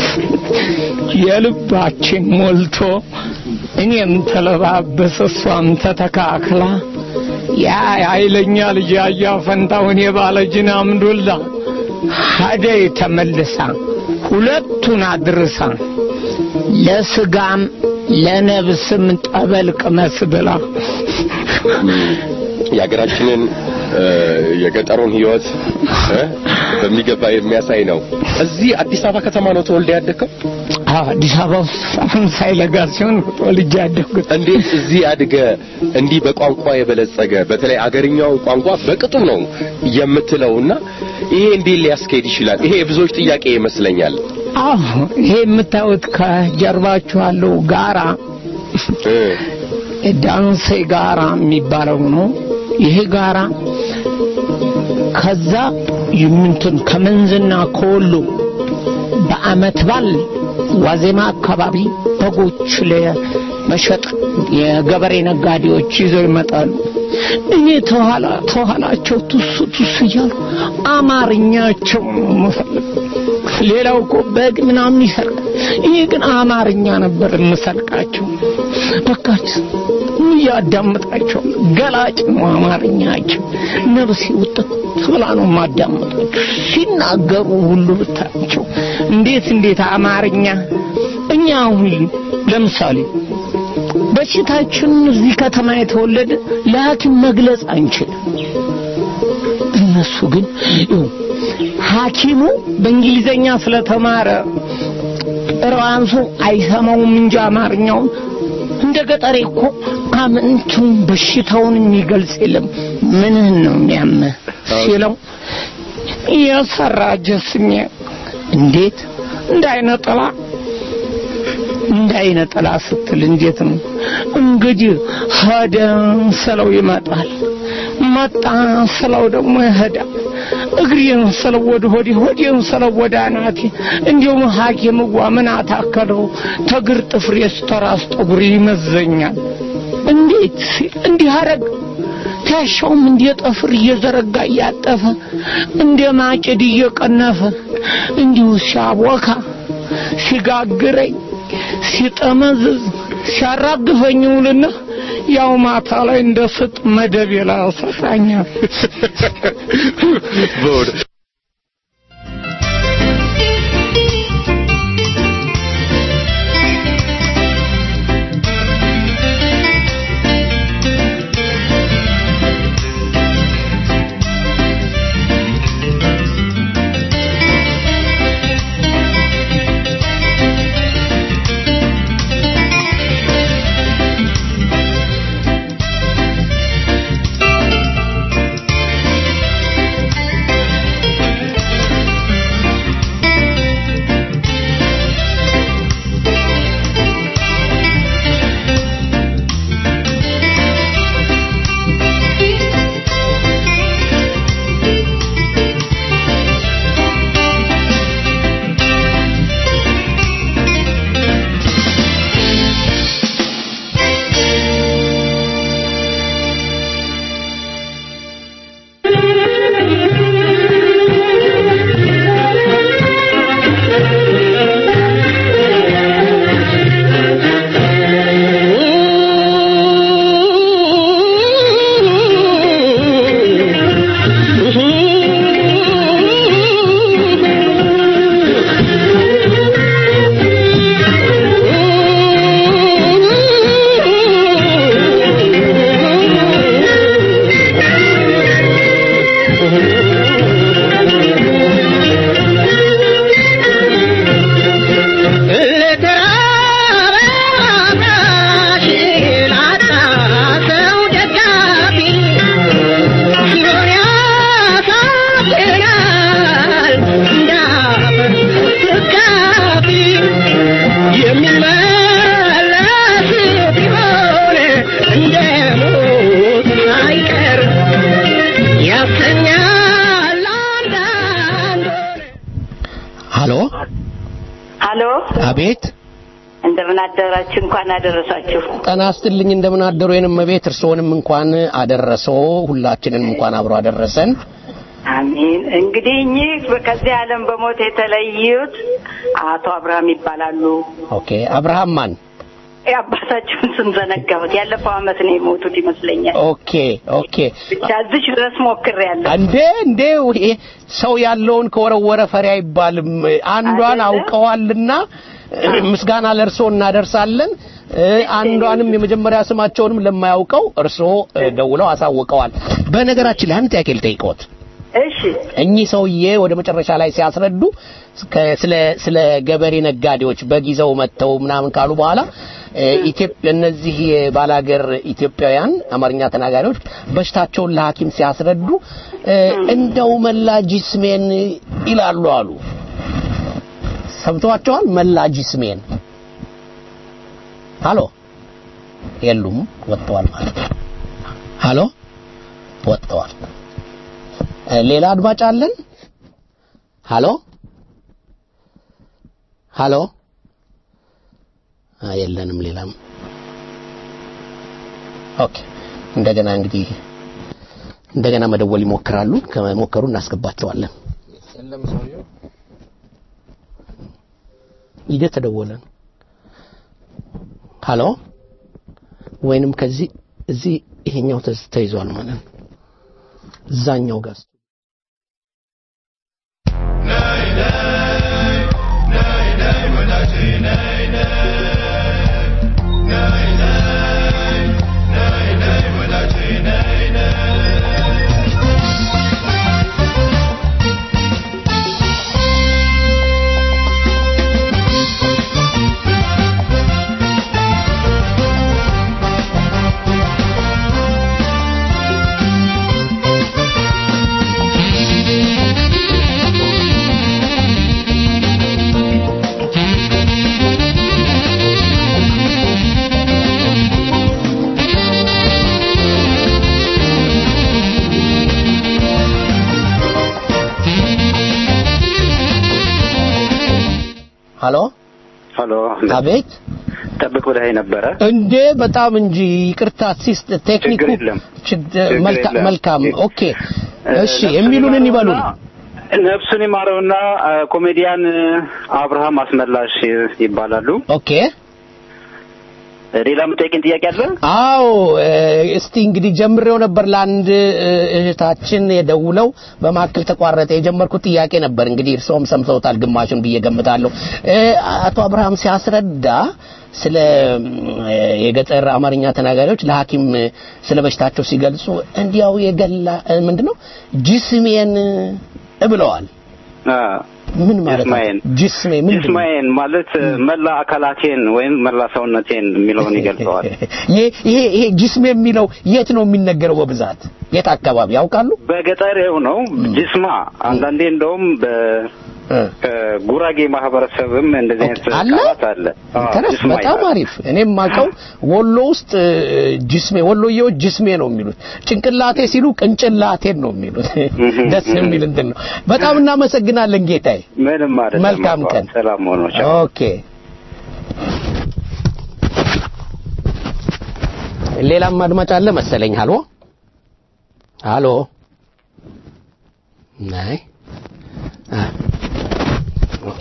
የልባችን ሞልቶ እኔም ተለባበስ እሷም ተተካክላ ያ ኃይለኛ ልጅ ያያ ፈንታውን የባለ ጅን አምዱላ ሀደይ ተመልሳ ሁለቱን አድርሳ ለስጋም ለነብስም ጠበል ቅመስ ብላ የሀገራችንን የገጠሩን ህይወት በሚገባ የሚያሳይ ነው። እዚህ አዲስ አበባ ከተማ ነው ተወልደ ያደግከው? አዲስ አበባ ውስጥ ፈረንሳይ ለጋ ሲሆን ተወልጄ ያደግኩት። እንዴት እዚህ አድገ እንዲህ በቋንቋ የበለጸገ በተለይ አገርኛው ቋንቋ በቅጡ ነው የምትለውና ይሄ እንዴት ሊያስኬድ ይችላል? ይሄ የብዙዎች ጥያቄ ይመስለኛል። አዎ ይሄ የምታዩት ከጀርባችሁ ያለው ጋራ ዳንሴ ጋራ የሚባለው ነው። ይሄ ጋራ ከዛ ይምንትን ከመንዝና ከወሎ በአመት ባል ዋዜማ አካባቢ በጎች ለመሸጥ የገበሬ ነጋዴዎች ይዘው ይመጣሉ። እኔ ተኋላ ተኋላቸው ቱስ ቱስ እያሉ አማርኛቸው ነው የምፈልግ። ሌላው እኮ በግ ምናምን ይሰርቅ፣ እኔ ግን አማርኛ ነበር የምሰልቃቸው። በቃች እያዳምጣቸው ገላጭ ነው አማርኛቸው። ነብሴ ውጥት ብላ ነው የማዳምጣቸው። ሲናገሩ ሁሉ ብታቸው እንዴት እንዴት አማርኛ እኛ አሁን ለምሳሌ በሽታችን እዚህ ከተማ የተወለደ ለሐኪም መግለጽ አንችልም። እነሱ ግን ይኸው ሐኪሙ በእንግሊዘኛ ስለተማረ ራሱ አይሰማውም እንጂ አማርኛውን እንደ ገጠሬ እኮ አምንቱን በሽታውን የሚገልጽ የለም። ምንህን ነው የሚያምህ ሲለው የሰራ ጀስሜ እንዴት እንዳይነጠላ እንዳይነጠላ ስትል እንዴት ነው እንግዲህ ሄደ ስለው ይመጣል፣ መጣ ስለው ደግሞ ይሄዳል። እግሬን ስለው ወደ ሆዴ፣ ሆዴን ስለው ወደ አናቴ። እንዲሁም ሐኪምዋ ምን አታከለው ተግር ጥፍሬ ስተራስ ጠጉር ይመዘኛል። እንዴት ሲል እንዲህ አረግ ትከሻውም እንደ ጠፍር እየዘረጋ እያጠፈ እንደ ማጭድ እየቀነፈ እንዲሁ ሲያቦካ ሲጋግረኝ ሲጠመዝዝ ሲያራግፈኝ ውልና ያው ማታ ላይ እንደ ስጥ መደብ ይላሰጣኛል። ሀሎ ሀሎ አቤት እንደምን አደራችሁ እንኳን አደረሳችሁ ጤና ይስጥልኝ እንደምን አደሩ የንም ቤት እርስዎንም እንኳን አደረሰው ሁላችንን እንኳን አብሮ አደረሰን አሜን እንግዲህ እኚህ ከዚህ ዓለም በሞት የተለዩት አቶ አብርሃም ይባላሉ ኦኬ አብርሃም ማን የአባታችሁን ስም ዘነጋሁት ያለፈው አመት ነው የሞቱት ይመስለኛል ኦኬ ኦኬ ብቻ እዚች ድረስ ሞክሬያለሁ እንዴ እንዴ ይሄ ሰው ያለውን ከወረወረ ፈሪ አይባልም አንዷን አውቀዋልና ምስጋና ለእርሶ እናደርሳለን አንዷንም የመጀመሪያ ስማቸውንም ለማያውቀው እርሶ ደውለው አሳውቀዋል በነገራችን ላይ አንድ ጥያቄ ልጠይቅዎት እሺ እኚህ ሰውዬ ወደ መጨረሻ ላይ ሲያስረዱ ከ- ስለ ስለ ገበሬ ነጋዴዎች በጊዜው መጥተው ምናምን ካሉ በኋላ እ፣ ኢትዮጵያ እነዚህ የባላገር ኢትዮጵያውያን አማርኛ ተናጋሪዎች በሽታቸውን ለሐኪም ሲያስረዱ እ፣ እንደው መላ ጂስሜን ይላሉ አሉ። ሰምተዋቸዋል? መላ ጂስሜን ሃሎ የሉም፣ ወጥተዋል ማለት ነው። ሃሎ ወጥተዋል። እ፣ ሌላ አድማጭ አለን? ሃሎ ሃሎ አ የለንም። ሌላም ኦኬ። እንደገና እንግዲህ እንደገና መደወል ይሞክራሉ። ከሞከሩ እናስገባቸዋለን። እየተደወለ ነው። ሃሎ ወይንም ከዚህ እዚህ ይሄኛው ተዝ- ተይዟል ማለት ነው። እዛኛው ጋር ሃሎ ሀሎ አቤት ጠብቅ ብለህ ነበረ። እንዴ በጣም እንጂ ይቅርታ ሲስት ቴክኒኩ ችግር የለም። ችግ- ችግር መልካ- የለም። መልካም ኦኬ እሺ የሚሉንን ይበሉን ነፍሱን ይማረውና አ፣ ኮሜዲያን አብርሃም አስመላሽ ይባላሉ። ኦኬ ሌላ የምጠይቅን ጥያቄ አለ? አዎ እ፣ እስቲ እንግዲህ ጀምሬው ነበር ለአንድ እ፣ እህታችን የደውለው በማከል ተቋረጠ የጀመርኩት ጥያቄ ነበር እንግዲህ እርስዎም ሰምተውታል ግማሹን ብዬ ገምታለሁ እ፣ አቶ አብርሃም ሲያስረዳ ስለ እ፣ የገጠር አማርኛ ተናጋሪዎች ለሐኪም እ፣ ስለ በሽታቸው ሲገልጹ እንዲያው የገላ እ፣ ምንድነው ጂስሜን እ፣ ብለዋል አ፣ ምን ማለት ነው ጅስማዬን ጂስሜ ምንድን ነው ጅስማዬን ማለት መላ አካላቴን ወይም መላ ሰውነቴን የሚለውን ይገልጸዋል። ይሄ ይሄ ይሄ ጂስሜ የሚለው የት ነው የሚነገረው በብዛት የት አካባቢ ያውቃሉ በገጠሬው ነው ጅስማ። አንዳንዴ እንደውም በጉራጌ ማህበረሰብም እንደዚህ አይነት አለ? ቃላት አለ። አዎ፣ ተረፍ ጅስማ በጣም ይባላል። አሪፍ እኔም ማቀው ወሎ ውስጥ እ፣ ጅስሜ ወሎዬዎች ጅስሜ ነው የሚሉት ጭንቅላቴ ሲሉ ቅንጭላቴን ነው የሚሉት ደስ የሚል እንትን ነው በጣም እናመሰግናለን ጌታዬ ምንም አይደለም። መልካም አባ፣ ቀን። ሰላም ሆኖ ቻው። ኦኬ ሌላም አድማጭ አለ መሰለኝ ሃሎ ሃሎ ናይ አ ኦኬ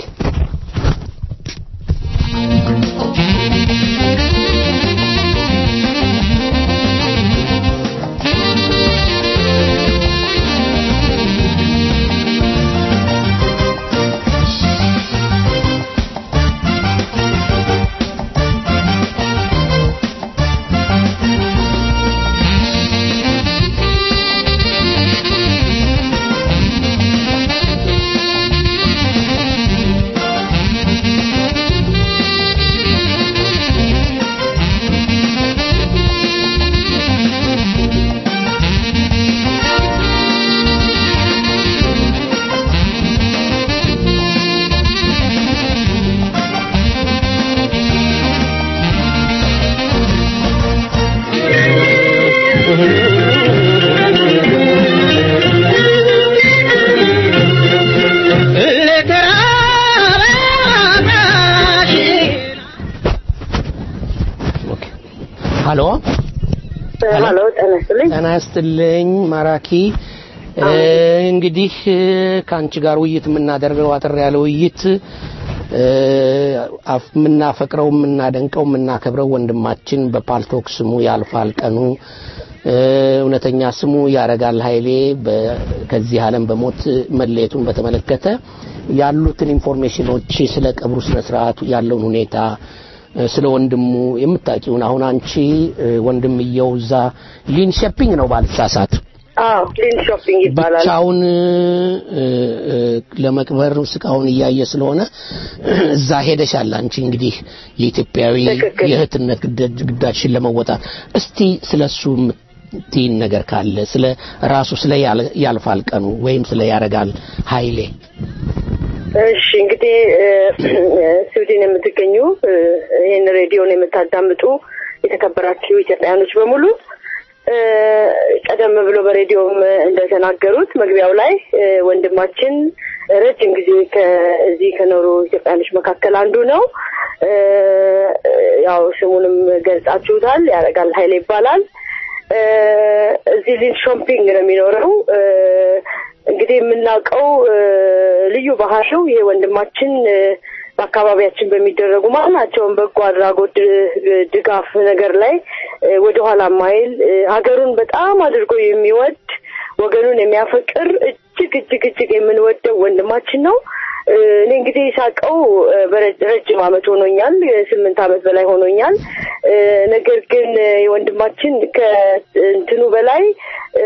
ሃሎ ሀሎ ጤና ይስጥልኝ። ጤና ይስጥልኝ ማራኪ እ፣ እንግዲህ እ፣ ከአንቺ ጋር ውይይት የምናደርገው አጠር ያለ ውይይት እ፣ አፍ- የምናፈቅረው የምናደንቀው የምናከብረው ወንድማችን በፓልቶክ ስሙ ያልፋል ቀኑ እ፣ እውነተኛ ስሙ ያረጋል ኃይሌ በ- ከዚህ ዓለም በሞት መለየቱን በተመለከተ ያሉትን ኢንፎርሜሽኖች ስለ ቀብሩ ስነ ስርዓቱ ያለውን ሁኔታ እ፣ ስለ ወንድሙ የምታውቂውን አሁን አንቺ እ፣ ወንድምየው እዛ ሊንሸፒንግ ነው ባልሳሳት አዎ ሊን ሾፒንግ ይባላል። ብቻውን እ፣ እ፣ ለመቅበር ስቃውን እያየ ስለሆነ እዛ ሄደሻል። አንቺ እንግዲህ የኢትዮጵያዊ የእህትነት ግዳጅ- ግዳጅሽን ለመወጣት እስቲ ስለሱ የምትይን ነገር ካለ ስለ ራሱ ስለ ያል- ያልፋል ቀኑ ወይም ስለ ያረጋል ኃይሌ እሺ እንግዲህ እ፣ ስዊድን የምትገኙ እ፣ ይህን ሬዲዮን የምታዳምጡ የተከበራችሁ ኢትዮጵያውያኖች በሙሉ እ፣ ቀደም ብሎ በሬዲዮም እንደተናገሩት መግቢያው ላይ እ፣ ወንድማችን ረጅም ጊዜ ከዚህ ከኖሩ ኢትዮጵያኖች መካከል አንዱ ነው። እ፣ ያው ስሙንም ገልጻችሁታል። ያረጋል ኃይሌ ይባላል። እ፣ እዚህ ሊን ሾምፒንግ ነው የሚኖረው። እ፣ እንግዲህ የምናውቀው እ፣ ልዩ ባህሪው ይሄ ወንድማችን እ፣ በአካባቢያችን በሚደረጉ ማናቸውም በጎ አድራጎት እ፣ ድጋፍ ነገር ላይ እ፣ ወደኋላ ማይል እ፣ ሀገሩን በጣም አድርጎ የሚወድ ወገኑን የሚያፈቅር እጅግ እጅግ እጅግ የምንወደው ወንድማችን ነው። እ፣ እኔ እንግዲህ ሳቀው ረጅም ዓመት ሆኖኛል። ስምንት ዓመት በላይ ሆኖኛል። እ፣ ነገር ግን እ፣ የወንድማችን ከእንትኑ በላይ እ፣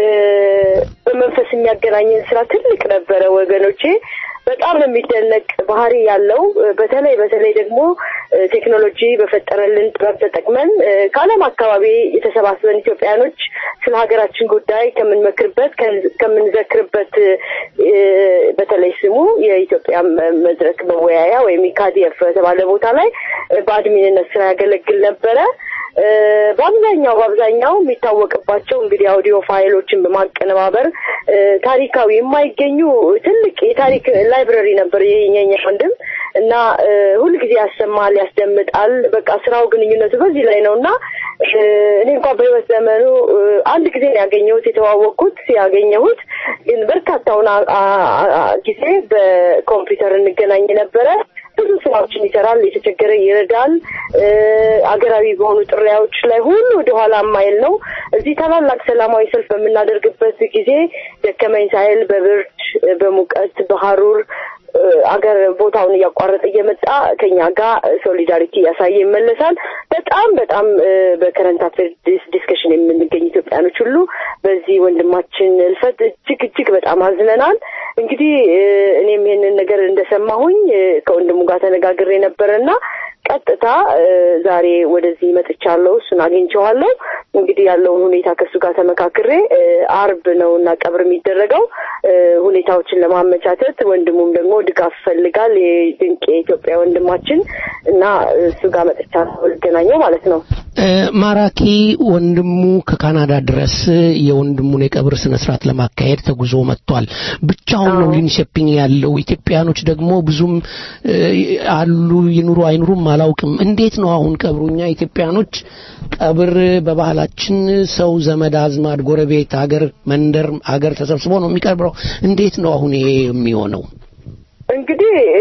በመንፈስ የሚያገናኘን ስራ ትልቅ ነበረ ወገኖቼ። በጣም የሚደነቅ ባህሪ ያለው እ፣ በተለይ በተለይ ደግሞ እ፣ ቴክኖሎጂ በፈጠረልን ጥበብ ተጠቅመን እ፣ ከዓለም አካባቢ የተሰባስበን ኢትዮጵያኖች ስለ ሀገራችን ጉዳይ ከምንመክርበት ከን- ከምንዘክርበት እ፣ በተለይ ስሙ የኢትዮጵያ መ- መድረክ መወያያ ወይም ኢካዲኤፍ በተባለ ቦታ ላይ እ፣ በአድሚንነት ስራ ያገለግል ነበረ። እ፣ በአብዛኛው በአብዛኛው የሚታወቅባቸው እንግዲህ አውዲዮ ፋይሎችን በማቀነባበር እ፣ ታሪካዊ የማይገኙ ትልቅ የታሪክ ላይብረሪ ነበር የኛ ወንድም እና እ፣ ሁልጊዜ ያሰማል፣ ያስደምጣል። በቃ ስራው ግንኙነቱ በዚህ ላይ ነው እና እ፣ እኔ እንኳን በህይወት ዘመኑ እ፣ አንድ ጊዜ ነው ያገኘሁት የተዋወቅኩት ያገኘሁት ግን በርካታውን አ- አ- አ- ጊዜ በኮምፒውተር እንገናኝ ነበረ። ብዙ ስራዎችን ይሰራል፣ የተቸገረ ይረዳል። እ፣ አገራዊ በሆኑ ጥሪያዎች ላይ ሁሉ ወደኋላ ማይል ነው። እዚህ ታላላቅ ሰላማዊ ሰልፍ በምናደርግበት ጊዜ ደከመኝ ሳይል በብርድ በሙቀት በሀሩር እ፣ አገር ቦታውን እያቋረጠ እየመጣ ከኛ ጋር ሶሊዳሪቲ እያሳየ ይመለሳል። በጣም በጣም እ፣ በከረንት አፌር ዲስከሽን የምንገኝ ኢትዮጵያኖች ሁሉ በዚህ ወንድማችን እልፈት እጅግ እጅግ በጣም አዝነናል። እንግዲህ እ፣ እኔም ይሄንን ነገር እንደሰማሁኝ እ፣ ከወንድሙ ጋር ተነጋግሬ ነበረና ቀጥታ እ፣ ዛሬ ወደዚህ መጥቻለሁ። እሱን አግኝቼዋለሁ። እንግዲህ ያለውን ሁኔታ ከእሱ ጋር ተመካክሬ እ፣ አርብ ነው እና ቀብር የሚደረገው እ፣ ሁኔታዎችን ለማመቻቸት ወንድሙም ደግሞ ድጋፍ ይፈልጋል። የድንቅ የኢትዮጵያ ወንድማችን እና እሱ ጋር መጥቻለሁ ልገናኘው ማለት ነው። እ፣ ማራኪ ወንድሙ ከካናዳ ድረስ የወንድሙን የቀብር ስነ ስርዓት ለማካሄድ ተጉዞ መጥቷል። ብቻውን ነው ሊንሸፒንግ ያለው። ኢትዮጵያኖች ደግሞ ብዙም እ፣ አሉ ይኑሩ አይኑሩም አላውቅም። እንዴት ነው አሁን ቀብሩ? እኛ ኢትዮጵያኖች ቀብር በባህላችን ሰው ዘመድ አዝማድ፣ ጎረቤት፣ ሀገር፣ መንደር፣ ሀገር ተሰብስቦ ነው የሚቀብረው። እንዴት ነው አሁን ይሄ የሚሆነው? እንግዲህ እ፣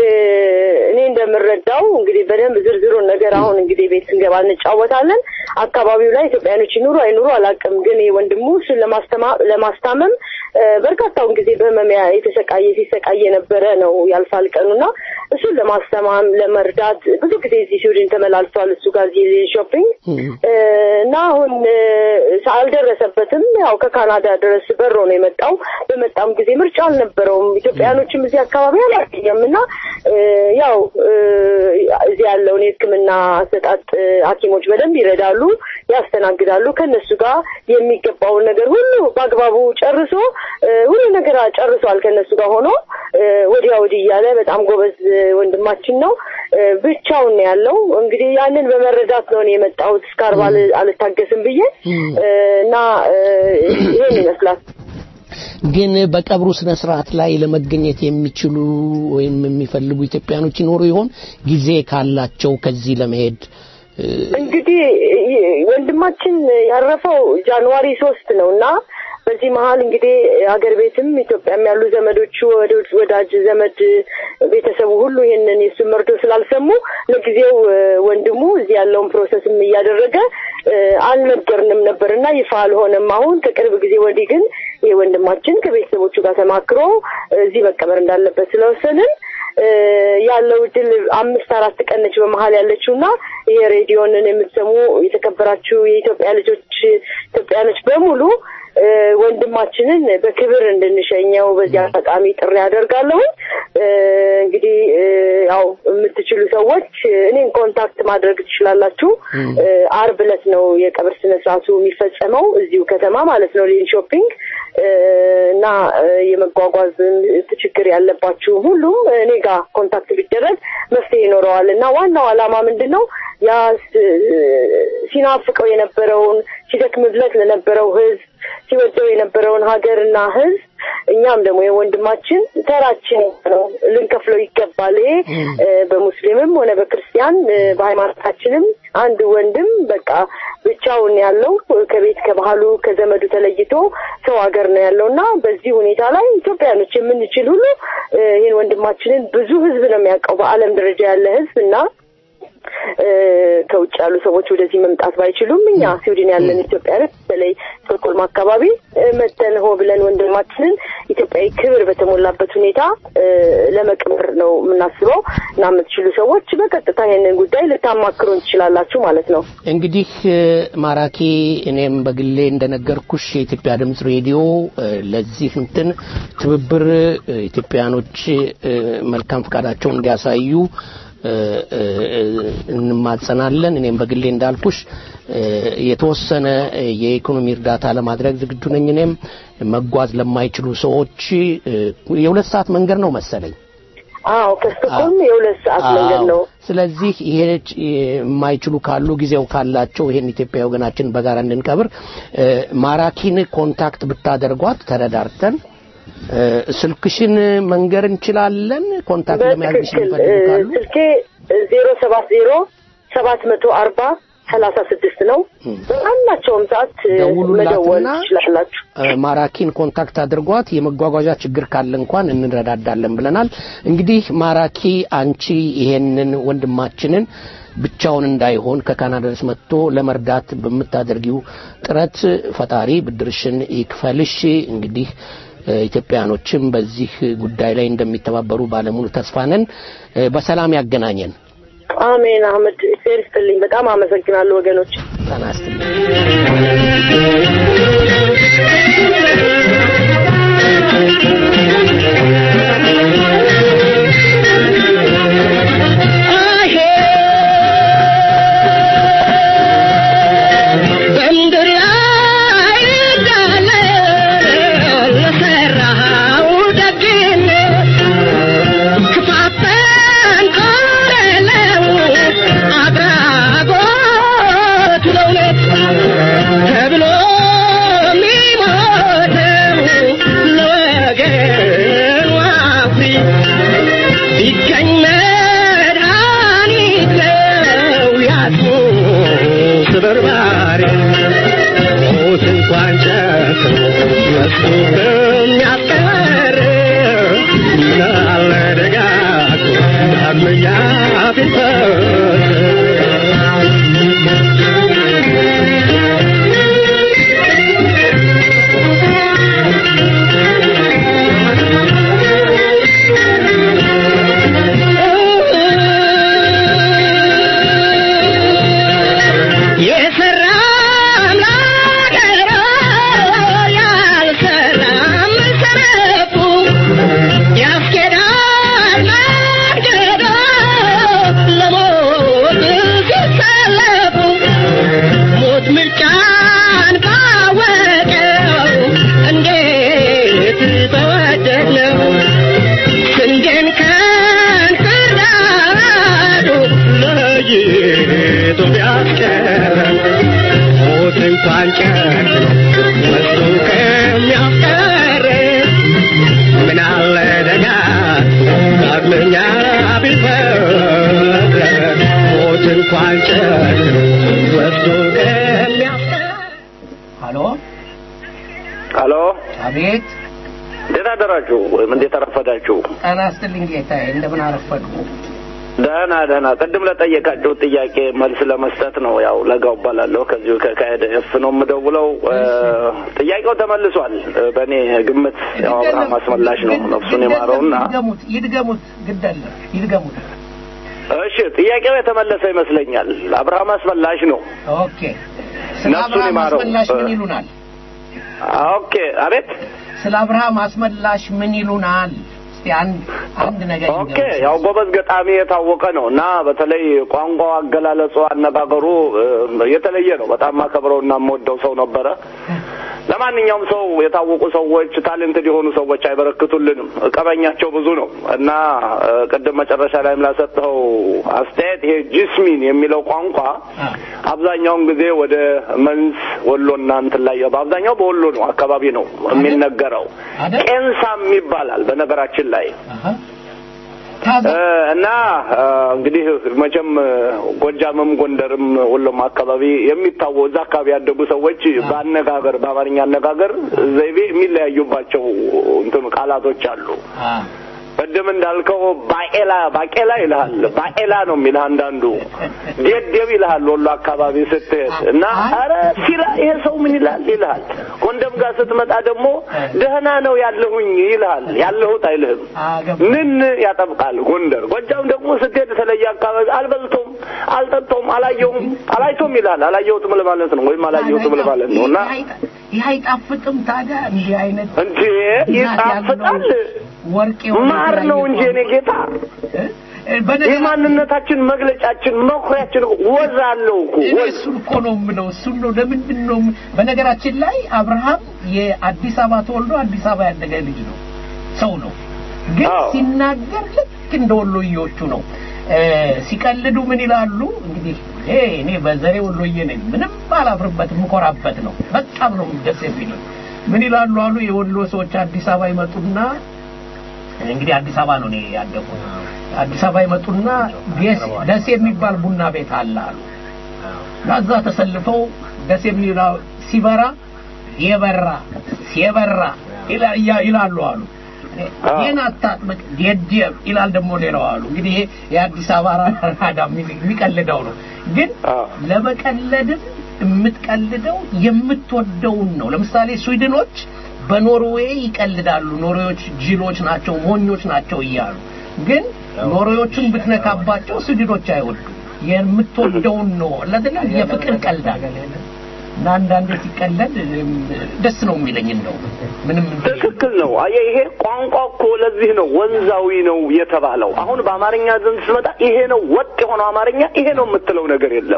እኔ እንደምረዳው እንግዲህ በደንብ ዝርዝሩን ነገር አሁን እንግዲህ ቤት ስንገባ እንጫወታለን። አካባቢው ላይ ኢትዮጵያኖች ይኑሩ አይኑሩ አላውቅም፣ ግን ይሄ ወንድሙ እሱን ለማስተማ- ለማስታመም እ፣ በርካታውን ጊዜ በህመም ያ- የተሰቃየ ሲሰቃየ የነበረ ነው ያልፋል ቀኑና እሱን ለማስተማም ለመርዳት ብዙ ጊዜ እዚህ ስዊድን ተመላልሷል። እሱ ጋር እዚህ ሾፒንግ እ፣ እና አሁን እ፣ አልደረሰበትም። ያው ከካናዳ ድረስ በሮ ነው የመጣው። በመጣም ጊዜ ምርጫ አልነበረውም። ኢትዮጵያኖችም እዚህ አካባቢ አላገኘም እና እ፣ ያው እ፣ እዚህ ያለውን የሕክምና አሰጣጥ እ፣ ሐኪሞች በደንብ ይረዳሉ፣ ያስተናግዳሉ። ከነሱ ጋር የሚገባውን ነገር ሁሉ በአግባቡ ጨርሶ እ፣ ሁሉ ነገር ጨርሷል። ከነሱ ጋር ሆኖ እ፣ ወዲያ ወዲህ እያለ በጣም ጎበዝ እ፣ ወንድማችን ነው። እ፣ ብቻውን ነው ያለው። እንግዲህ ያንን በመረዳት ነው እኔ የመጣሁት እስከ አርባ አል- አልታገስም ብዬ እ፣ እና እ፣ ይሄን ይመስላል። ግን በቀብሩ ስነ ስርዓት ላይ ለመገኘት የሚችሉ ወይም የሚፈልጉ ኢትዮጵያኖች ይኖሩ ይሆን? ጊዜ ካላቸው ከዚህ ለመሄድ እ፣ እንግዲህ ይ- ወንድማችን ያረፈው ጃንዋሪ ሶስት ነው እና በዚህ መሀል እንግዲህ አገር ቤትም ኢትዮጵያም ያሉ ዘመዶቹ ወደ- ወዳጅ ዘመድ ቤተሰቡ ሁሉ ይህንን የሱ መርዶ ስላልሰሙ ለጊዜው እ፣ ወንድሙ እዚህ ያለውን ፕሮሰስም እያደረገ እ፣ አልነገርንም ነበር እና ይፋ አልሆነም። አሁን ከቅርብ ጊዜ ወዲህ ግን ይህ ወንድማችን ከቤተሰቦቹ ጋር ተማክሮ እዚህ መቀበር እንዳለበት ስለወሰንን እ፣ ያለው እድል አምስት አራት ቀን ነች በመሀል ያለችው እና ይሄ ሬዲዮንን የምትሰሙ የተከበራችሁ የኢትዮጵያ ልጆች ኢትዮጵያኖች በሙሉ እ፣ ወንድማችንን በክብር እንድንሸኘው በዚህ አጋጣሚ ጥሪ ያደርጋለሁ። እንግዲህ እ፣ ያው የምትችሉ ሰዎች እ፣ እኔን ኮንታክት ማድረግ ትችላላችሁ። እ፣ አርብ ዕለት ነው የቀብር ስነ ስርዓቱ የሚፈጸመው እዚሁ ከተማ ማለት ነው ሌን ሾፒንግ እ፣ እና እ፣ የመጓጓዝ ችግር ያለባችሁ ሁሉም እኔ ጋር ኮንታክት ቢደረግ መፍትሄ ይኖረዋል እና ዋናው ዓላማ ምንድን ነው ያ ስ- ሲናፍቀው የነበረውን ሲደክምለት ለነበረው ህዝብ ሲወደው የነበረውን ሀገርና ህዝብ እኛም ደግሞ የወንድማችን ተራችን ነው ልንከፍለው ይገባል። ይሄ እ፣ በሙስሊምም ሆነ በክርስቲያን እ፣ በሃይማኖታችንም አንድ ወንድም በቃ ብቻውን ያለው ከቤት ከባህሉ ከዘመዱ ተለይቶ ሰው ሀገር ነው ያለው እና በዚህ ሁኔታ ላይ ኢትዮጵያኖች የምንችል ሁሉ እ፣ ይህን ወንድማችንን ብዙ ህዝብ ነው የሚያውቀው በዓለም ደረጃ ያለ ህዝብ እና እ፣ ከውጭ ያሉ ሰዎች ወደዚህ መምጣት ባይችሉም እኛ ስዊድን ያለን ኢትዮጵያውያን በተለይ ስቶክሆልም አካባቢ እ፣ መተን ሆ ብለን ወንድማችንን ኢትዮጵያዊ ክብር በተሞላበት ሁኔታ እ፣ ለመቅበር ነው የምናስበው እና የምትችሉ ሰዎች በቀጥታ ይህንን ጉዳይ ልታማክሩን ትችላላችሁ ማለት ነው። እንግዲህ እ፣ ማራኪ እኔም በግሌ እንደነገርኩሽ የኢትዮጵያ ድምጽ ሬዲዮ እ፣ ለዚህ እንትን ትብብር እ፣ ኢትዮጵያኖች እ፣ መልካም ፈቃዳቸውን እንዲያሳዩ እ፣ እ፣ እንማጸናለን። እኔም በግሌ እንዳልኩሽ እ፣ የተወሰነ እ፣ የኢኮኖሚ እርዳታ ለማድረግ ዝግጁ ነኝ። እኔም መጓዝ ለማይችሉ ሰዎች እ፣ የሁለት ሰዓት መንገድ ነው መሰለኝ አዎ ከስቶክሆልም የሁለት ሰዓት መንገድ ነው። አዎ። ስለዚህ ይሄ የማይችሉ ካሉ ጊዜው ካላቸው ይሄን ኢትዮጵያ ወገናችን በጋራ እንድንቀብር እ፣ ማራኪን ኮንታክት ብታደርጓት ተረዳርተን እ፣ ስልክሽን መንገር እንችላለን። ኮንታክት ለመያዝ በትክክል የሚፈልጉ እ፣ ካሉ ስልኬ ዜሮ ሰባት ዜሮ ሰባት መቶ አርባ ሰላሳ ስድስት ነው። በማናቸውም ሰዓት እ፣ መደወል ደውሉላትና ትችላላችሁ። እ፣ ማራኪን ኮንታክት አድርጓት። የመጓጓዣ ችግር ካለ እንኳን እንረዳዳለን ብለናል። እንግዲህ ማራኪ አንቺ ይሄንን ወንድማችንን ብቻውን እንዳይሆን ከካናዳ ድረስ መጥቶ ለመርዳት በምታደርጊው ጥረት ፈጣሪ ብድርሽን ይክፈልሽ። እንግዲህ እ፣ ኢትዮጵያኖችም በዚህ ጉዳይ ላይ እንደሚተባበሩ ባለሙሉ ተስፋ ነን። እ፣ በሰላም ያገናኘን። አሜን። አህመድ እግዚአብሔር ይስጥልኝ። በጣም አመሰግናለሁ ወገኖች። ጤና ይስጥልኝ። በምድር ላይ እንዳለ ለሠራኸው ደግነት ክፋትን ከሌለው አድራጎት ለእውነት ተብሎ የሚሞተው ለወገን ዋፊ ቢገኝ መድኃኒት ነው ያጡ ስብርባሪ ሞት እንኳን ጨክኖ መጥቶ ከሚያስቀር ምናለ ደጋግሞ ዳግመኛ የሰራም ላገሮ ያልሰራም ሰነፉ ያስኬዳል መንገዶ ለሞት ሲሰለፉ ሞት ምርጫን ባወቀው እንዴት በወደድነው ስንዴን ከእንክርዳዱ ለይቶ ቢያስቀረን ሞት እንኳን ጨክኖ ወስዶ ከሚያስቀረን ምን አለ ደጋግሞ ዳግመኛ ቢፈጥረን ሞት እንኳን ጨክኖ ወስዶ ከሚያስቀረን ሀሎ ሀሎ፣ አቤት እንዴት አደራችሁ ወይም እንዴት አረፈዳችሁ? ጤና ይስጥልኝ ጌታዬ እንደምን አረፈዱ ደህና ደህና። ቅድም ለጠየቃችሁ ጥያቄ መልስ ለመስጠት ነው። ያው ለጋው እባላለሁ ከዚሁ ከካሄደ ኤፍ ነው የምደውለው። እ፣ ጥያቄው ተመልሷል። እ፣ በእኔ ግምት ያው አብርሃም አስመላሽ ነው ነፍሱን የማረውና ይድገሙት ይድገሙት ግደለ ይድገሙት እሺ፣ ጥያቄው የተመለሰ ይመስለኛል። አብርሃም አስመላሽ ነው ኦኬ ስለ ነፍሱን አብርሃም ይማረው። አስመላሽ ምን እ፣ ይሉናል ኦኬ አቤት ስለ አብርሃም አስመላሽ ምን ይሉናል? እስቲ አንድ አንድ ነገር ኦኬ ያው ጎበዝ ገጣሚ የታወቀ ነው እና በተለይ ቋንቋው፣ አገላለጹ፣ አነጋገሩ እ፣ የተለየ ነው። በጣም አከብረውና የምወደው ሰው ነበረ። ለማንኛውም ሰው የታወቁ ሰዎች ታሌንትድ የሆኑ ሰዎች አይበረክቱልንም። ቀበኛቸው ብዙ ነው እና እ፣ ቅድም መጨረሻ ላይም ላሰጠኸው አስተያየት ይሄ ጂስሚን የሚለው ቋንቋ አብዛኛውን ጊዜ ወደ መንዝ ወሎና እንትን ላይ በአብዛኛው በወሎ ነው አካባቢ ነው የሚነገረው። ቄንሳም ይባላል በነገራችን ላይ እ፣ እና እ፣ እንግዲህ መቼም ጎጃምም ጎንደርም ወሎም አካባቢ የሚታወ እዛ አካባቢ ያደጉ ሰዎች በአነጋገር በአማርኛ አነጋገር ዘይቤ የሚለያዩባቸው እንትን ቃላቶች አሉ። ቅድም እንዳልከው ባቄላ ባቄላ ይልሃል። ባቄላ ነው የሚልህ አንዳንዱ። ዴዴብ ይልሃል ወሎ አካባቢ ስትሄድ እና ኧረ ሲላ ይሄ ሰው ምን ይላል ይልሃል። ጎንደም ጋር ስትመጣ ደግሞ ደህና ነው ያለሁኝ ይልሃል። ያለሁት አይልህም። ምን ያጠብቃል ጎንደር። ጎጃም ደግሞ ስትሄድ የተለየ አካባቢ አልበልቶም፣ አልጠጣውም፣ አላየሁም፣ አላይቶም ይልሃል። አላየሁትም ለማለት ነው ወይም አላየሁትም ለማለት ነው እና ይህ አይጣፍጥም ታዲያ እንዲህ አይነት እንዴ ይጣፍጣል። ወርቅ ማር ነው እንጂ እኔ ጌታ የማንነታችን መግለጫችን መኩሪያችን ወዝ አለው እኮ እኔ እሱን እኮ ነው የምለው። እሱን ነው ለምንድን ነው በነገራችን ላይ አብርሃም የአዲስ አበባ ተወልዶ አዲስ አበባ ያደገ ልጅ ነው፣ ሰው ነው። ግን ሲናገር ልክ እንደ ወሎዬዎቹ ነው። እ፣ ሲቀልዱ ምን ይላሉ እንግዲህ ይሄ እኔ በዘሬ ወሎዬ ነኝ፣ ምንም አላፍርበትም፣ የምኮራበት ነው። በጣም ነው ደስ የሚለው። ምን ይላሉ አሉ የወሎ ሰዎች አዲስ አበባ ይመጡና እንግዲህ አዲስ አበባ ነው እኔ ያደጉት። አዲስ አበባ ይመጡና ደስ- ደስ የሚባል ቡና ቤት አለ አሉ። ከዛ ተሰልፈው ደስ የሚለው ሲበራ የበራ የበራ ይላ- ይላ- ይላሉ አሉ። ይህን አታጥምቅ ደደብ ይላል ደግሞ ሌላው አሉ። እንግዲህ ይሄ የአዲስ አበባ ራዳ የሚ- የሚቀልደው ነው። ግን ለመቀለድም የምትቀልደው የምትወደውን ነው። ለምሳሌ ስዊድኖች በኖርዌይ ይቀልዳሉ። ኖርዌዮች ጅሎች ናቸው፣ ሞኞች ናቸው እያሉ ግን ኖርዌዮችን ብትነካባቸው ስዊድኖች አይወዱም። የምትወደውን ነው ለዚህ የፍቅር ቀልዳል እና አንዳንዴ ሲቀለድ እም፣ ደስ ነው የሚለኝ እንደው ምንም ትክክል ነው። አየህ ይሄ ቋንቋ እኮ ለዚህ ነው ወንዛዊ ነው የተባለው። አሁን በአማርኛ ዘንድ ስመጣ ይሄ ነው ወጥ የሆነው አማርኛ ይሄ ነው የምትለው ነገር የለም።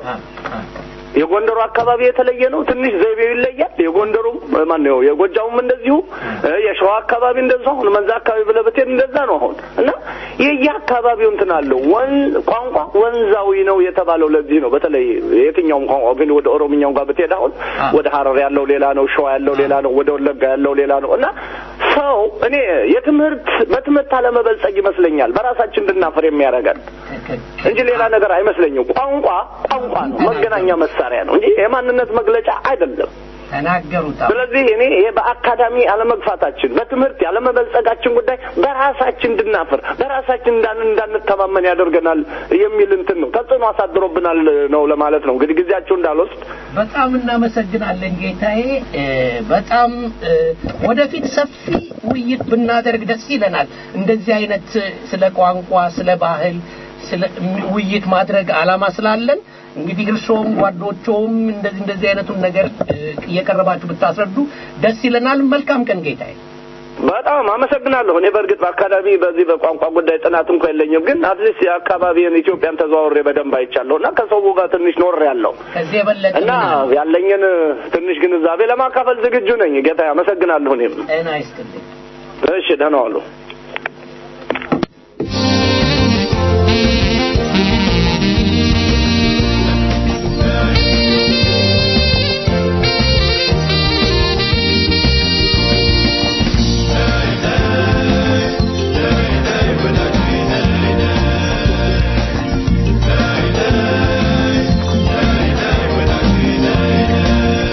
የጎንደሩ አካባቢ የተለየ ነው። ትንሽ ዘይቤው ይለያል። የጎንደሩም ማን ነው የጎጃሙም እንደዚሁ እ፣ የሸዋ አካባቢ እንደዚሁ አሁን መንዛ አካባቢ ብለህ ብትሄድ እንደዛ ነው አሁን እና የየአካባቢው እንትን አለው። ወን ቋንቋ ወንዛዊ ነው የተባለው ለዚህ ነው። በተለይ የትኛውም ቋንቋ ግን ወደ ኦሮምኛው ጋር ብትሄድ አሁን ወደ ሀረር ያለው ሌላ ነው፣ ሸዋ ያለው ሌላ ነው፣ ወደ ወለጋ ያለው ሌላ ነው እና ሰው እኔ የትምህርት በትምህርት አለመበልጸግ ይመስለኛል በራሳችን እንድናፈር የሚያደርገን እንጂ ሌላ ነገር አይመስለኝም። ቋንቋ ቋንቋ ነው፣ መገናኛ መሳሪያ ነው እንጂ የማንነት መግለጫ አይደለም። ተናገሩት። ስለዚህ እኔ ይሄ በአካዳሚ አለመግፋታችን በትምህርት ያለመበልጸጋችን ጉዳይ በራሳችን እንድናፍር በራሳችን እንዳን እንዳንተማመን ያደርገናል የሚል እንትን ነው ተጽዕኖ አሳድሮብናል ነው ለማለት ነው። እንግዲህ ጊዜያችሁ እንዳልወስድ በጣም እናመሰግናለን ጌታዬ። እ፣ በጣም እ፣ ወደፊት ሰፊ ውይይት ብናደርግ ደስ ይለናል። እንደዚህ አይነት እ፣ ስለ ቋንቋ፣ ስለ ባህል፣ ስለ ም- ውይይት ማድረግ አላማ ስላለን እንግዲህ እርስዎም ጓዶቸውም እንደዚህ እንደዚህ አይነቱን ነገር እ፣ እየቀረባችሁ ብታስረዱ ደስ ይለናል። መልካም ቀን ጌታዬ። በጣም አመሰግናለሁ። እኔ በእርግጥ በአካዳሚ በዚህ በቋንቋ ጉዳይ ጥናት እንኳ የለኝም፣ ግን አትሊስት የአካባቢን ኢትዮጵያን ተዘዋውሬ በደንብ አይቻለሁ እና ከሰው ጋር ትንሽ ኖር ያለው ከዚህ የበለጠ እና ምን አለ? ያለኝን ትንሽ ግንዛቤ ለማካፈል ዝግጁ ነኝ። ጌታ አመሰግናለሁ። እኔም ጤና ይስጥልኝ። እሺ፣ ደህና ዋሉ።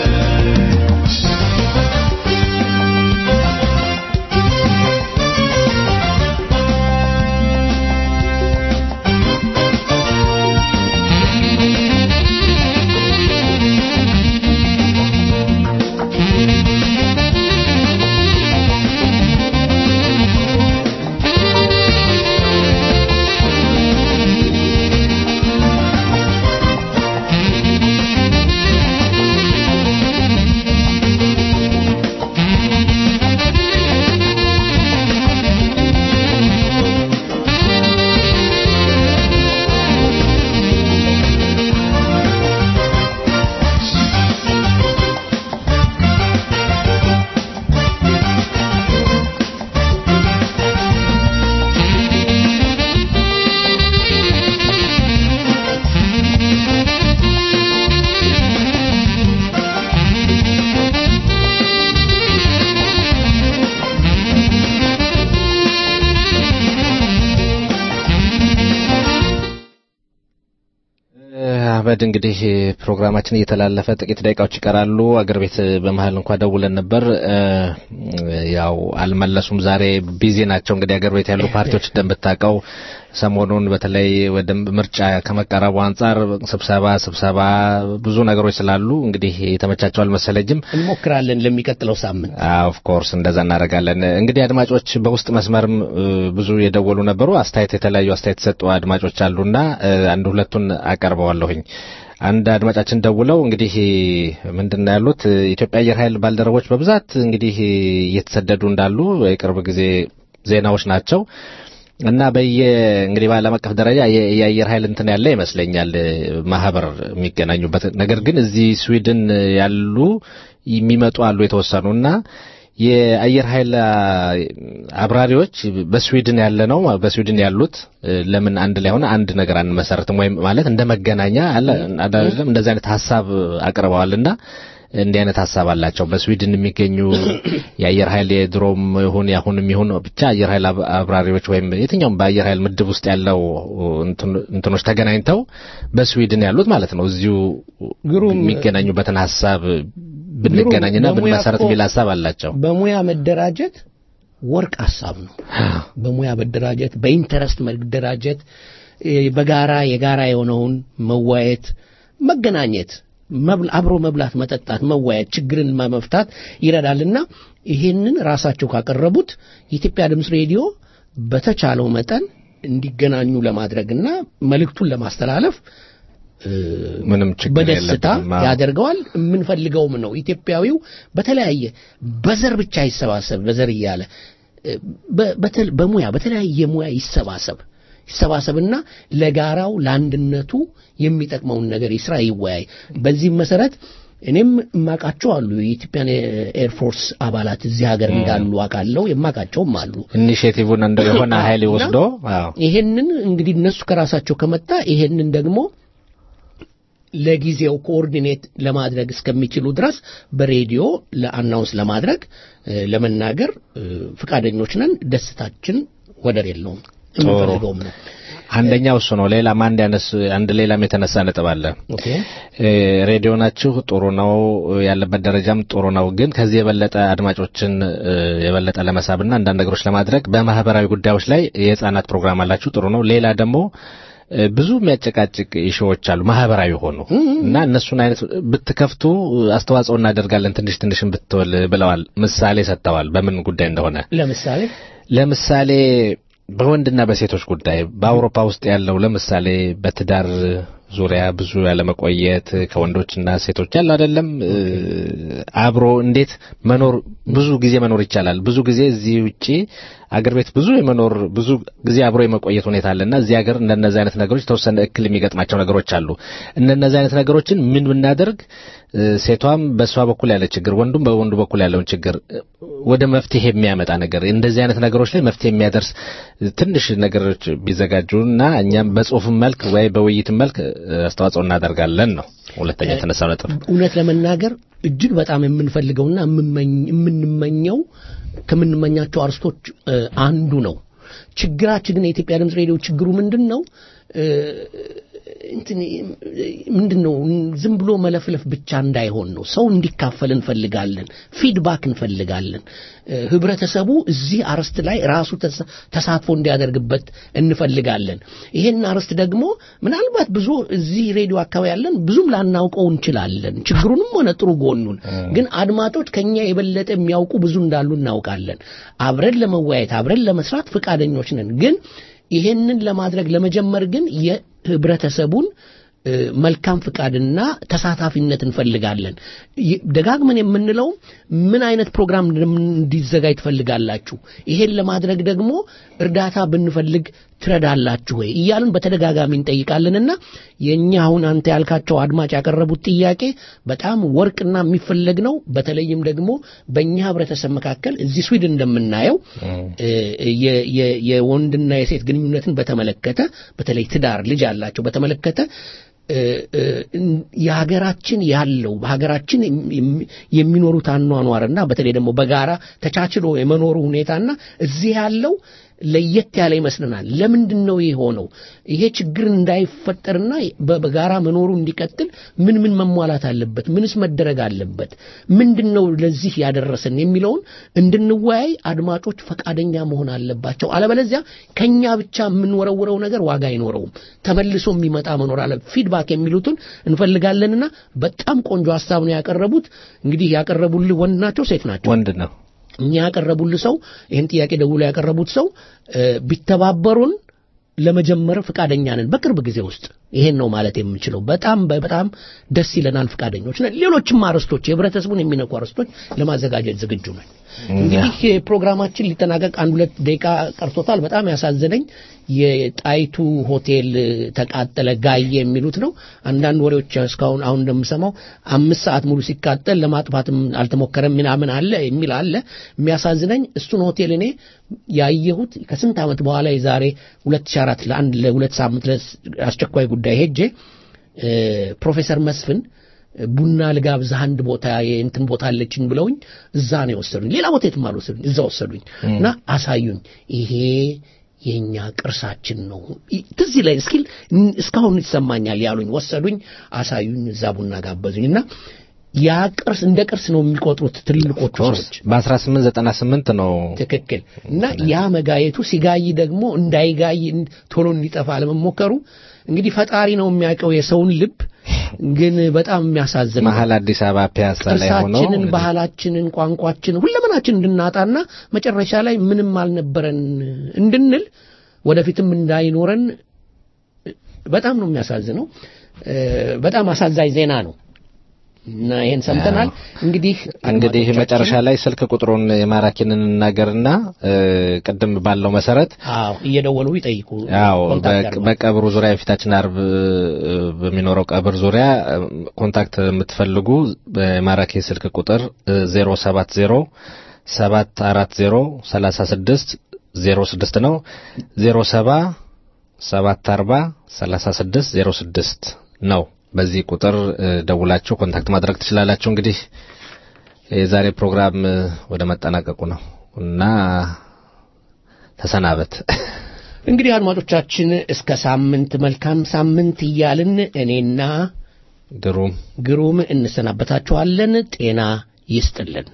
Thank አህመድ እንግዲህ ፕሮግራማችን እየተላለፈ ጥቂት ደቂቃዎች ይቀራሉ። አገር ቤት በመሀል እንኳ ደውለን ነበር፣ ያው አልመለሱም። ዛሬ ቢዚ ናቸው። እንግዲህ አገር ቤት ያሉ ፓርቲዎች እንደምታውቀው ሰሞኑን በተለይ ወደ ምርጫ ከመቃረቡ አንጻር ስብሰባ ስብሰባ ብዙ ነገሮች ስላሉ እንግዲህ የተመቻቸው አልመሰለኝም። እንሞክራለን ለሚቀጥለው ሳምንት። ኦፍ ኮርስ እንደዛ እናደርጋለን። እንግዲህ አድማጮች በውስጥ መስመርም ብዙ የደወሉ ነበሩ። አስተያየት የተለያዩ አስተያየት የሰጡ አድማጮች አሉና አንድ ሁለቱን አቀርበዋለሁኝ። አንድ አድማጫችን ደውለው እንግዲህ ምንድን ነው ያሉት ኢትዮጵያ አየር ኃይል ባልደረቦች በብዛት እንግዲህ እየተሰደዱ እንዳሉ የቅርብ ጊዜ ዜናዎች ናቸው እና በየ እንግዲህ በዓለም አቀፍ ደረጃ የአየር ኃይል እንትን ያለ ይመስለኛል ማህበር የሚገናኙበት ነገር ግን እዚህ ስዊድን ያሉ የሚመጡ አሉ የተወሰኑ እና የአየር ኃይል አብራሪዎች በስዊድን ያለ ነው በስዊድን ያሉት ለምን አንድ ላይ ሆነ አንድ ነገር አንመሰርትም ወይም ማለት እንደ መገናኛ አለ አይደለም እንደዚህ አይነት ሀሳብ አቅርበዋልና እንዲህ አይነት ሀሳብ አላቸው። በስዊድን የሚገኙ የአየር ኃይል የድሮም ይሁን ያሁንም ይሁን ብቻ አየር ኃይል አብራሪዎች ወይም የትኛውም በአየር ኃይል ምድብ ውስጥ ያለው እንትኖች ተገናኝተው በስዊድን ያሉት ማለት ነው እዚሁ የሚገናኙበትን ሀሳብ ብንገናኝና ብንመሰረት የሚል ሀሳብ አላቸው። በሙያ መደራጀት ወርቅ ሀሳብ ነው። በሙያ መደራጀት፣ በኢንተረስት መደራጀት፣ በጋራ የጋራ የሆነውን መዋየት፣ መገናኘት አብሮ መብላት፣ መጠጣት፣ መወያየት፣ ችግርን መፍታት ይረዳልና ይሄንን ራሳቸው ካቀረቡት የኢትዮጵያ ድምፅ ሬዲዮ በተቻለው መጠን እንዲገናኙ ለማድረግና መልእክቱን ለማስተላለፍ ምንም ችግር በደስታ ያደርገዋል። የምንፈልገውም ነው። ኢትዮጵያዊው በተለያየ በዘር ብቻ ይሰባሰብ፣ በዘር እያለ በሙያ በተለያየ ሙያ ይሰባሰብ ይሰባሰብና ለጋራው ለአንድነቱ የሚጠቅመውን ነገር ይስራ፣ ይወያይ። በዚህም መሰረት እኔም እማቃቸው አሉ የኢትዮጵያን ኤርፎርስ አባላት እዚህ ሀገር እንዳሉ አውቃለሁ። የማቃቸውም አሉ። ኢኒሼቲቭን እንደ የሆነ ኃይል ወስዶ ይሄንን እንግዲህ እነሱ ከራሳቸው ከመጣ ይሄንን ደግሞ ለጊዜው ኮኦርዲኔት ለማድረግ እስከሚችሉ ድረስ በሬዲዮ ለአናውንስ ለማድረግ ለመናገር ፍቃደኞች ነን። ደስታችን ወደር የለውም። የምንፈልገውም ነው። አንደኛው እሱ ነው። ሌላም አንድ ያነስ አንድ ሌላም የተነሳ ነጥብ አለ። ሬዲዮናችሁ ጥሩ ነው፣ ያለበት ደረጃም ጥሩ ነው። ግን ከዚህ የበለጠ አድማጮችን የበለጠ ለመሳብና አንዳንድ ነገሮች ለማድረግ በማህበራዊ ጉዳዮች ላይ የህፃናት ፕሮግራም አላችሁ፣ ጥሩ ነው። ሌላ ደግሞ ብዙ የሚያጨቃጭቅ ኢሹዎች አሉ ማህበራዊ ሆኑ እና እነሱን አይነት ብትከፍቱ አስተዋጽኦ እናደርጋለን ትንሽ ትንሽን ብትወል ብለዋል። ምሳሌ ሰጥተዋል። በምን ጉዳይ እንደሆነ ለምሳሌ ለምሳሌ በወንድና በሴቶች ጉዳይ በአውሮፓ ውስጥ ያለው ለምሳሌ በትዳር ዙሪያ ብዙ ያለመቆየት ከወንዶችና ሴቶች ያለ አይደለም አብሮ እንዴት መኖር ብዙ ጊዜ መኖር ይቻላል። ብዙ ጊዜ እዚህ ውጪ አገር ቤት ብዙ የመኖር ብዙ ጊዜ አብሮ የመቆየት ሁኔታ አለና እዚህ ሀገር እንደነዚህ አይነት ነገሮች የተወሰነ እክል የሚገጥማቸው ነገሮች አሉ። እነነዚህ አይነት ነገሮችን ምን ብናደርግ ሴቷም በእሷ በኩል ያለ ችግር፣ ወንዱም በወንዱ በኩል ያለውን ችግር ወደ መፍትሄ የሚያመጣ ነገር እንደዚህ አይነት ነገሮች ላይ መፍትሄ የሚያደርስ ትንሽ ነገሮች ቢዘጋጁና እኛም በጽሁፍም መልክ ወይ በውይይትም መልክ አስተዋጽኦ እናደርጋለን ነው ሁለተኛ የተነሳው ነጥብ። እውነት ለመናገር እጅግ በጣም የምንፈልገውና የምንመኘው ከምንመኛቸው አርስቶች አንዱ ነው። ችግራችን ግን የኢትዮጵያ ድምፅ ሬዲዮ ችግሩ ምንድን ነው? እንትን ምንድን ነው ዝም ብሎ መለፍለፍ ብቻ እንዳይሆን ነው። ሰው እንዲካፈል እንፈልጋለን። ፊድባክ እንፈልጋለን። ህብረተሰቡ እዚህ አርስት ላይ ራሱ ተሳትፎ እንዲያደርግበት እንፈልጋለን። ይሄን አርስት ደግሞ ምናልባት ብዙ እዚህ ሬዲዮ አካባቢ ያለን ብዙም ላናውቀው እንችላለን፣ ችግሩንም ሆነ ጥሩ ጎኑን። ግን አድማጮች ከኛ የበለጠ የሚያውቁ ብዙ እንዳሉ እናውቃለን። አብረን ለመወያየት አብረን ለመስራት ፈቃደኞች ነን። ግን ይሄንን ለማድረግ ለመጀመር ግን የህብረተሰቡን መልካም ፍቃድና ተሳታፊነት እንፈልጋለን። ደጋግመን የምንለው ምን አይነት ፕሮግራም እንዲዘጋጅ ትፈልጋላችሁ? ይሄን ለማድረግ ደግሞ እርዳታ ብንፈልግ ትረዳላችሁ ወይ እያልን በተደጋጋሚ እንጠይቃለንና የእኛ አሁን አንተ ያልካቸው አድማጭ ያቀረቡት ጥያቄ በጣም ወርቅና የሚፈለግ ነው። በተለይም ደግሞ በእኛ ህብረተሰብ መካከል እዚህ ስዊድን እንደምናየው የወንድና የሴት ግንኙነትን በተመለከተ በተለይ ትዳር ልጅ ያላቸው በተመለከተ የሀገራችን ያለው በሀገራችን የሚኖሩት አኗኗርና በተለይ ደግሞ በጋራ ተቻችሎ የመኖሩ ሁኔታና እዚህ ያለው ለየት ያለ ይመስለናል። ለምንድን ነው ይህ ሆነው? ይሄ ችግር እንዳይፈጠርና በ- በጋራ መኖሩ እንዲቀጥል ምን ምን መሟላት አለበት? ምንስ መደረግ አለበት? ምንድን ነው ለዚህ ያደረሰን የሚለውን እንድንወያይ አድማጮች ፈቃደኛ መሆን አለባቸው። አለበለዚያ ከኛ ብቻ የምንወረውረው ነገር ዋጋ አይኖረውም። ተመልሶ የሚመጣ መኖር አለ። ፊድባክ የሚሉትን እንፈልጋለንና በጣም ቆንጆ ሀሳብ ነው ያቀረቡት። እንግዲህ ያቀረቡልህ ወንድ ናቸው ሴት ናቸው? ወንድ ነው። እኛ ያቀረቡልህ ሰው ይህን ጥያቄ ደውሎ ያቀረቡት ሰው እ፣ ቢተባበሩን ለመጀመር ፈቃደኛ ነን በቅርብ ጊዜ ውስጥ ይሄን ነው ማለት የምንችለው። በጣም በጣም ደስ ይለናል፣ ፈቃደኞች ነን። ሌሎችም አርዕስቶች የህብረተሰቡን የሚነኩ አርዕስቶች ለማዘጋጀት ዝግጁ ነን። እንግዲህ ፕሮግራማችን ሊጠናቀቅ አንድ ሁለት ደቂቃ ቀርቶታል። በጣም ያሳዘነኝ የጣይቱ ሆቴል ተቃጠለ ጋየ የሚሉት ነው። አንዳንድ ወሬዎች እስካሁን አሁን እንደምሰማው አምስት ሰዓት ሙሉ ሲቃጠል ለማጥፋትም አልተሞከረም ምናምን አለ የሚል አለ። የሚያሳዝነኝ እሱን ሆቴል እኔ ያየሁት ከስንት ዓመት በኋላ የዛሬ 2004 ለአንድ ለሁለት ሳምንት ለአስቸኳይ ጉዳይ ሄጄ እ፣ ፕሮፌሰር መስፍን ቡና ልጋብዝህ አንድ ቦታ የእንትን ቦታ አለችኝ ብለውኝ እዛ ነው የወሰዱኝ። ሌላ ቦታ የትም አልወሰዱኝ፣ እዛ ወሰዱኝ እና አሳዩኝ። ይሄ የኛ ቅርሳችን ነው ይ- ትዝ ይለኝ እስኪል እስካሁን ይሰማኛል ያሉኝ። ወሰዱኝ፣ አሳዩኝ፣ እዛ ቡና ጋበዙኝ እና ያ ቅርስ እንደ ቅርስ ነው የሚቆጥሩት ትልልቆቹ ሰዎች። በ1898 ነው ትክክል እና ያ መጋየቱ ሲጋይ ደግሞ እንዳይጋይ እን- ቶሎ እንዲጠፋ ለመሞከሩ እንግዲህ ፈጣሪ ነው የሚያውቀው የሰውን ልብ። ግን በጣም የሚያሳዝን ነው። መሀል አዲስ አበባ ፒያሳ ላይ ሆኖ ቅርሳችንን፣ ባህላችንን፣ ቋንቋችንን ሁለመናችን እንድናጣና መጨረሻ ላይ ምንም አልነበረን እንድንል ወደፊትም እንዳይኖረን በጣም ነው የሚያሳዝነው። እ፣ በጣም አሳዛኝ ዜና ነው እና ይሄን ሰምተናል። እንግዲህ እንግዲህ አድማጮቻችን- መጨረሻ ላይ ስልክ ቁጥሩን የማራኪንን እናገርና እ፣ ቅድም ባለው መሰረት አዎ እየደወሉ ይጠይቁ። ያው ኮንታክት በ- ያድርጉ። በቀብሩ ዙሪያ የፊታችን አርብ እ፣ በሚኖረው ቀብር ዙሪያ እ፣ ኮንታክት የምትፈልጉ በማራኪ ስልክ ቁጥር እ፣ 070 740 36 06 ነው 07 740 36 06 ነው። በዚህ ቁጥር እ፣ ደውላችሁ ኮንታክት ማድረግ ትችላላችሁ። እንግዲህ የዛሬ ፕሮግራም እ፣ ወደ መጠናቀቁ ነው እና ተሰናበት። እንግዲህ አድማጮቻችን እስከ ሳምንት መልካም ሳምንት እያልን እኔና ግሩም ግሩም እንሰናበታችኋለን። ጤና ይስጥልን።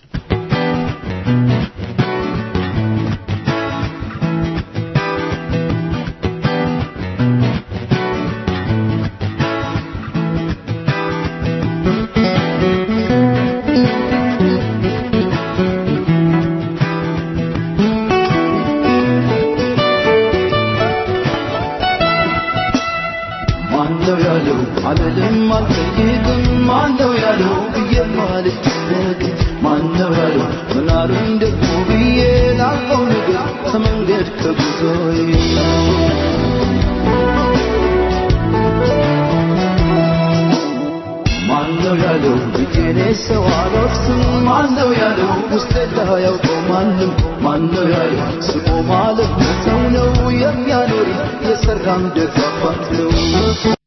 ማነው ያለው አልልም አልጠይቅም ማነው ያለው ብዬ ማልጨነቅ ማነው ያለው ምናሉኝ ደግሞ ብዬ ላልቀው ነገር ከመንገድ ከጉዞዬ ማነው ያለው ብዬኔ ሰው አልወቅስም ማነው ያለው ውስጤ ያውቀው ማንም ማነው ያለው ስቆ ማለት ሰው ነው የሚያኖር የሰራም ደግ አባት ነው